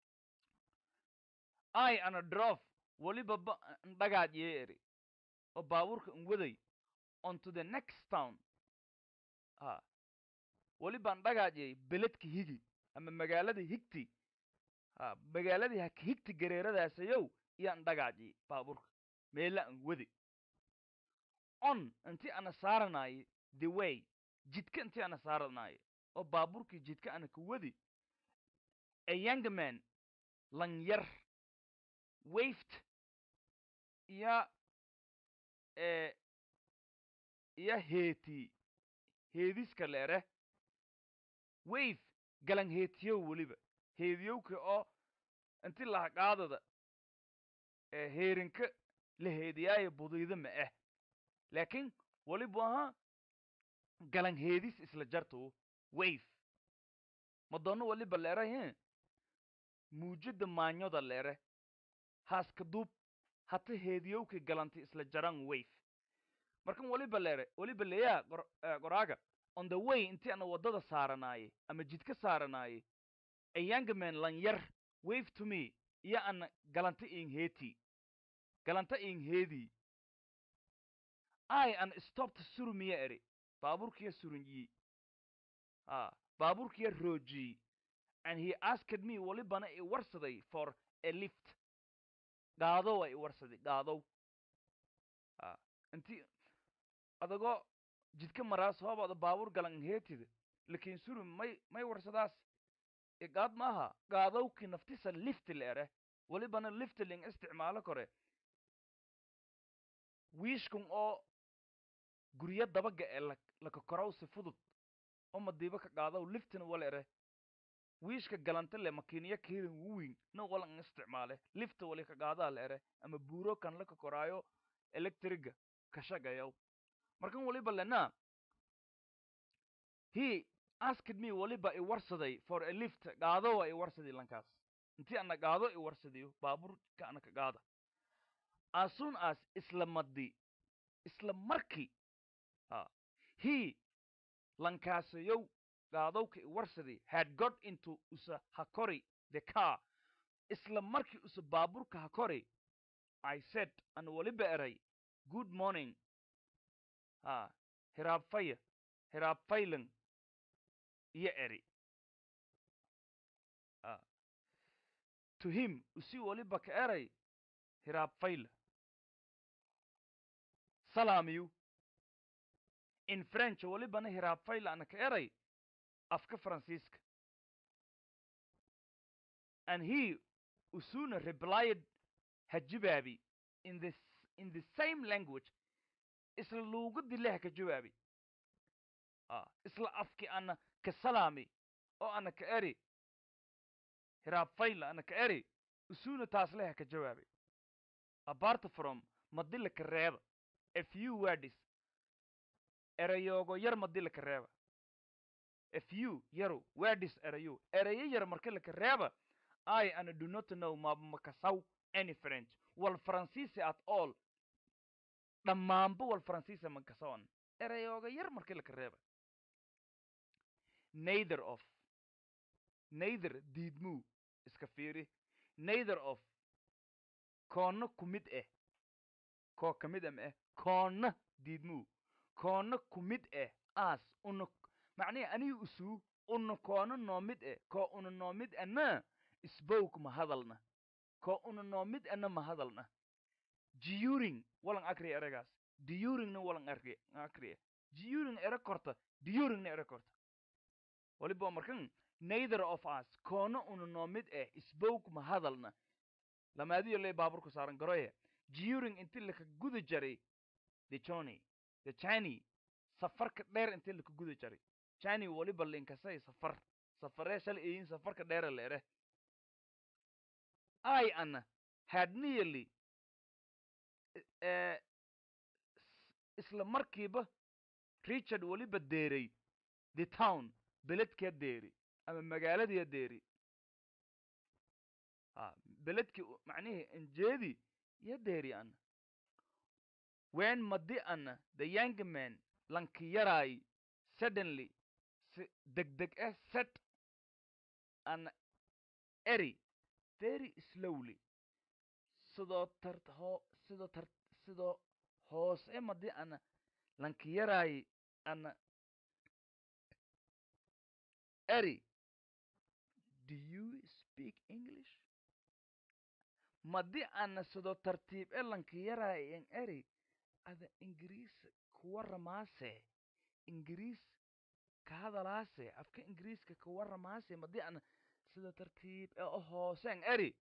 i ana drof waliba ba ndhagaad yee eri oo baabuurka n waday onto the next town ha waliba ndhagaajyay beledka higi ama magaaladii higti ha magaaladii ha higti gareeradaasayow iyaan dhagaaji baabuurka meela an wadi on intii ana saaranaaye the way jidka intii ana saaranaaye oo baabuurkii jidka ana ka wadi a young man lanyar waved iyo ee iyo heeti heediska leere wave galan heetiyow weliba heediyowka oo inti lahaqaadada ee heerinka la heediyaayo budayda ma ah laakiin welibu ahaa galan heedis isla jarto wave madoono weliba leere he muujada maanyoda leere haaska duub hata heediyowka galanti isla jaran wave markan weliba leere weliba leeyaa gor eh, goraaga on the way intii ana waddada saaranaaye ama jidka saaranaaye a young man lanyar wave to me iyo ana galanta in heeti galanta in heedii i an stopped surumiya eri baabuurkiya surunyi a baabuurkiya roojiyey and he asked me welibana i warsaday for a lift gaadow i warsaday gaadow a inti adagoo jidka maraas hoobada baabuur galan heetida lakin surum may may warsadaas igaad maaha gaadowki naftisa lifti leere welibana lifti ling isticmaalo kore wiishkun oo guryo dabaga ee la lakakorow si fudud oo madiiba ka qaadaw liftina waleere wiishka galanta le makiiniya keedan wuwin na walan isticmaale lifta wali ka qaadaa leere ama buuro kan la kakoraayo electriga kashagayow markan waliba lena he asked me waliba i warsaday for a lift gaadowa i warsaday lankaas intii ana gaado i warsadayo baabuurka ana ka gaada as soon as isla madi isla markii ha he lankaasayow gaadowka i warsaday had got into usa hakori the car isla markii usa baabuurka hakori i said an waliba eray good morning ha hiraabfaya hiraabfaylan iyo eri a to him usi waliba ka eray hiraabfayla salaamiyu in french walibana hiraabfayla ana ka eray afka faransiiska and he usuna replied hajibaabi in the s- in the same language isla luugadii leh ka jawaabi a isla afki ana ka salaami oo ana ka eri hiraabfayla ana ka eri usuna taas leh ka jawaabi apart from madila ka reeba a few words erayoogo yar madila ka reeba a few yaru words erayo erayo yar marka laka reeba i ana do not know ma makasaw any french wal faransiisi at all dhammaanba wal faransiisa makasawan erayooga yar marka laka reeba neither of neither diidmuu iska fiiri neither of koonna ku mid eh koo ka mid ama eh koonna diidmuu koonna ku mid eh as una macnihi aniga usuu una koona noo mid eh koo una noo mid ana spoke ma hadalna koo una noo mid ana ma hadalna during walan akriya eragaas duringna walan akriya akriya during ere korta duringna ere korta waliba markan neither of us koona una noo mid eh spoke ma hadalna lamaadiyo lee baaburku saaran garoye during inti laka guda jaray the johnny the chani safarka dheer inti laka guda jaray chani waliba linkasay safar safaree shalay eyin safarka dheere leere i ana had nearly eh, s- isla markiiba richard waliba deeray the town beledkaa deeri ama magaaladiya deeri a beledki u- macnihi injeedi iyo deeri ana when madi ana the young man lanki yaraay suddenly si degdeg eh set an eri very slowly sidoo tar hoo sidoo tar sidoo hoose madi ana lanki yaraay ana eri do you speak english madi ana sido tartiib elanka yaraayen eri ada ingiriis kuwaramaase ingiriis ka hadalaase afka ingiriiska ka waramaase madi ana sida tartiib e o hooseen eri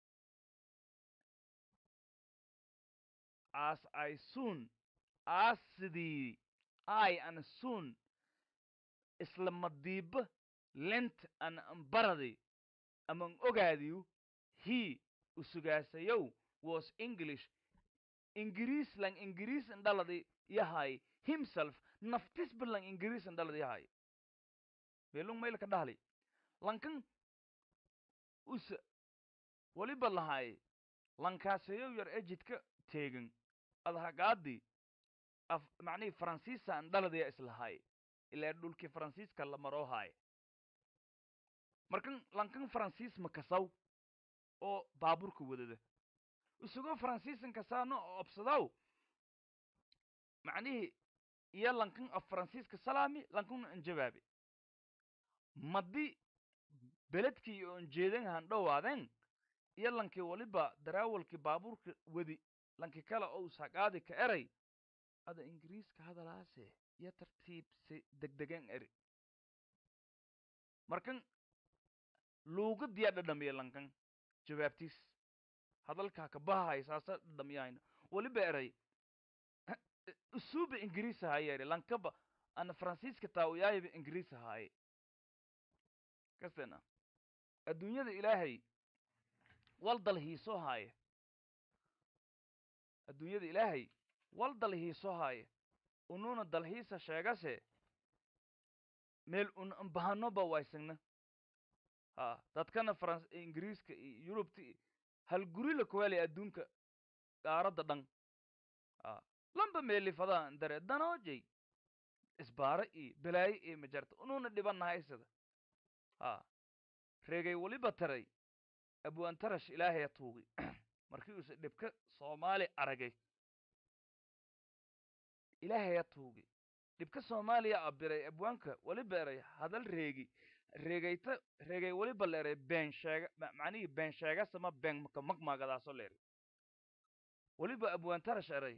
as i soon as sidii i ana soon isla madiiba lent ana ambaradi aman ogaadiyu he usugaasayow was english ingiriis lang ingiriis indhaladi yahay himself naftisba lang ingiriis indhaladi yahay belung maylka dhahli lankan usa waliba lahay lankaasayow yar e jidka teegan adhagaadi af macnihii faransiisa andhaladiya islahay ilaa dhulkii faransiiska la maroohaay markan lankan faransiis makasaw oo baaburka wadada isagoo faransiisan kasaano obsadaw macnihii iyo lankan af faransiiska salaami lankana anjabaabi madi beledkii iyo anjeedan handhowaadeen iyo lankii waliba daraawalkii baabuurka wadi lankii kale ou saqaadi ka eray ada ingiriiska hadalaase iyo tartiib si degdegan eri markan luugadiyaa dhadhamiya lankan jawaabtiis hadalkaa ka bahahay saasa dhadhamiyahayna waliba eray usuuba ingiriis ahaaye eri lankaba ana faransiiska taawiyaayiba ingiriis ahaaye kastena adduunyada ilaahay wal dalhiiso haaye adduunyada ilaahay wal dalhiiso haaye ununa dalhiisa sheegase meel un ambahanoba waysagna ha dadkana faran ingiriiska iyo yurubta iyo hal guri la kuwelay adduunka qaaradda dhan ha lamba meelifadaa dare danoojay isbaaro iyo balaayo iyo majarta ununa dhibanahaysada ha reegay waliba taray abwaantarash ilaahaya tuugi markii uuse dhibka soomaali aragay ilaahaya tuugi dhibka soomaaliya abiray abwaanka waliba eray hadal reegi reegayta reegay waliba la eray been sheega macnihii been sheegasama been maka magmaagadaaso la eray waliba abwaantarash eray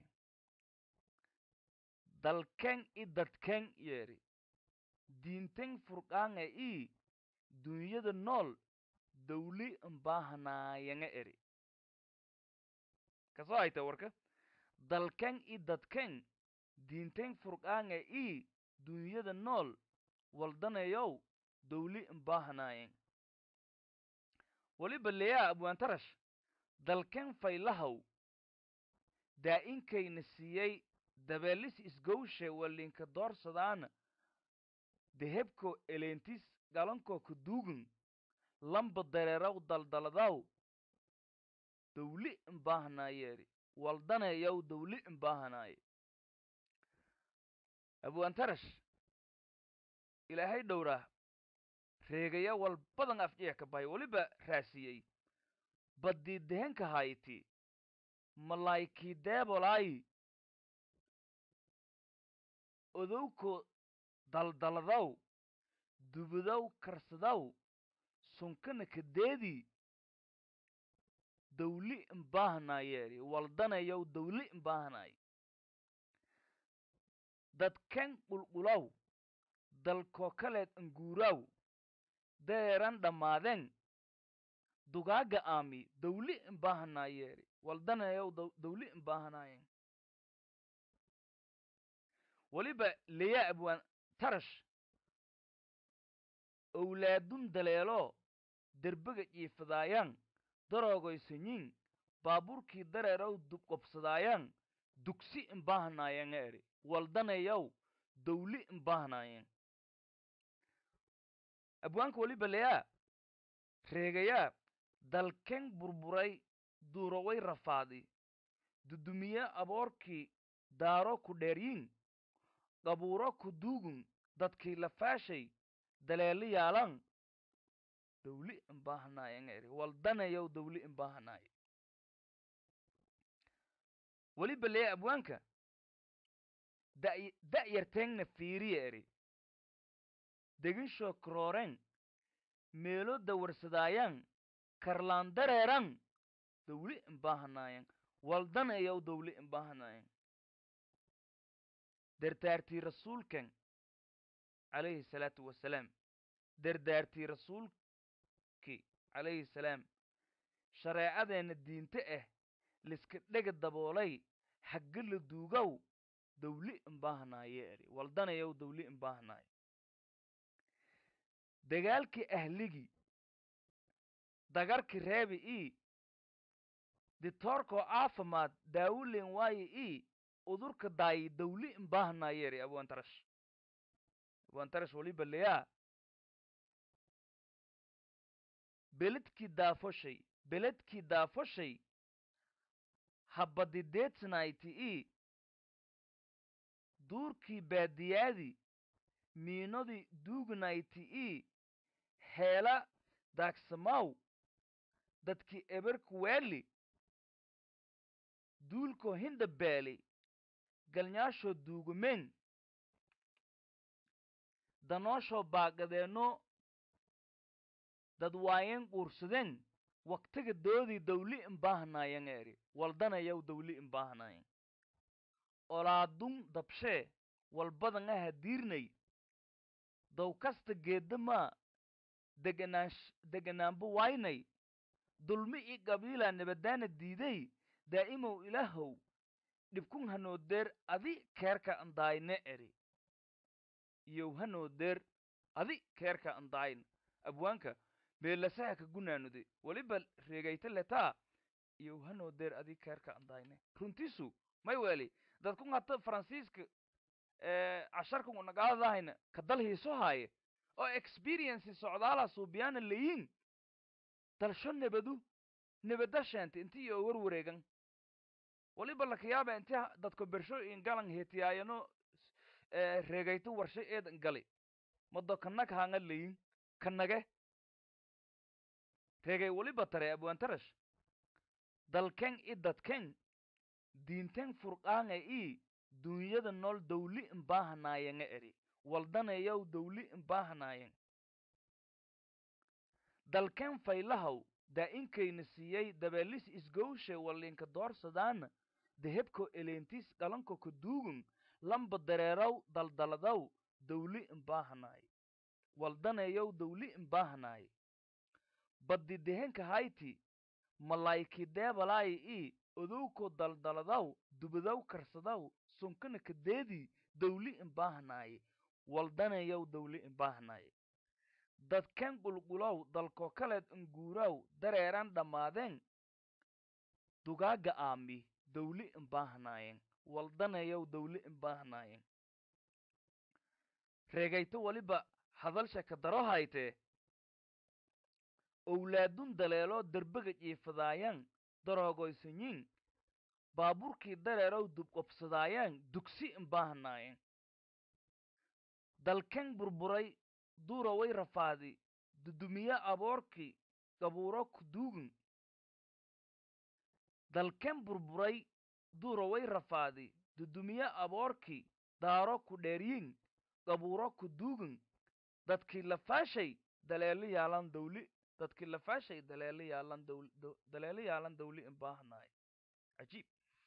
dalken i dadken yeeri diinten furqaanga i dunyada nool dawli mbaahanaayaga eri kasoo hayta warka dalken i dadken diinten furqaanga i dunyada nool waldanayow dawli mbaahanaayan waliba leyaa abwaantarash dalken faylahaw daa-inkayna siiyey dabeelis isgowshe walinka doorsadaana dehebko eleentis galankoo kaduugan lamba dareeraw daldaladaw dawli imbaahanayeeri waldanayaw dawli imbaahanaye abwaantarash ilaahay dhowraa reegaya wal badan afjeex ka bahay weliba raasiyey baddii dehenka hayti malaykii deebolaayi odowko daldaladaw dubudaw karsadaw sunkana kadeedii dawli imbaahanayeeri waldanayow dawli imbaahanaye dadken qulqulaw dalkoo kaleed anguuraaw deeran dhammaadeen dugaaga aami dawli imbaahanayeeri waldanayow dawli imbaahanayen weliba leyaa abwaan tarash owlaadun daleelo derbega jiifadaayaan daroogoysanyin baabuurkii dareerow dubqobsadaayaan dugsi imbaahanaayanga eri waldanayow dawli imbaahanayen abwaanka weliba leyaa reegayaa dalken burburay duuroway rafaadi dudumiye aboorkii daaro ku dheeryin qabuuro ku duugun dadkii lafaashay daleeli yaalan dawli imbaahanaayanga eri waldanayow dawli imbaahanaye weliba leya abwaanka da' yarteengna fiiriya eri deginshoo krooren meelo dawarsadaayan karlaan dareeran dawli inbaahanayan waldanayow dawli inbaahanayan dardaartii rasuulkan calayhi salaatu wasalaam dardaartii rasuulki calayhi salaam shareecadeenna diinte ah liska dhega daboolay xagga la duugow dawli inbaahanaye eri waldanayow dawli inbaahanayo dagaalkii ahligii dagarki reebi ii ditoorkoo caafimaad daawulen waaye ii udurka daayi dawli inbaahanaye eri abwantarash abwantarash waliba leyaa beledkii daafoshay beledkii daafoshay habadideedsanayti ii duurkii baadiyaadii miinodii duugnayti ii heela daagsamaw dadkii eberkuweeli duulkoo hinda beeli galnyaashoo duugumeen danooshoo baaqadeenno dad waayen quursadeen waktiga doodii dawli inbaahanayan eri waldanayow dawli inbaahanayan olaadun dabshee walbadan aha diirnay dow kasta geeddamaa deganaash deganaanba waynay dulmi ii qabiilaa nabadaana diiday daa'imow ilaahow dhibkun hanoodeer adi keerka andaayne eri iyow hanoodeer adi keerka andaayn abwaanka meelasaha ka gunaanude weliba reegayta letaa iyow hanoodeer adi keerka andayne runtisu may weli dadkun hata faransiiska casharkan unagaadahayna kadal hiiso haaye oo experienci socdaala suubiyaana leyin dalsho nebadu nebada sheente inti iyo warwareegan waliba lakayaaba inti dadko bersho ingalan hetiyaayano reegayto warshay eedan gali mado kanag hanga leyin kanage reegay waliba tare abwantarash dalken i dadken diinten furqaanga ii duunyada nool dawli inbaahanaayanga eri waldanayow dawli inbaahanayan dalken faylahaw daa'inkayna siiyey dabeelis isgowshe wallinka doorsadaana dehebko eleentis dhalanko ka duugun lamba dareeraw daldaladaw dawli inbaahanaay waldanayow dawli inbaahanaay baddi dehenka hayti malayki deebalaayi ii odowko daldaladaw dubadaw karsadaw sunkana kadeedii dawli inbaahanaaye waldanayow dawli inbaahanaaye dadkan qulqulow dalko kaleed inguuraw dareeran dhammaadeen dugaaga aami dawli inbaahanaayeen waldanayow dawli inbaahanaayeen reegayto weliba hadalsha ka daro haytee owlaadun daleeloo derbega jiifadaayaan daroogoysanyiin baaburkii dareerow dubqobsadaayaan dugsi inbaahanaayeen dalken burburay duuraway rafaadi dudumiye aboorkii qabuuro kuduugin dalken burburay duuraway rafaadi dudumiye aboorkii daaro ku dheeryin qabuuro kuduugin dadkii lafaashay daleelo yaalan dawli dadkii lafaashay daleelo yaalan dawl daleelo yaalan dawli inbaahanaay cajiib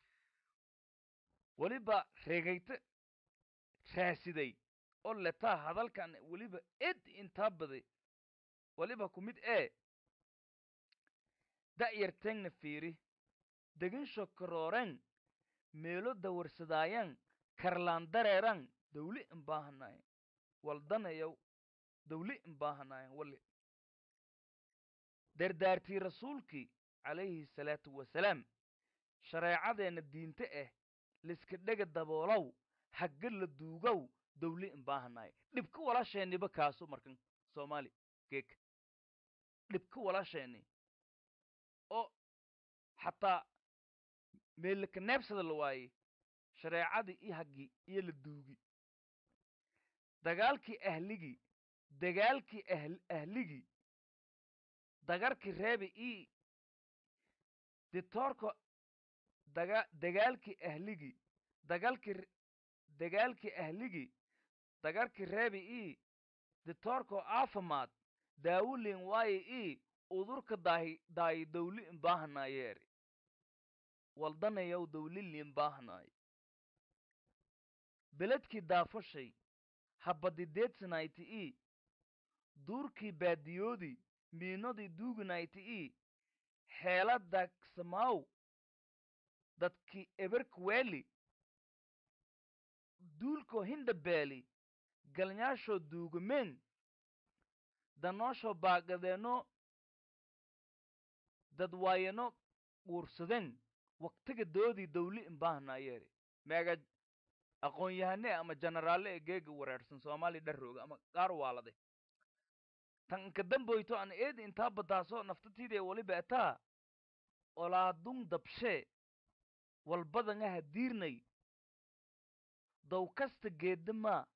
weliba reegayte raasiday oo letaa hadalkan weliba ed intaa baday weliba ku mid ee da'yarteengna fiiri deginsho karooren meelo dawarsadaayan karlaan dareeran dawli inbaahanayan waldanayow dawli inbaahanayan wali dardaartii rasuulkii calayhi salaatu wasalaam shareecadeenna diinte ah liska dhega daboolow hagga la duugow dawli inbaahanaay dhibka walaasheeniba kaasu markan soomaali geeka dhibka walaasheeni oo xataa meelaka neebsada la waaye shareecadii iyo haggii iyo la duugi dagaalkii ahligii dagaalkii ahl ahligii dagarkii reebi ii ditoorka daga dagaalkii ahligii dagaalkii dagaalkii ahligii dagarkii reebi ii ditoorkoo caafimaad daawulin waaye ii udurka daahi daayi dawli imbaahanayeeri waldanayow dawlili imbaahanaay beledkii daafashay habadideedsanayti ii duurkii baadiyoodii miinadii duuganayti ii xeelada samaaw dadkii eberkweli duulkoo hindabeeli galnyaashoo duugumeen danooshoo baaqadeeno dadwaayano guursadeen waktiga doodii dawli imbaahanayeeri meega aqoon-yahane ama jenaraalle ee geega wareersan soomaaliya dharrooga ama qaar waalade tan inka damboyto an eedi intaa badaaso naftatiidee waliba etaa olaadung dabshee walbadangaha diirnay dow kasta geedamaa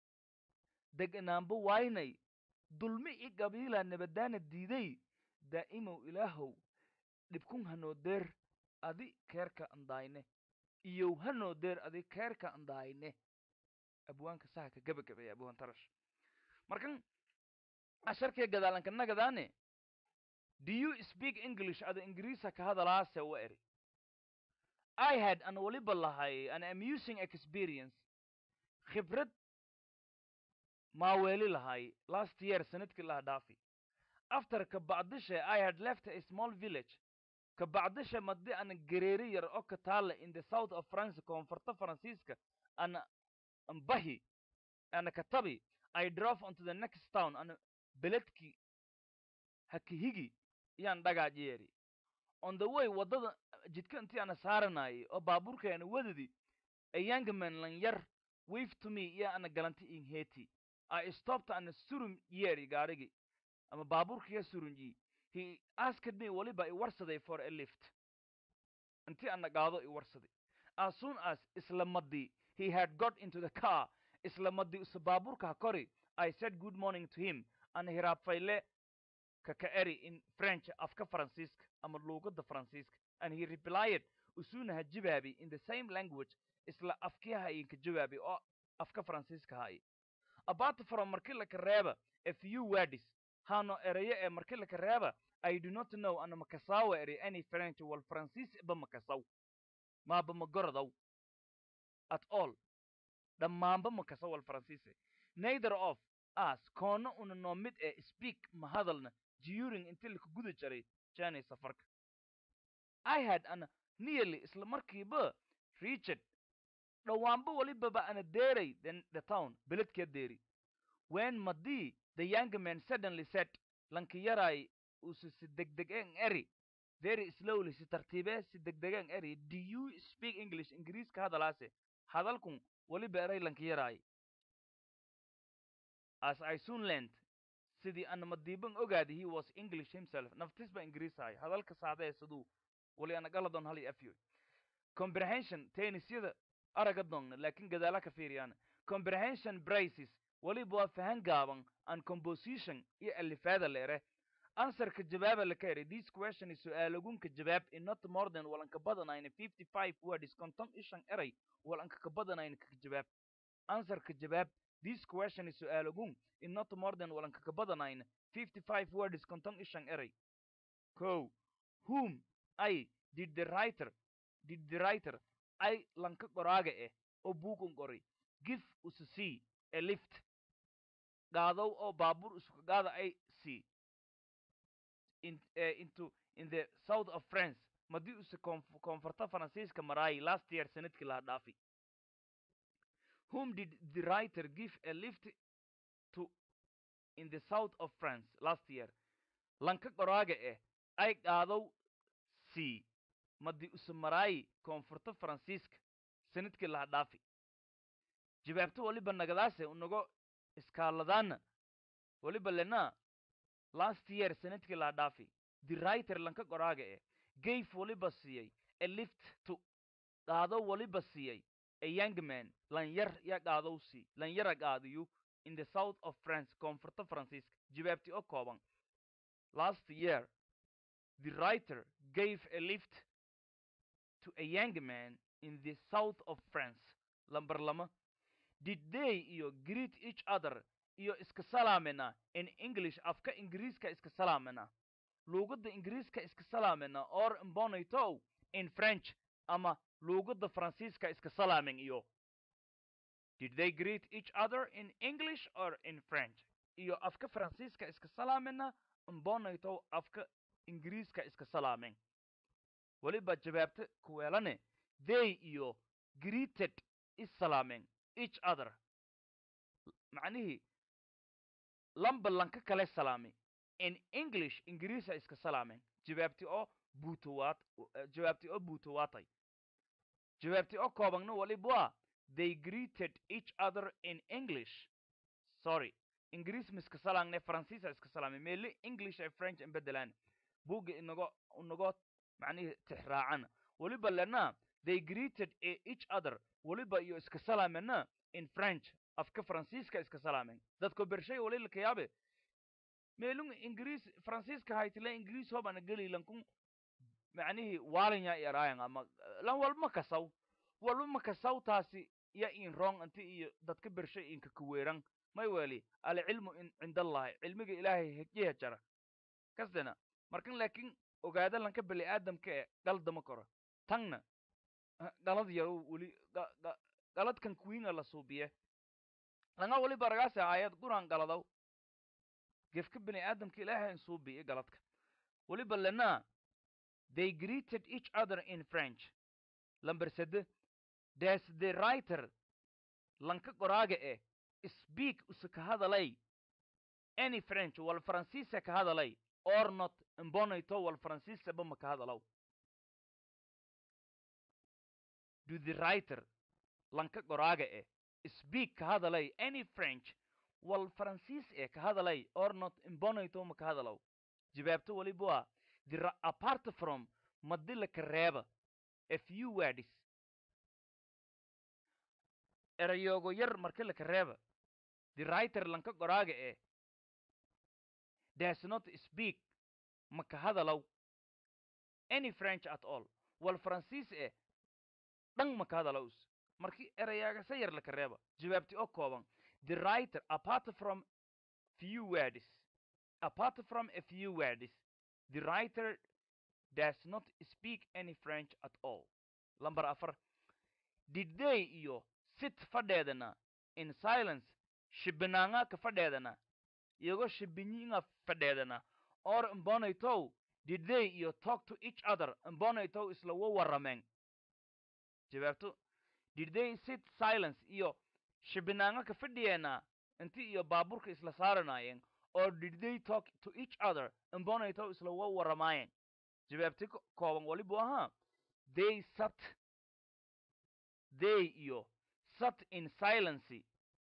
deganaanba waaynay dulmi i qabiila nabadaana diiday daa'imow ilaahow dhibkun hanoo deer adi keerka andaayne iyow hanoo deer adi keerka andaayne abwaanka saha ka gabagabaya abwaan tarash markan asharkee gadaalanka nagadaane do you speak english ada ingiriisa ka hadalaase wa eri i had an waliba lahay an amusing experience khibrad maaweeli lahay last year sanadkii laha dhaafi after kabacdishe i had left a small village kabacdishe madi ana gereeri yar oo ka taala in the south of france koonfurta faransiiska ana ambahi ana katabi i drove onto the next town ana beledki hakihigi iyaan dhagaajeeri on the way waddada jidka intii ana saaranayay oo baabuurka ana wadadi a young man lan yar wave to me iyo ana galanti in heti i stopped ana surum yeeri gaarigi ama baabuurkiya surunji he asked me waliba i warsaday for a lift intii ana gaado i warsaday as soon as isla madii he had got into the car isla madii usa baabuurka ha kori i said good morning to him ana hiraabfayle kaka eri in french afka faransiiska ama luugadda faransiiska and he replied usuna ha jawaabi in the same language isla afkiha inka jawaabi oo afka faransiiska hay about from markii laka reeba a few words hano erayo ee markii laka reeba i do not know ana makasawa eri any french wal faransiis ba makasaw maaba magorodow at all dhammaanba makasaw wal faransiise neither of us koona una noo mid ee speak ma hadalna during intii laka guda jaray jani safarka i had ana nearly isla markiiba richard dhowaanba walibaba ana deeray the, the town beledkee deeri when madii the young man suddenly said lanki yaray usu si degdegen eri very slowly si tartiibe si degdegen eri do you speak english ingiriiska hadalaase hadalkun waliba eray lanki yaray as i soon learned sidii ana madiiban ogaadi he was english himself naftisba ingiriisahay hadalka saadee siduu wali ana galadon hal iyo afyoy comprehension tennisyada araga doonna laakiin gadaala ka fiiriyaan comprehension braces waliba waa fahan gaaban and composition iyo alifaada leere answerka jawaaba laka eri this question is su-aalagunka jawaab in not more than walanka badanayna fifty five words konton ishan eray walanka ka badanayna kaka jawaab answerka jawaab this question is su-aalagun in not more than walanka ka badanayna fifty five words konton ishan eray ko whom i did the writer did the writer ay lanka qoraaga eh oo buugun qoray give usu c a lift gaadow oo baabuur isuka gaada ay c in, uh, into in the south of france madii use koonf- koonfurta faransiiska maraayi last year sanadkii laha dhaafi whom did the writer give a lift to in the south of france last year lanka qoraaga eh ay qaadow c madii use maraayi koonfurta faransiiska sanadkii laha dhaafi jawaabto waliba nagadaase unago iskaaladaana waliba lena last year sanadkii laha dhaafi the writer lanka qoraaga eh gave waliba siiyey a lift to qaado waliba siiyey a young man lanyar ya qaadow sii lanyara qaadiyu in the south of france koonfurta faransiiska jawaabti oo kooban last year the writer gave a lift to a young man in the south of france lamber lama did they iyo greet each other iyo iska salaamena in english afka ingiriiska iska salaamena luugadda ingiriiska iska salaamena or imbonaytow in french ama luugadda faransiiska iska salaamen iyo did they greet each other in english or in french iyo afka faransiiska iska salaamena imbonaytow afka ingiriiska iska salaamen weliba jawaabta kuweelane they iyo greeted is salaamen each other macnihii lamba lanka kale salaami in english ingiriisa iska salaamen jawaabti oo buutowaad jawaabti oo buutowaatay jawaabti oo koobagna waliba they greeted each other in english sorry ingiriis ma iska salaangne faransiisa iska salaamay meele english ay french in bedelaan buugga inago inagoo macnihii tixraacana weliba lena they greeted each other weliba iyo iska salaamena in french afka faransiiska iska salaamen dadko bershay wali lakayaabe meelung ingiriis faransiiska haytile ingiriis hobana geli lankun macnihii waalanya yaraayan ama lan walba kasaw walba makasaw taasi ya in rong inti iyo dadka bershay inka kuweeran may weli alcilmu cindallahi cilmiga ilaahay hejiha jara kasdena markan laakiin ogaada lanka bani aadamka e galdama koro tangna galad yaro weli galadkan kuwiinga la suubiye langa wali baragaase aayad guran galadaw gefka bani aadamka ilaahay suubiye galadka weliba lena they greeted each other in french lamber sede des the writer lanka qoraaga eh speak usa ka hadalay any french wal faransiisa ka hadalay or not imbonayto wal faransiisaba ma ka hadalaw do the writer lanka qoraaga eh speak ka hadalay any french wal faransiis eh ka hadalay or not imbonayto ma ka hadalaw jawaabto waliba the apart from madila ka reeba a few words erayoogo yar marka laka reeba the writer lanka qoraaga eh does not speak ma ka hadalaw any french at all wal faransiis eh dhan ma ka hadalaws markii erayaagasa yar laka reeba jawaabti oo kooban the writer apart from few words apart from a few words the writer does not speak any french at all lamber afar did they iyo sit fadheedana in silence shibinaanga ka fadheedana iyagoo shibinyiinga fadheedana or imbonaytow did they iyo talk to each other imbonaytow isla wa warrameen jawaabto did they sit silence iyo shibinaanga ka fadhiyeena inti iyo baaburka isla saaranaayeen or did they talk to each other imbonaytow isla wa warramaayeen jawaabti kooban walibu ahaa they sat they iyo sat in silency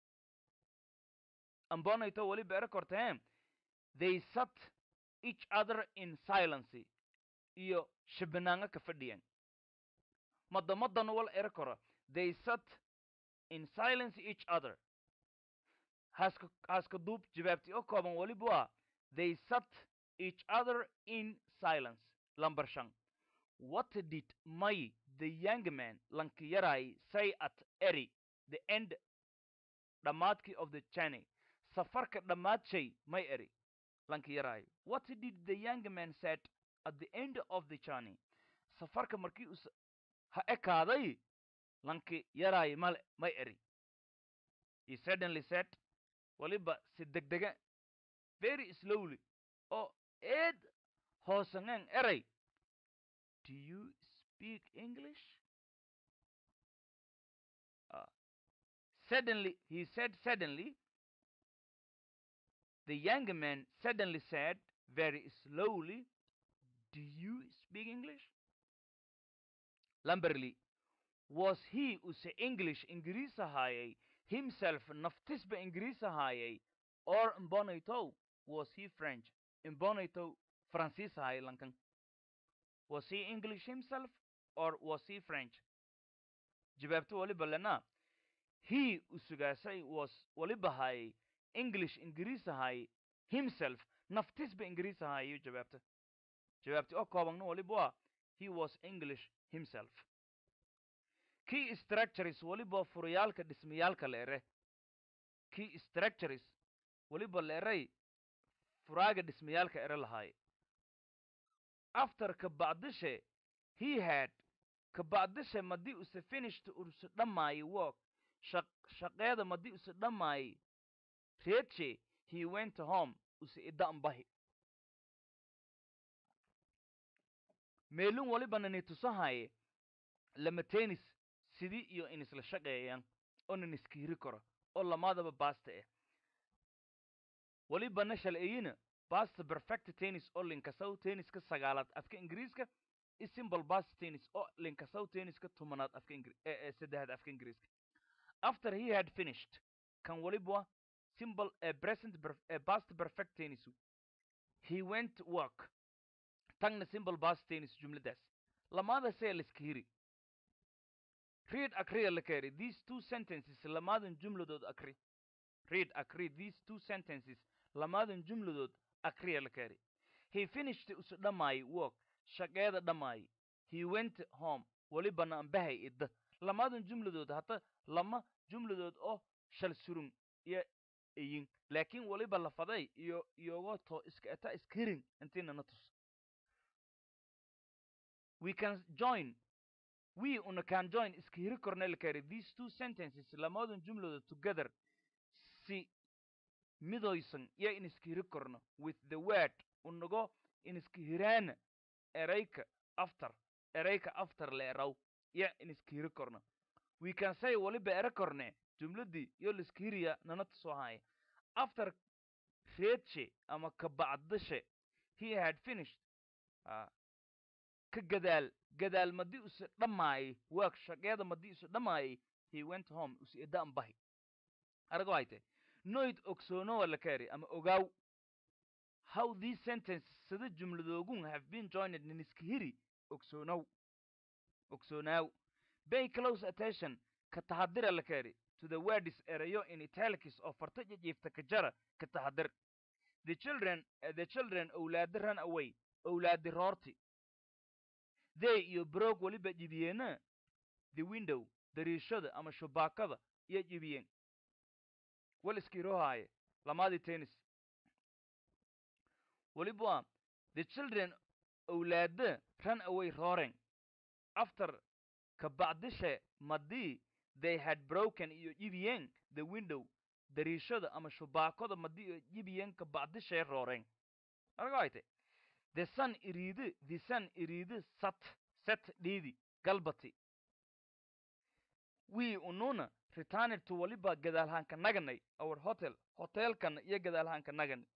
ambonayto weliba ere korteen they sat each other in silency iyo shibinaanga ka fadhiyan madamadan wal ere koro they sat in silence each other haska haska duub jawaabti oo kooban weliba waa they sat each other in silence lamber shan what did may the young man lanki yaray say at eri the end dhammaadkii of the journey safarka dhammaad may eri lanki yaray what did the young man said at the end of the journey safarka markii us ha ekaaday lanki yaray male may eri he suddenly said waliba si degdega very slowly oo eed hoosaneen eray do you speak english uh, suddenly he said suddenly the young man suddenly said very slowly do you speak english lamberly was he use english ingiriis ahaayay himself naftisba ingiriis ahaayay or imbonaytow was he french imbonaytow francis ahaayay lankan was he english himself or was he french jawaabto waliba lena he usugaasay was waliba haayay english ingiriis ahaayay himself naftisba ingiriis ahaayayo jawaabta jawaabti oo koobagna waliba waa he was english himself key structures waliba furayaalka dhismayaalka leere key structures weliba leeray furaaga dhismayaalka ere lahaay after kabacdishe he had kabacdishe madii use finished use dhammaayay work shaq shaqeeda madii use dhammaayay reedshe he went home use ida'ambahi meelin walibana ni tusahaye lama tenis sidii iyo in isla shaqeeyaan oo nin iskiiri karo oo lamaadaba baasta ah walibana shal'eyina basta perfect tennis oo linkasaw tenniska sagaalaad afka ingiriiska i simple bast tennis oo linkasaw tenniska tumanaad afka ingri ee ee saddexaad afka ingiriiska after he had finished kan waliba simple a present perf- a past perfect tennis he went work tagna simple past tennis jumladaas lamaada see liska hiri read akriya la keri these two sentences lamaadan jumladood akri read akri these two sentences lamaadan jumladood akriya la keri he finished usu dhammaayay work shaqeeda dhammaayay he went home walibana ambahay idda lamaadan jumladood hata lama jumladood oo shal surun iyo iyin laakiin waliba lafaday iyo iyogo to iska eta iska hirin intiina na tus we can join we una can join iska hiri korna la kari these two sentences lamaadan jumladood together si midoysan iyo in iska hiri korno with the word unago in iska hiraana erayka after erayka after la eraw iyo in iska hiri korno we can say waliba ere korne jumladii iyo liska hiriya nana tusoo haya after reedshe ama kabacdashe he had finished ah, ka gadaal gadaal madii use dhammaayay work shaqeeda madii use dhammaayay he went home use idaan bahi arago hayte noyd ogsoonowa la kari ama ogaaw how these sentences sida jumladoogun have been joined nin iska hiri ogsoonow ogsoonaw pay close attention ka taxadira la kari to the words erayo in italics oo farta jijiifta ka jara ka taxadir the children uh, the children owlaadi ran away owlaadi roorti they iyo broog waliba jibiyeena the window dariishada ama shubaakada iyo jibiyeen wal iskirohaaye lamaadii tennis waliba the children owlaada ran away roaring after kabacdishe madii they had broken iyo jibiyeen the window dariishada ama shubaakada madii iyo jibiyeen kabacdishe rooreen argayte the sun iriidi the sun iriidi sat set dhiidi galbati we ununa returned to waliba gadaalhaanka naganay our hotel hotelkana iyo gadaalhaanka naganay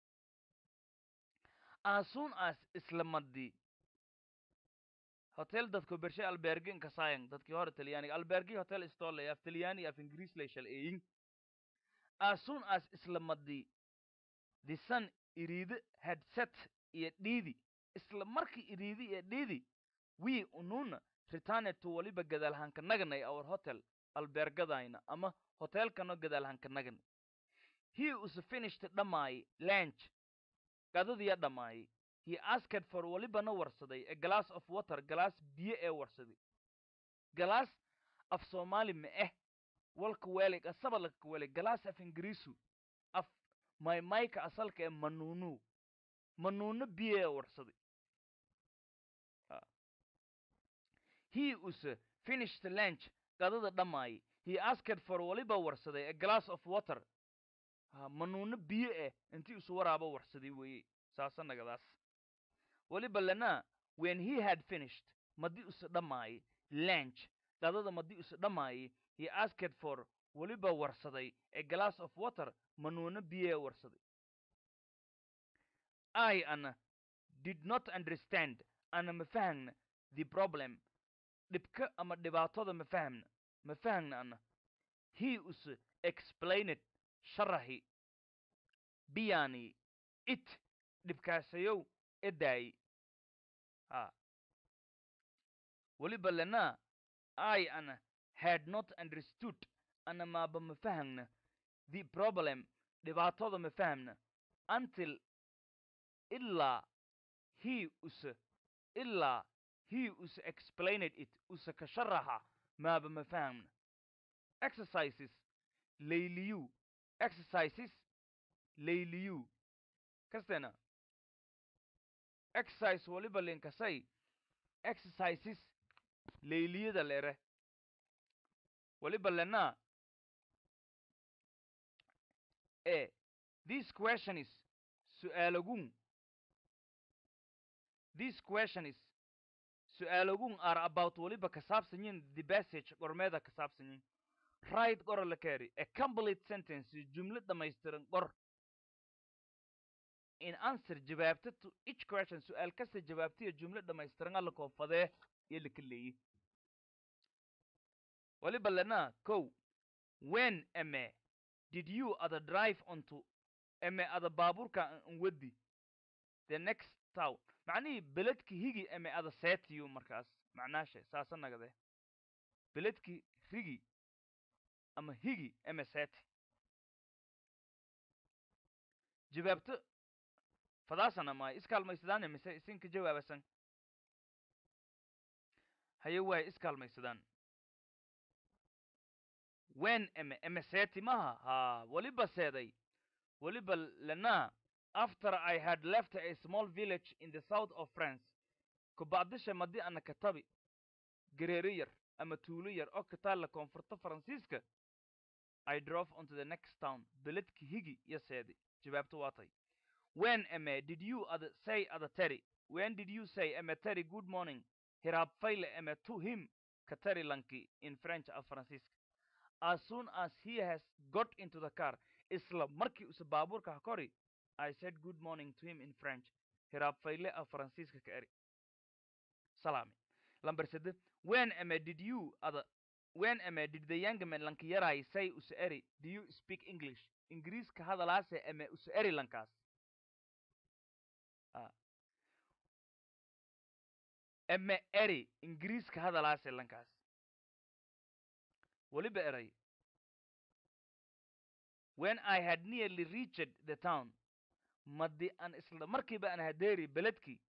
as soon as isla madii hotel dadku bershay albergi inkasayan dadkii hore talyaaniga albergi hotel stole af talyaani af ingiriis lay shal eeyin as soon as isla madii the sun iriidi had set iyo dhiidi isla markii iriidi iyo dhiidi we ununa returned to waliba gadaalhaanka naganay our hotel albergadayna ama hotelkano gadaalhaanka naganay he was finished dhammaayay lunch qadadiya dhammaayay he asked for walibana warsaday a glass of water galaas biyo ee warsaday galaas af soomaali ma eh walka weelig asaba laka weelig galaas af ingiriisu af maymayka asalka ee manuunu manuuno biyo ee warsaday Ah. he was uh, finished lunch qadada dhammaayay he asked for waliba warsaday a glass of water ha manuuno biyo eh intii isu waraaba warsaday weeye saasa nagadaas waliba lana when he had finished madii isu dhammaayay lunch qadada madii isu dhammaayay he asked for waliba warsaday a glass of water manuuno biyo ee warsaday I ana did not understand ana ma fahmna the problem dhibka ama dhibaatada ma fahmna ma fahmna ana he us explained sharahi biyani it dhibkaasayow edaay ha weliba lana I ana had not understood ana maaba ma fahmna the problem dhibaatada ma fahmna until ilaa he us ilaa he us explained it usa ka sharaxa maaba ma fahmna exercises layliyu exercises layliyu kastena exercise waliba linkasay exercises layliyada lere waliba lena e this question is su'aalagun this question is su'aalagun are about waliba ka saabsan yihin the passage gormeeda ka saabsan yihin right qora la kaari a complete sentence jumlad dhamaystiran qor in answer jawaabta to each question su'aal kasta jawaabtiya jumlad dhamaystiran alla koofadee iyo laka leeyi waliba lena kow when ame did you other drive onto ame ada baabuurka n wadi the next town macnihii beledki higi ame ada seetiyu markaas macnaashe saasa nagade beledki rigi ama higi ame seeti jawaabto fadaasana maay iskaalmaysadaan mise isinka jawaabasan haye waay iskaalmaysadaan when eme eme seeti maha ha waliba seeday waliba lena after i had left a small village in the south of france kubacdisha madi ana katabi gareeri yar ama tuulo yar oo kataalla koonfurta faransiiska i drove onto the next town beledki higi iyo seedi jawaabto waa tay when ame did you other say other terry when did you say ame terry good morning hiraab fayle ame to him ka terry lanki in french af faransiiska as soon as he has got into the car isla markii use baabuurka ha kori i said good morning to him in french hiraab fayle af faransiiska ka eri salaami lamber sede when ame did you other when ame did the young man lanki yaray say use eri do you speak english ingiriiska hadalaase ame use eri lankaas eme eri ingiriiska hadalaase lankaas weliba eray when i had nearly reached the town madi an isla markiiba an hadeeri beledki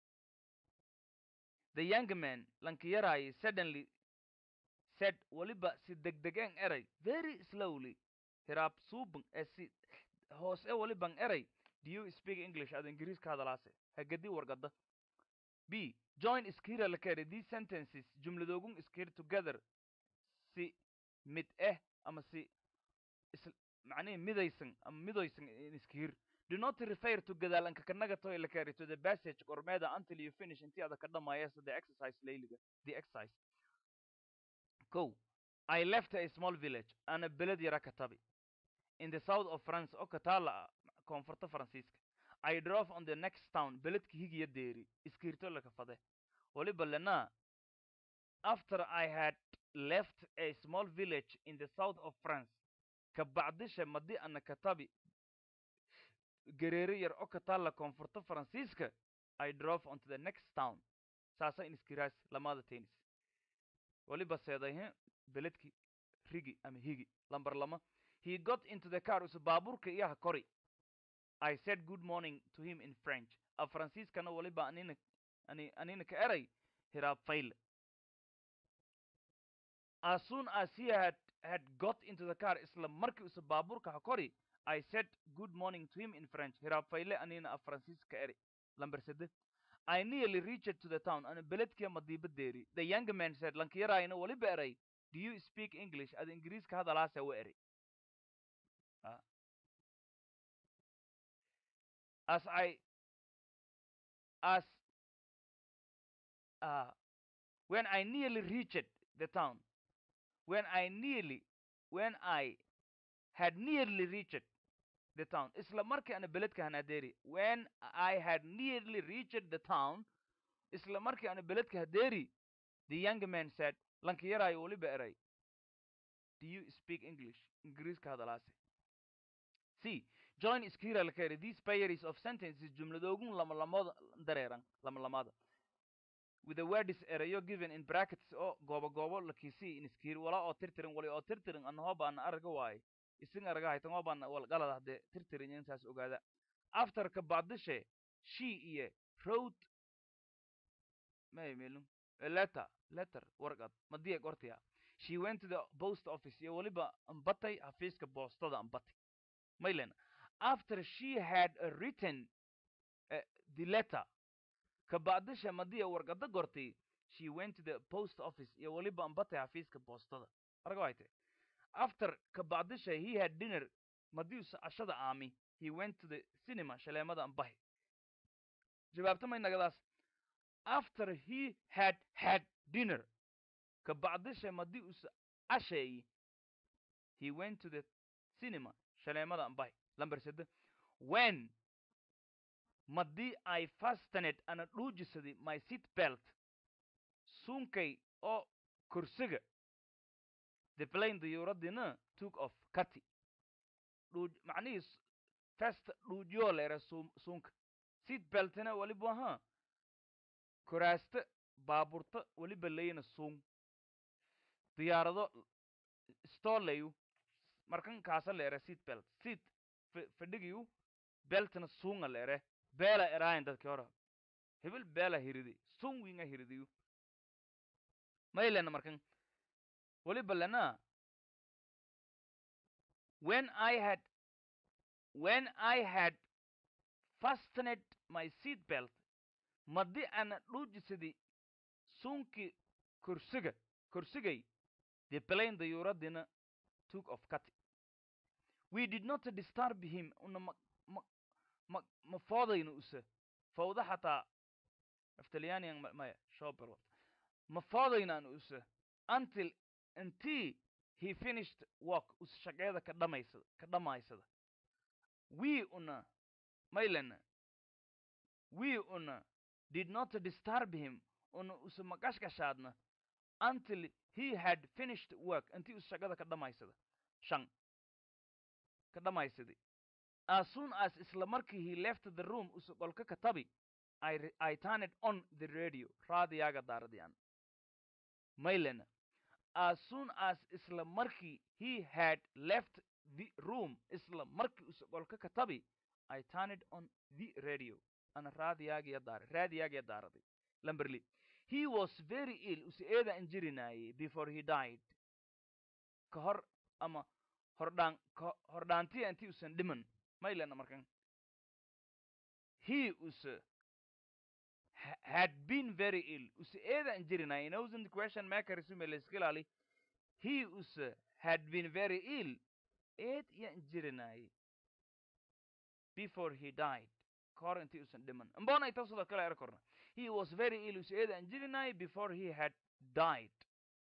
the young man lankiyaraayi suddenly said weliba si degdegen eray very slowly hiraab suuban ee si hoose weliban eray do you speak english ad ingiriiska hadalaase hagadi wargada b join iskira lakari these sentences jumladoogun iskir together si mid eh ama si is macnihi midaysan ama midoysan iskir do not refer to gadaalanka kanaga toy lakari to the passage gormeeda until you finish intii ada ka dhamaayasa the exercise layliga the exercise ko i left a small village ana beled yara katabi in the south of france oo kataala koonfurta faransiiska i drove on the next town beledka higiya deeri iskirto laka fade waliba lena after i had left a small village in the south of france kabacdisha madi ana katabi gareere yar oo kataalla koonfurta faransiiska i drove onto the next town saasa in iskiraas lamada tennis waliba seedayhe beledki rigi ama higi lambar lama he got into the car use baabuurka iyaha kori i said good morning to him in french a faransiiskana waliba anina ani anina ka eray hiraab fayle as soon as he had had got into the car isla markii use baabuurka ha kori i said good morning to him in french hiraab fayle anina a faransiiska ka eri lamber sede i nearly reached to the town ana beledkia madiiba deeri the young man said lankiyaraayna waliba eray do you speak english ad ingiriiska hadalaase wa eri as I as uh, when I nearly reached the town, when I nearly when I had nearly reached the town, isla markii ana beledka hanadeeri when I had nearly reached the town, isla markii ana beledka hadeeri, the young man said, lankiyaraay waliba eray, do you speak English? Ingiriiska hadalaase. C. join iskira lakari these pairs of sentences jumladoogun lamalamada dareeran lamalamada with the words erayo given in brackets oo goobo goobo lakisi in iskir wala oo tirtirin wali oo tirtirin anahoo baana araga waaye isin araga haytan oo baana wal galada haddee tirtirin intaas ogaada after ka bacdishe she iyo wrote may melun a letter letter warqad madiya qortiya she went to the post office iyo waliba ambatay xafiiska boostada ambatay maylen after she had uh, written uh, the letter kabacdisha madiya warqada gortay she went to the post office iyo weliba ambatay xafiiska boostada arga wayte after kabacdisha he had dinner madiusa cashada aami he went to the cinema shaleemada ambahi jawaabta may nagadaas after he had had dinner kabacdisha madiusa casheeyi he went to the cinema shaleemada ambahi lamber sede when madii i fastened ana dhuujisaday my seat belt suunkay oo kursiga the plane diyuuradina took off kati dhuuj macnihii s- fest dhuujiyoo leere suum suunka seat beltina weliba ahaa kuraasta baaburta weliba leyna suun diyaarado stoleyu markan kaasa leere seat belt seat f- fadhigiyu beltina suunga leere beela eraayan dadki hore hebel beela hiridi sun winga hiridiyu maylena markan weliba lena when i had when i had fastened my seat belt madi ana dhuujisadi suunkii kursiga kursigay the plane dayuuradina took off kati we did not disturb him una ma ma ma ma foodayno use fawda xataa aftalyaaniyan ma- maya shobel ma foodaynaan use until until he finished work us shaqeeda ka dhamaysada ka dhamaysada we una maylena we una did not disturb him una use maqashqashaadna until he had finished work intii us shaqada ka dhamaysada shan ka dhamaysaday as soon as isla markii he left the room usu qolka ka tabi I, re- I turned on the radio raadiyaga daaradiyaan maylena as soon as isla markii he had left the room isla markii usu qolka ka tabi I turned on the radio ana raadiyagiya daara raadiyagiya daaraday lamberli he was very ill usu eeda injirinayay before he died ka hor ama hordhaan ka hordhaantiya intii usan dhiman maylena markan he use ha- had been very ill use eeda injirinayay nosent question maker isume laiskilali he use had been very ill eed ya injirinayay before he died ka hor intii usan dhiman mbona ita sidoo kale er korna he was very ill use eeda injirinayay before he had died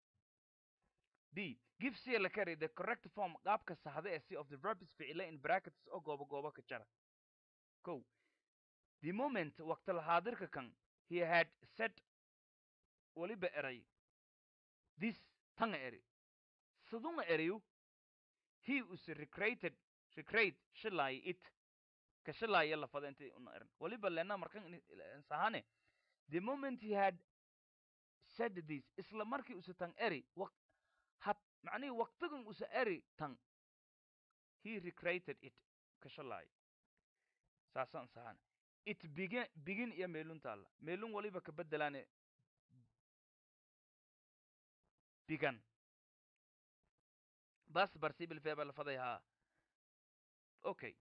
d give c la carry the correct form qaabka saxda ee c of the verb is ficile in brackets oo goobo goobo ka jara ko the moment waqti lahaadirka kan he had said weliba eray this tanga eri sidunga eriyu he was recreated recreate shilay it ka shilaya lafada intii una eran weliba lena markan ini- ila- sahane the moment he had said this isla markii usa tan eri waq hat macnihii waqtigan usa eri tan he recreated it ka shalay saasaan sahane it begin begin iyo meelun taalla meelun waliba ka bedelaane began bas barsibil feba lafaday haa okay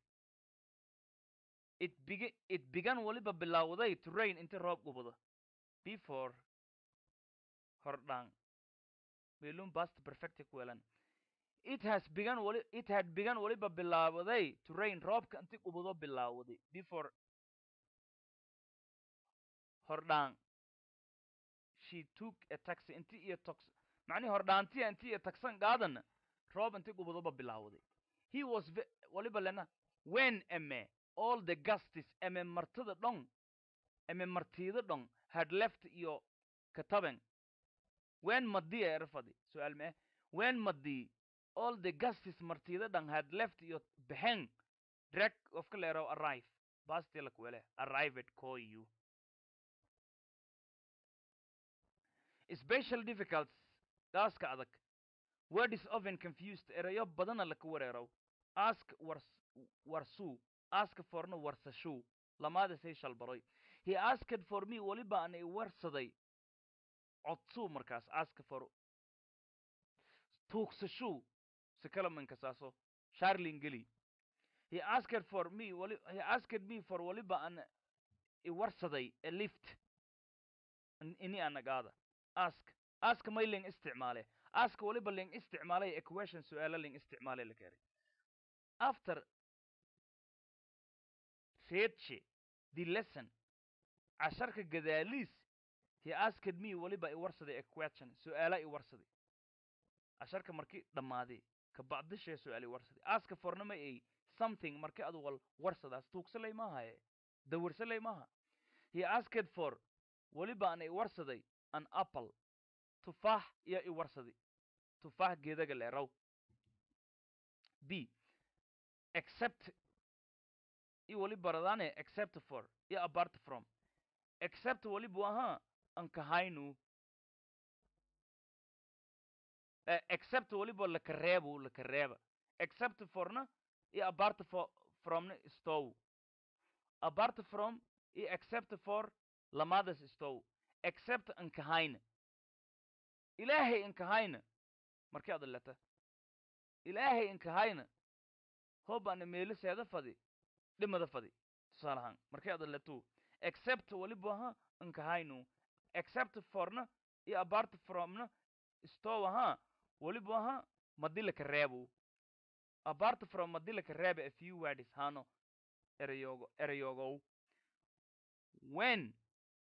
it begin it began waliba bilowday to rain inti roob gubado before hordhaan meelun past perfect ku welan it has begun wali it had begun waliba bilaawaday to rain roobka inti gubado bilaawaday before hordhaan she took a taxi inti iyo tox macnihi hordhaantiya inti iyo taxan qaadana roob inti gubadoba bilaawaday he was ve- waliba lena when eme all the gustis eme martida dhon eme martida dhon had left iyo kataben when madii erfadi su'aal mee when madii all the gustis martida dhan had left iyo behen drag of kalero arrive basti lakwele arrived call you special difficulties gaaska adag word is often confused erayo badana laka wareerow ask wars warsuu ask forna warsashuu lamaada say shalbaroy he asked for me weliba ana i warsaday codsuu markaas ask for tuugsashuu si kala mankasaaso sharlin geli he asked for me wali he asked me for waliba an iwarsaday a lift in- ini anagaada ask ask may ling isticmaale ask waliba ling isticmaalay equation su'aalo ling isticmaalay la keenay after readshi the lesson casharka gadaaliis he asked me waliba iwarsaday a question su'aala iwarsaday casharka markii dhammaaday ka bacdishee su'aal iwarsaday aska fornama ay something markii adu wal warsadaas tuugsalay maahaye dawirsalay maaha he asked for waliba ana iwarsaday an apple tufaax iyo iwarsaday tufaax geedaga leeraw b except i waliba radane except for iyo apart from except waliba ahaa ankahaynu eh, except waliba lakareebu lakareeba except forna iyo apart for fromna stow apart from iyo except for lamadas stow except ankahayna ilaahay inkahayna markii ad leta ilaahay inkahayna hobana meeliseeda fadi dhimada fadi tusaale ahaan markii ad letu except waliba ahaa inkahaynu except forna iyo apart fromna stow ahaa waliba ahaa madilaka reebu apart from madilaka reebe a few words hano erayogo erayogow when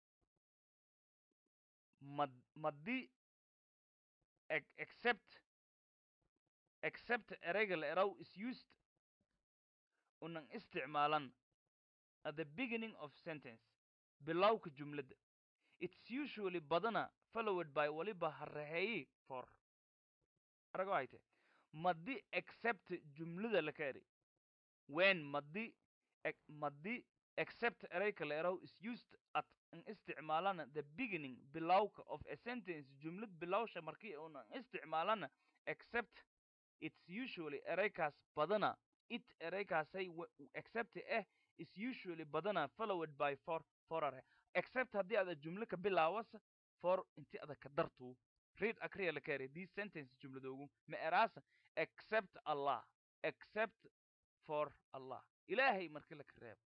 mad madi ex- except except ereyga la eraw is used unan isticmaalan at the beginning of sentence bilowka jumladda it's usually badana followed by waliba hareheeyi for arago hayte madi except jumlada la kaeri when madi ex- madi except ereyka la eraw is used at an isticmaalana the beginning bilowka of a sentence jumlad bilowsha markii unan isticmaalana except it's usually ereykaas badana it ereykaasay w- except eh is usually badana followed by for forare except haddii ada jumlo ka bilaawasa for inti ada ka dartu read akriya la kare these sentence jumladoogu ma eraasa except allah except for allah ilaahay marki la ka reebo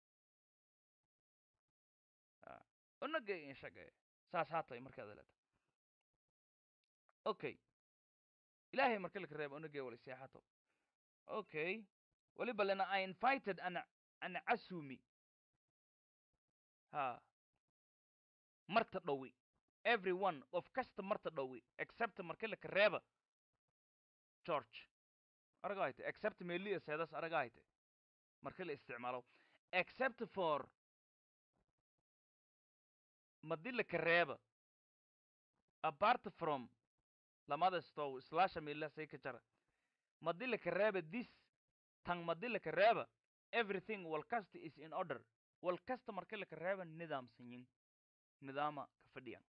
Ah, unagay inshagay saas haatay markaad leeta okay ilaahay marki la ka reebo unagay wala seexato okay waliba lena i invited an an asumi ha marta dhowi everyone of kasta marta dhowi except marki la ka reeba george aragahayte except meliya seedas aragahayte marki la isticmaalo except for madi la ka reeba apart from lamada stow slasha mela say ka jara madi la ka reeba this tan madi la ka reeba everything wal kasta is in order wal kasta marki la ka reeba nidaamsanyin nidaama ka fadhiyan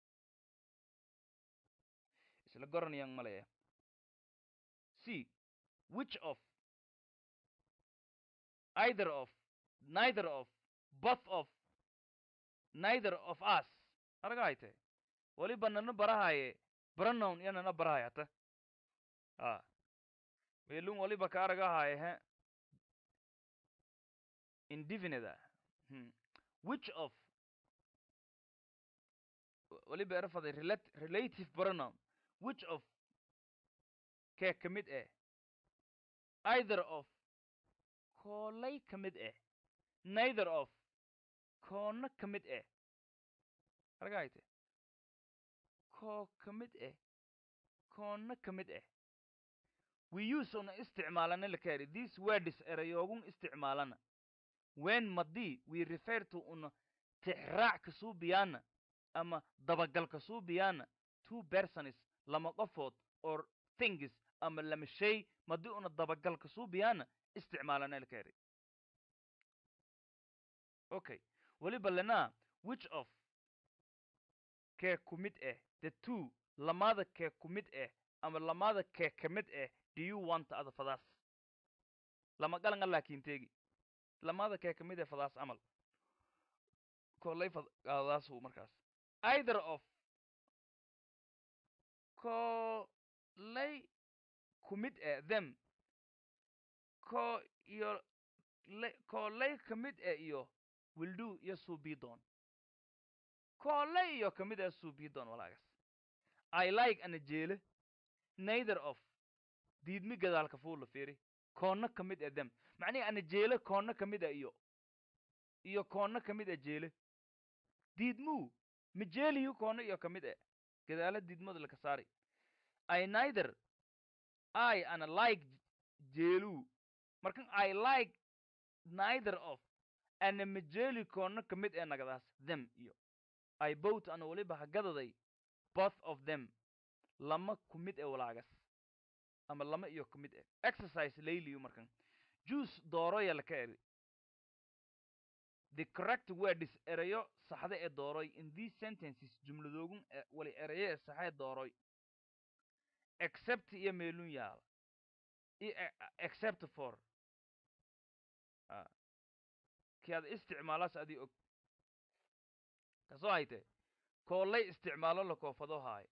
isla goranayaan malaya c which of either of neither of both of neither of us aragahayte waliba nana barahaye pronoun iyo nana barahaye hata a melun waliba ka aragahaye he indefinite hmm. which of waliba erafaday relat relative pronoun which of kee ka mid eh either of koolay ka mid eh neither of koona ka mid eh aragahayte koo ka mid eh koona ka mid eh we use una isticmaalana la kaari these words erayoogun isticmaalana when madi we refer to una tixraac kasuu biyaana ama dabagal kasuu biyaana two persons lama qofood or things ama lama shay madi una dabagal kasuu biyaana isticmaalana la kaari okay waliba lena which of kee ku mid eh the two lamada kee ku mid eh ama lamada kee ka mid eh do you want ada fadaas lama galanga laakiin teegi lamada kee ka mid eh fadaas amal kolay fadaasu markaas either of kolay ku mid eh them ko iyo le- kooley ka mid e iyo wildu iyo suubidoon kooley iyo ka mid e suubidoon walaagas i like ana jeele neither of diidmi gadaalka fuula fiiri koonna ka mid e dem macnihi ana jeele koonna ka mid e iyo iyo koonna ka mid e jeele diidmuu ma jeeliyu koonna iyo ka mid e gadaala diidmada laka saari i neither i ana like jeeluu markan i like neither of ana ma jeeli koonna ka mid ee nagadaas them iyo i both ana weliba hagadaday both of them lama ku mid e walaagas ama lama iyo ku mid e exercise layliyu markan juice dooroya laka eri the correct words erayo saxda ee dooroy in these sentences jumladoogun e- wali erayo ee saxa ee dooroy except iyo meelun yaala i e- except for Ah. ki aad isticmaalaas adii og kasoo hayte koolay isticmaalo la koofado haayo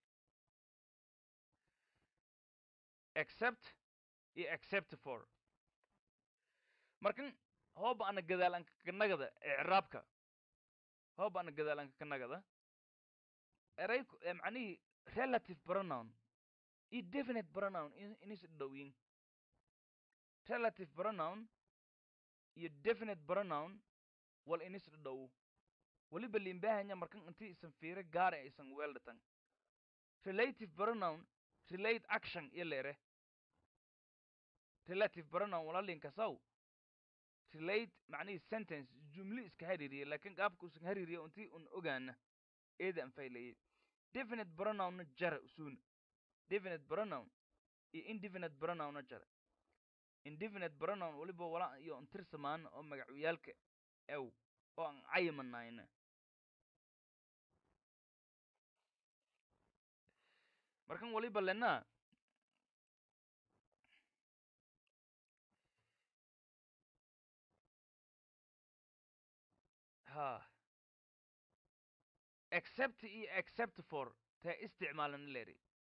except iyo except for markan hooba ana gadaal anka kanagada icraabka hooba ana gadaal anka kanagada eray ku- eh, macnihii relative pronoun iyo definite pronoun in- inis dhowyin relative pronoun iyo definite pronoun wal inis dhow weliba limbahanya markan inti isan fiiro gaara isan weeldhatan relative pronoun relate action iyo leere relative pronoun walalinkasaw relate macnihii sentence jumli iska hariiriye laakiin qaabka usan hariiriye intii un ogaana eeda an faylayay definite pronounna jara usuuna definite pronoun iyo indefinite pronounna jara indefinite pronoun weliba wala iyo untirsamaan oo magacyaalka ew oo aan cayimanayna markan waliba lena ha except iyo except for tee isticmaalana leeri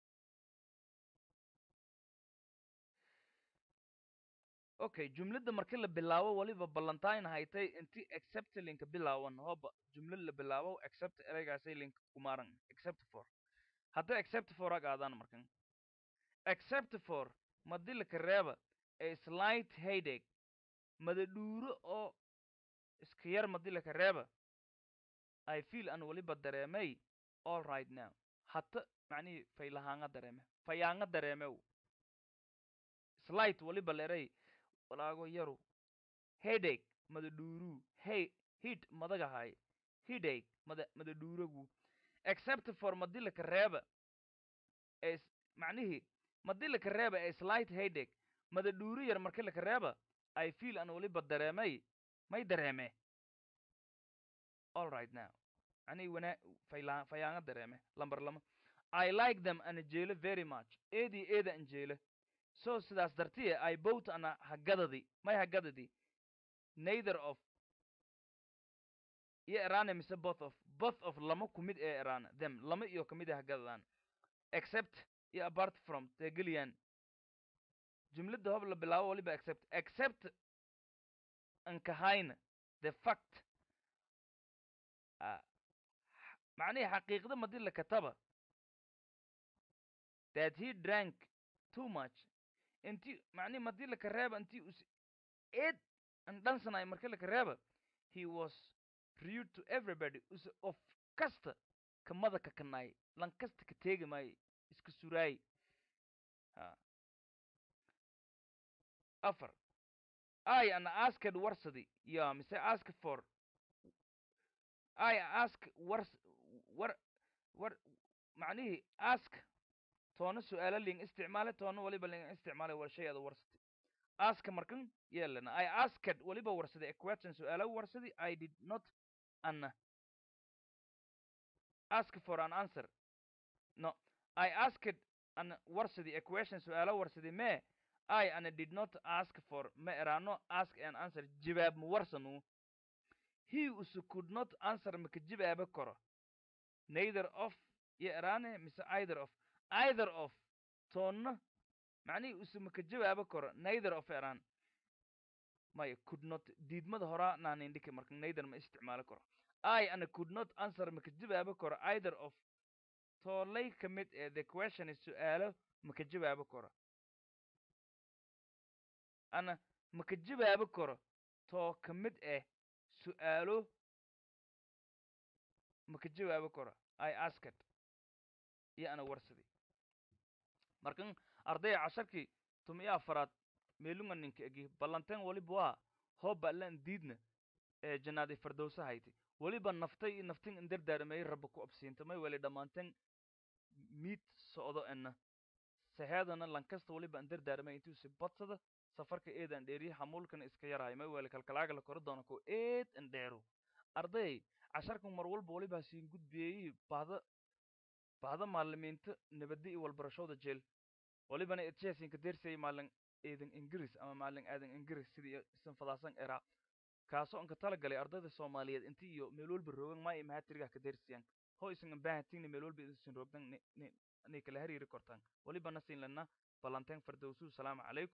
okay jumladda marki la bilaabo waliba ballantain haytay inti except linka bilaawan hooba jumlad la bilaabo except ereygaasay linka kumaaran except for hadda except for ag aadaan markan except for madilika reeba a slight headache madadhuuro oo iska yar madilika reeba i feel an waliba dareemay all right now hata macnihii faylahaanga dareeme fayaanga dareemew slight waliba leray walaago yaru headache madadhuuru hey hid madagahay headache mada madadhuuragu except for madilika reeba es macnihii madilika reeba ee slight headache madadhuuru yar markilika reeba i feel an waliba dareemay may dareeme all right now macnihii wana fayla fayaanga dareeme lambar lama i like them ana jeelo very much eedii eeda an jeela so sidaas dartiye i both ana hagadadi may hagadadi neither of iyo erane mise both of both of lama kumid ee erana them lama iyo kamid a hagadadaan except iyo apart from tegeliyaan jumladda hob la bilaabo waliba except except ankahayna the fact ah, x- macnihii xaqiiqda madii la kataba that he drank too much inti macnihi madii laka reeba intii us eed an dhansanay markii laka reeba he was rude to everybody us of kasta kamada ka kanay lan kasta ka teegi maayo iska suraay ha afar i ana asked warsadi ya mise ask for i ask wars war war macnihii ask toona su-aalo ling isticmaale toona waliba ling isticmaale war shay ada warsati aska markan yeelana i asked waliba warsadi a question su-aalo warsadi i did not an ask for an answer no i asked an warsadi a question su-aalo warsadi me i ana did not ask for ma erano ask an answer jawaab ma warsanu he usu could not answer maka jawaaba karo neither of iyo erane mise either of either of toonna macnihii usu maka jawaaba karo neither of eran maya could not diidmada horaa naanindhiki marka neither ma isticmaali karo i ana could not answer maka jawaabi karo either of toolay ka mid ee the question is su-aalo maka jawaabi karo ana maka jawaabi karo too ka mid ah su-aalo maka jawaabi karo i asked iyo ana warsaday markan ardaya casharkii tumiyo afaraad meelunga ninka egi ballanteen waliba waa hooba allaan diidna ee janaadi fardowsa hayti weliba naftay iyo naftin indardaarmay rabba ku absiinta may weli dhammaanteen miid socdo ena saheedana lankasta waliba indardaarmay intuusi badsada safarka eedan dheeriye xamuulkana iska yaraayo may weli kalkalaaga la koro doona ko eed indheero arday casharkan mar walba waliba siin gudbiyey bahda bahda maalimiinta nabadda iyo walbarashooda jeel walibana edjeesinka dersay maalin eedan ingiriis ama maalin aadan ingiriis sidii isan fadaasan era kaasoo anka tala galay ardayda soomaaliyeed inti iyo meel walba roogan maa imaha tirigaa ka dersiyaan ho isan ambaahatingna meel walba isan roogdan ni kala hariiri kortaan walibana siin lana ballanteen fardowsuu salaamu calaykum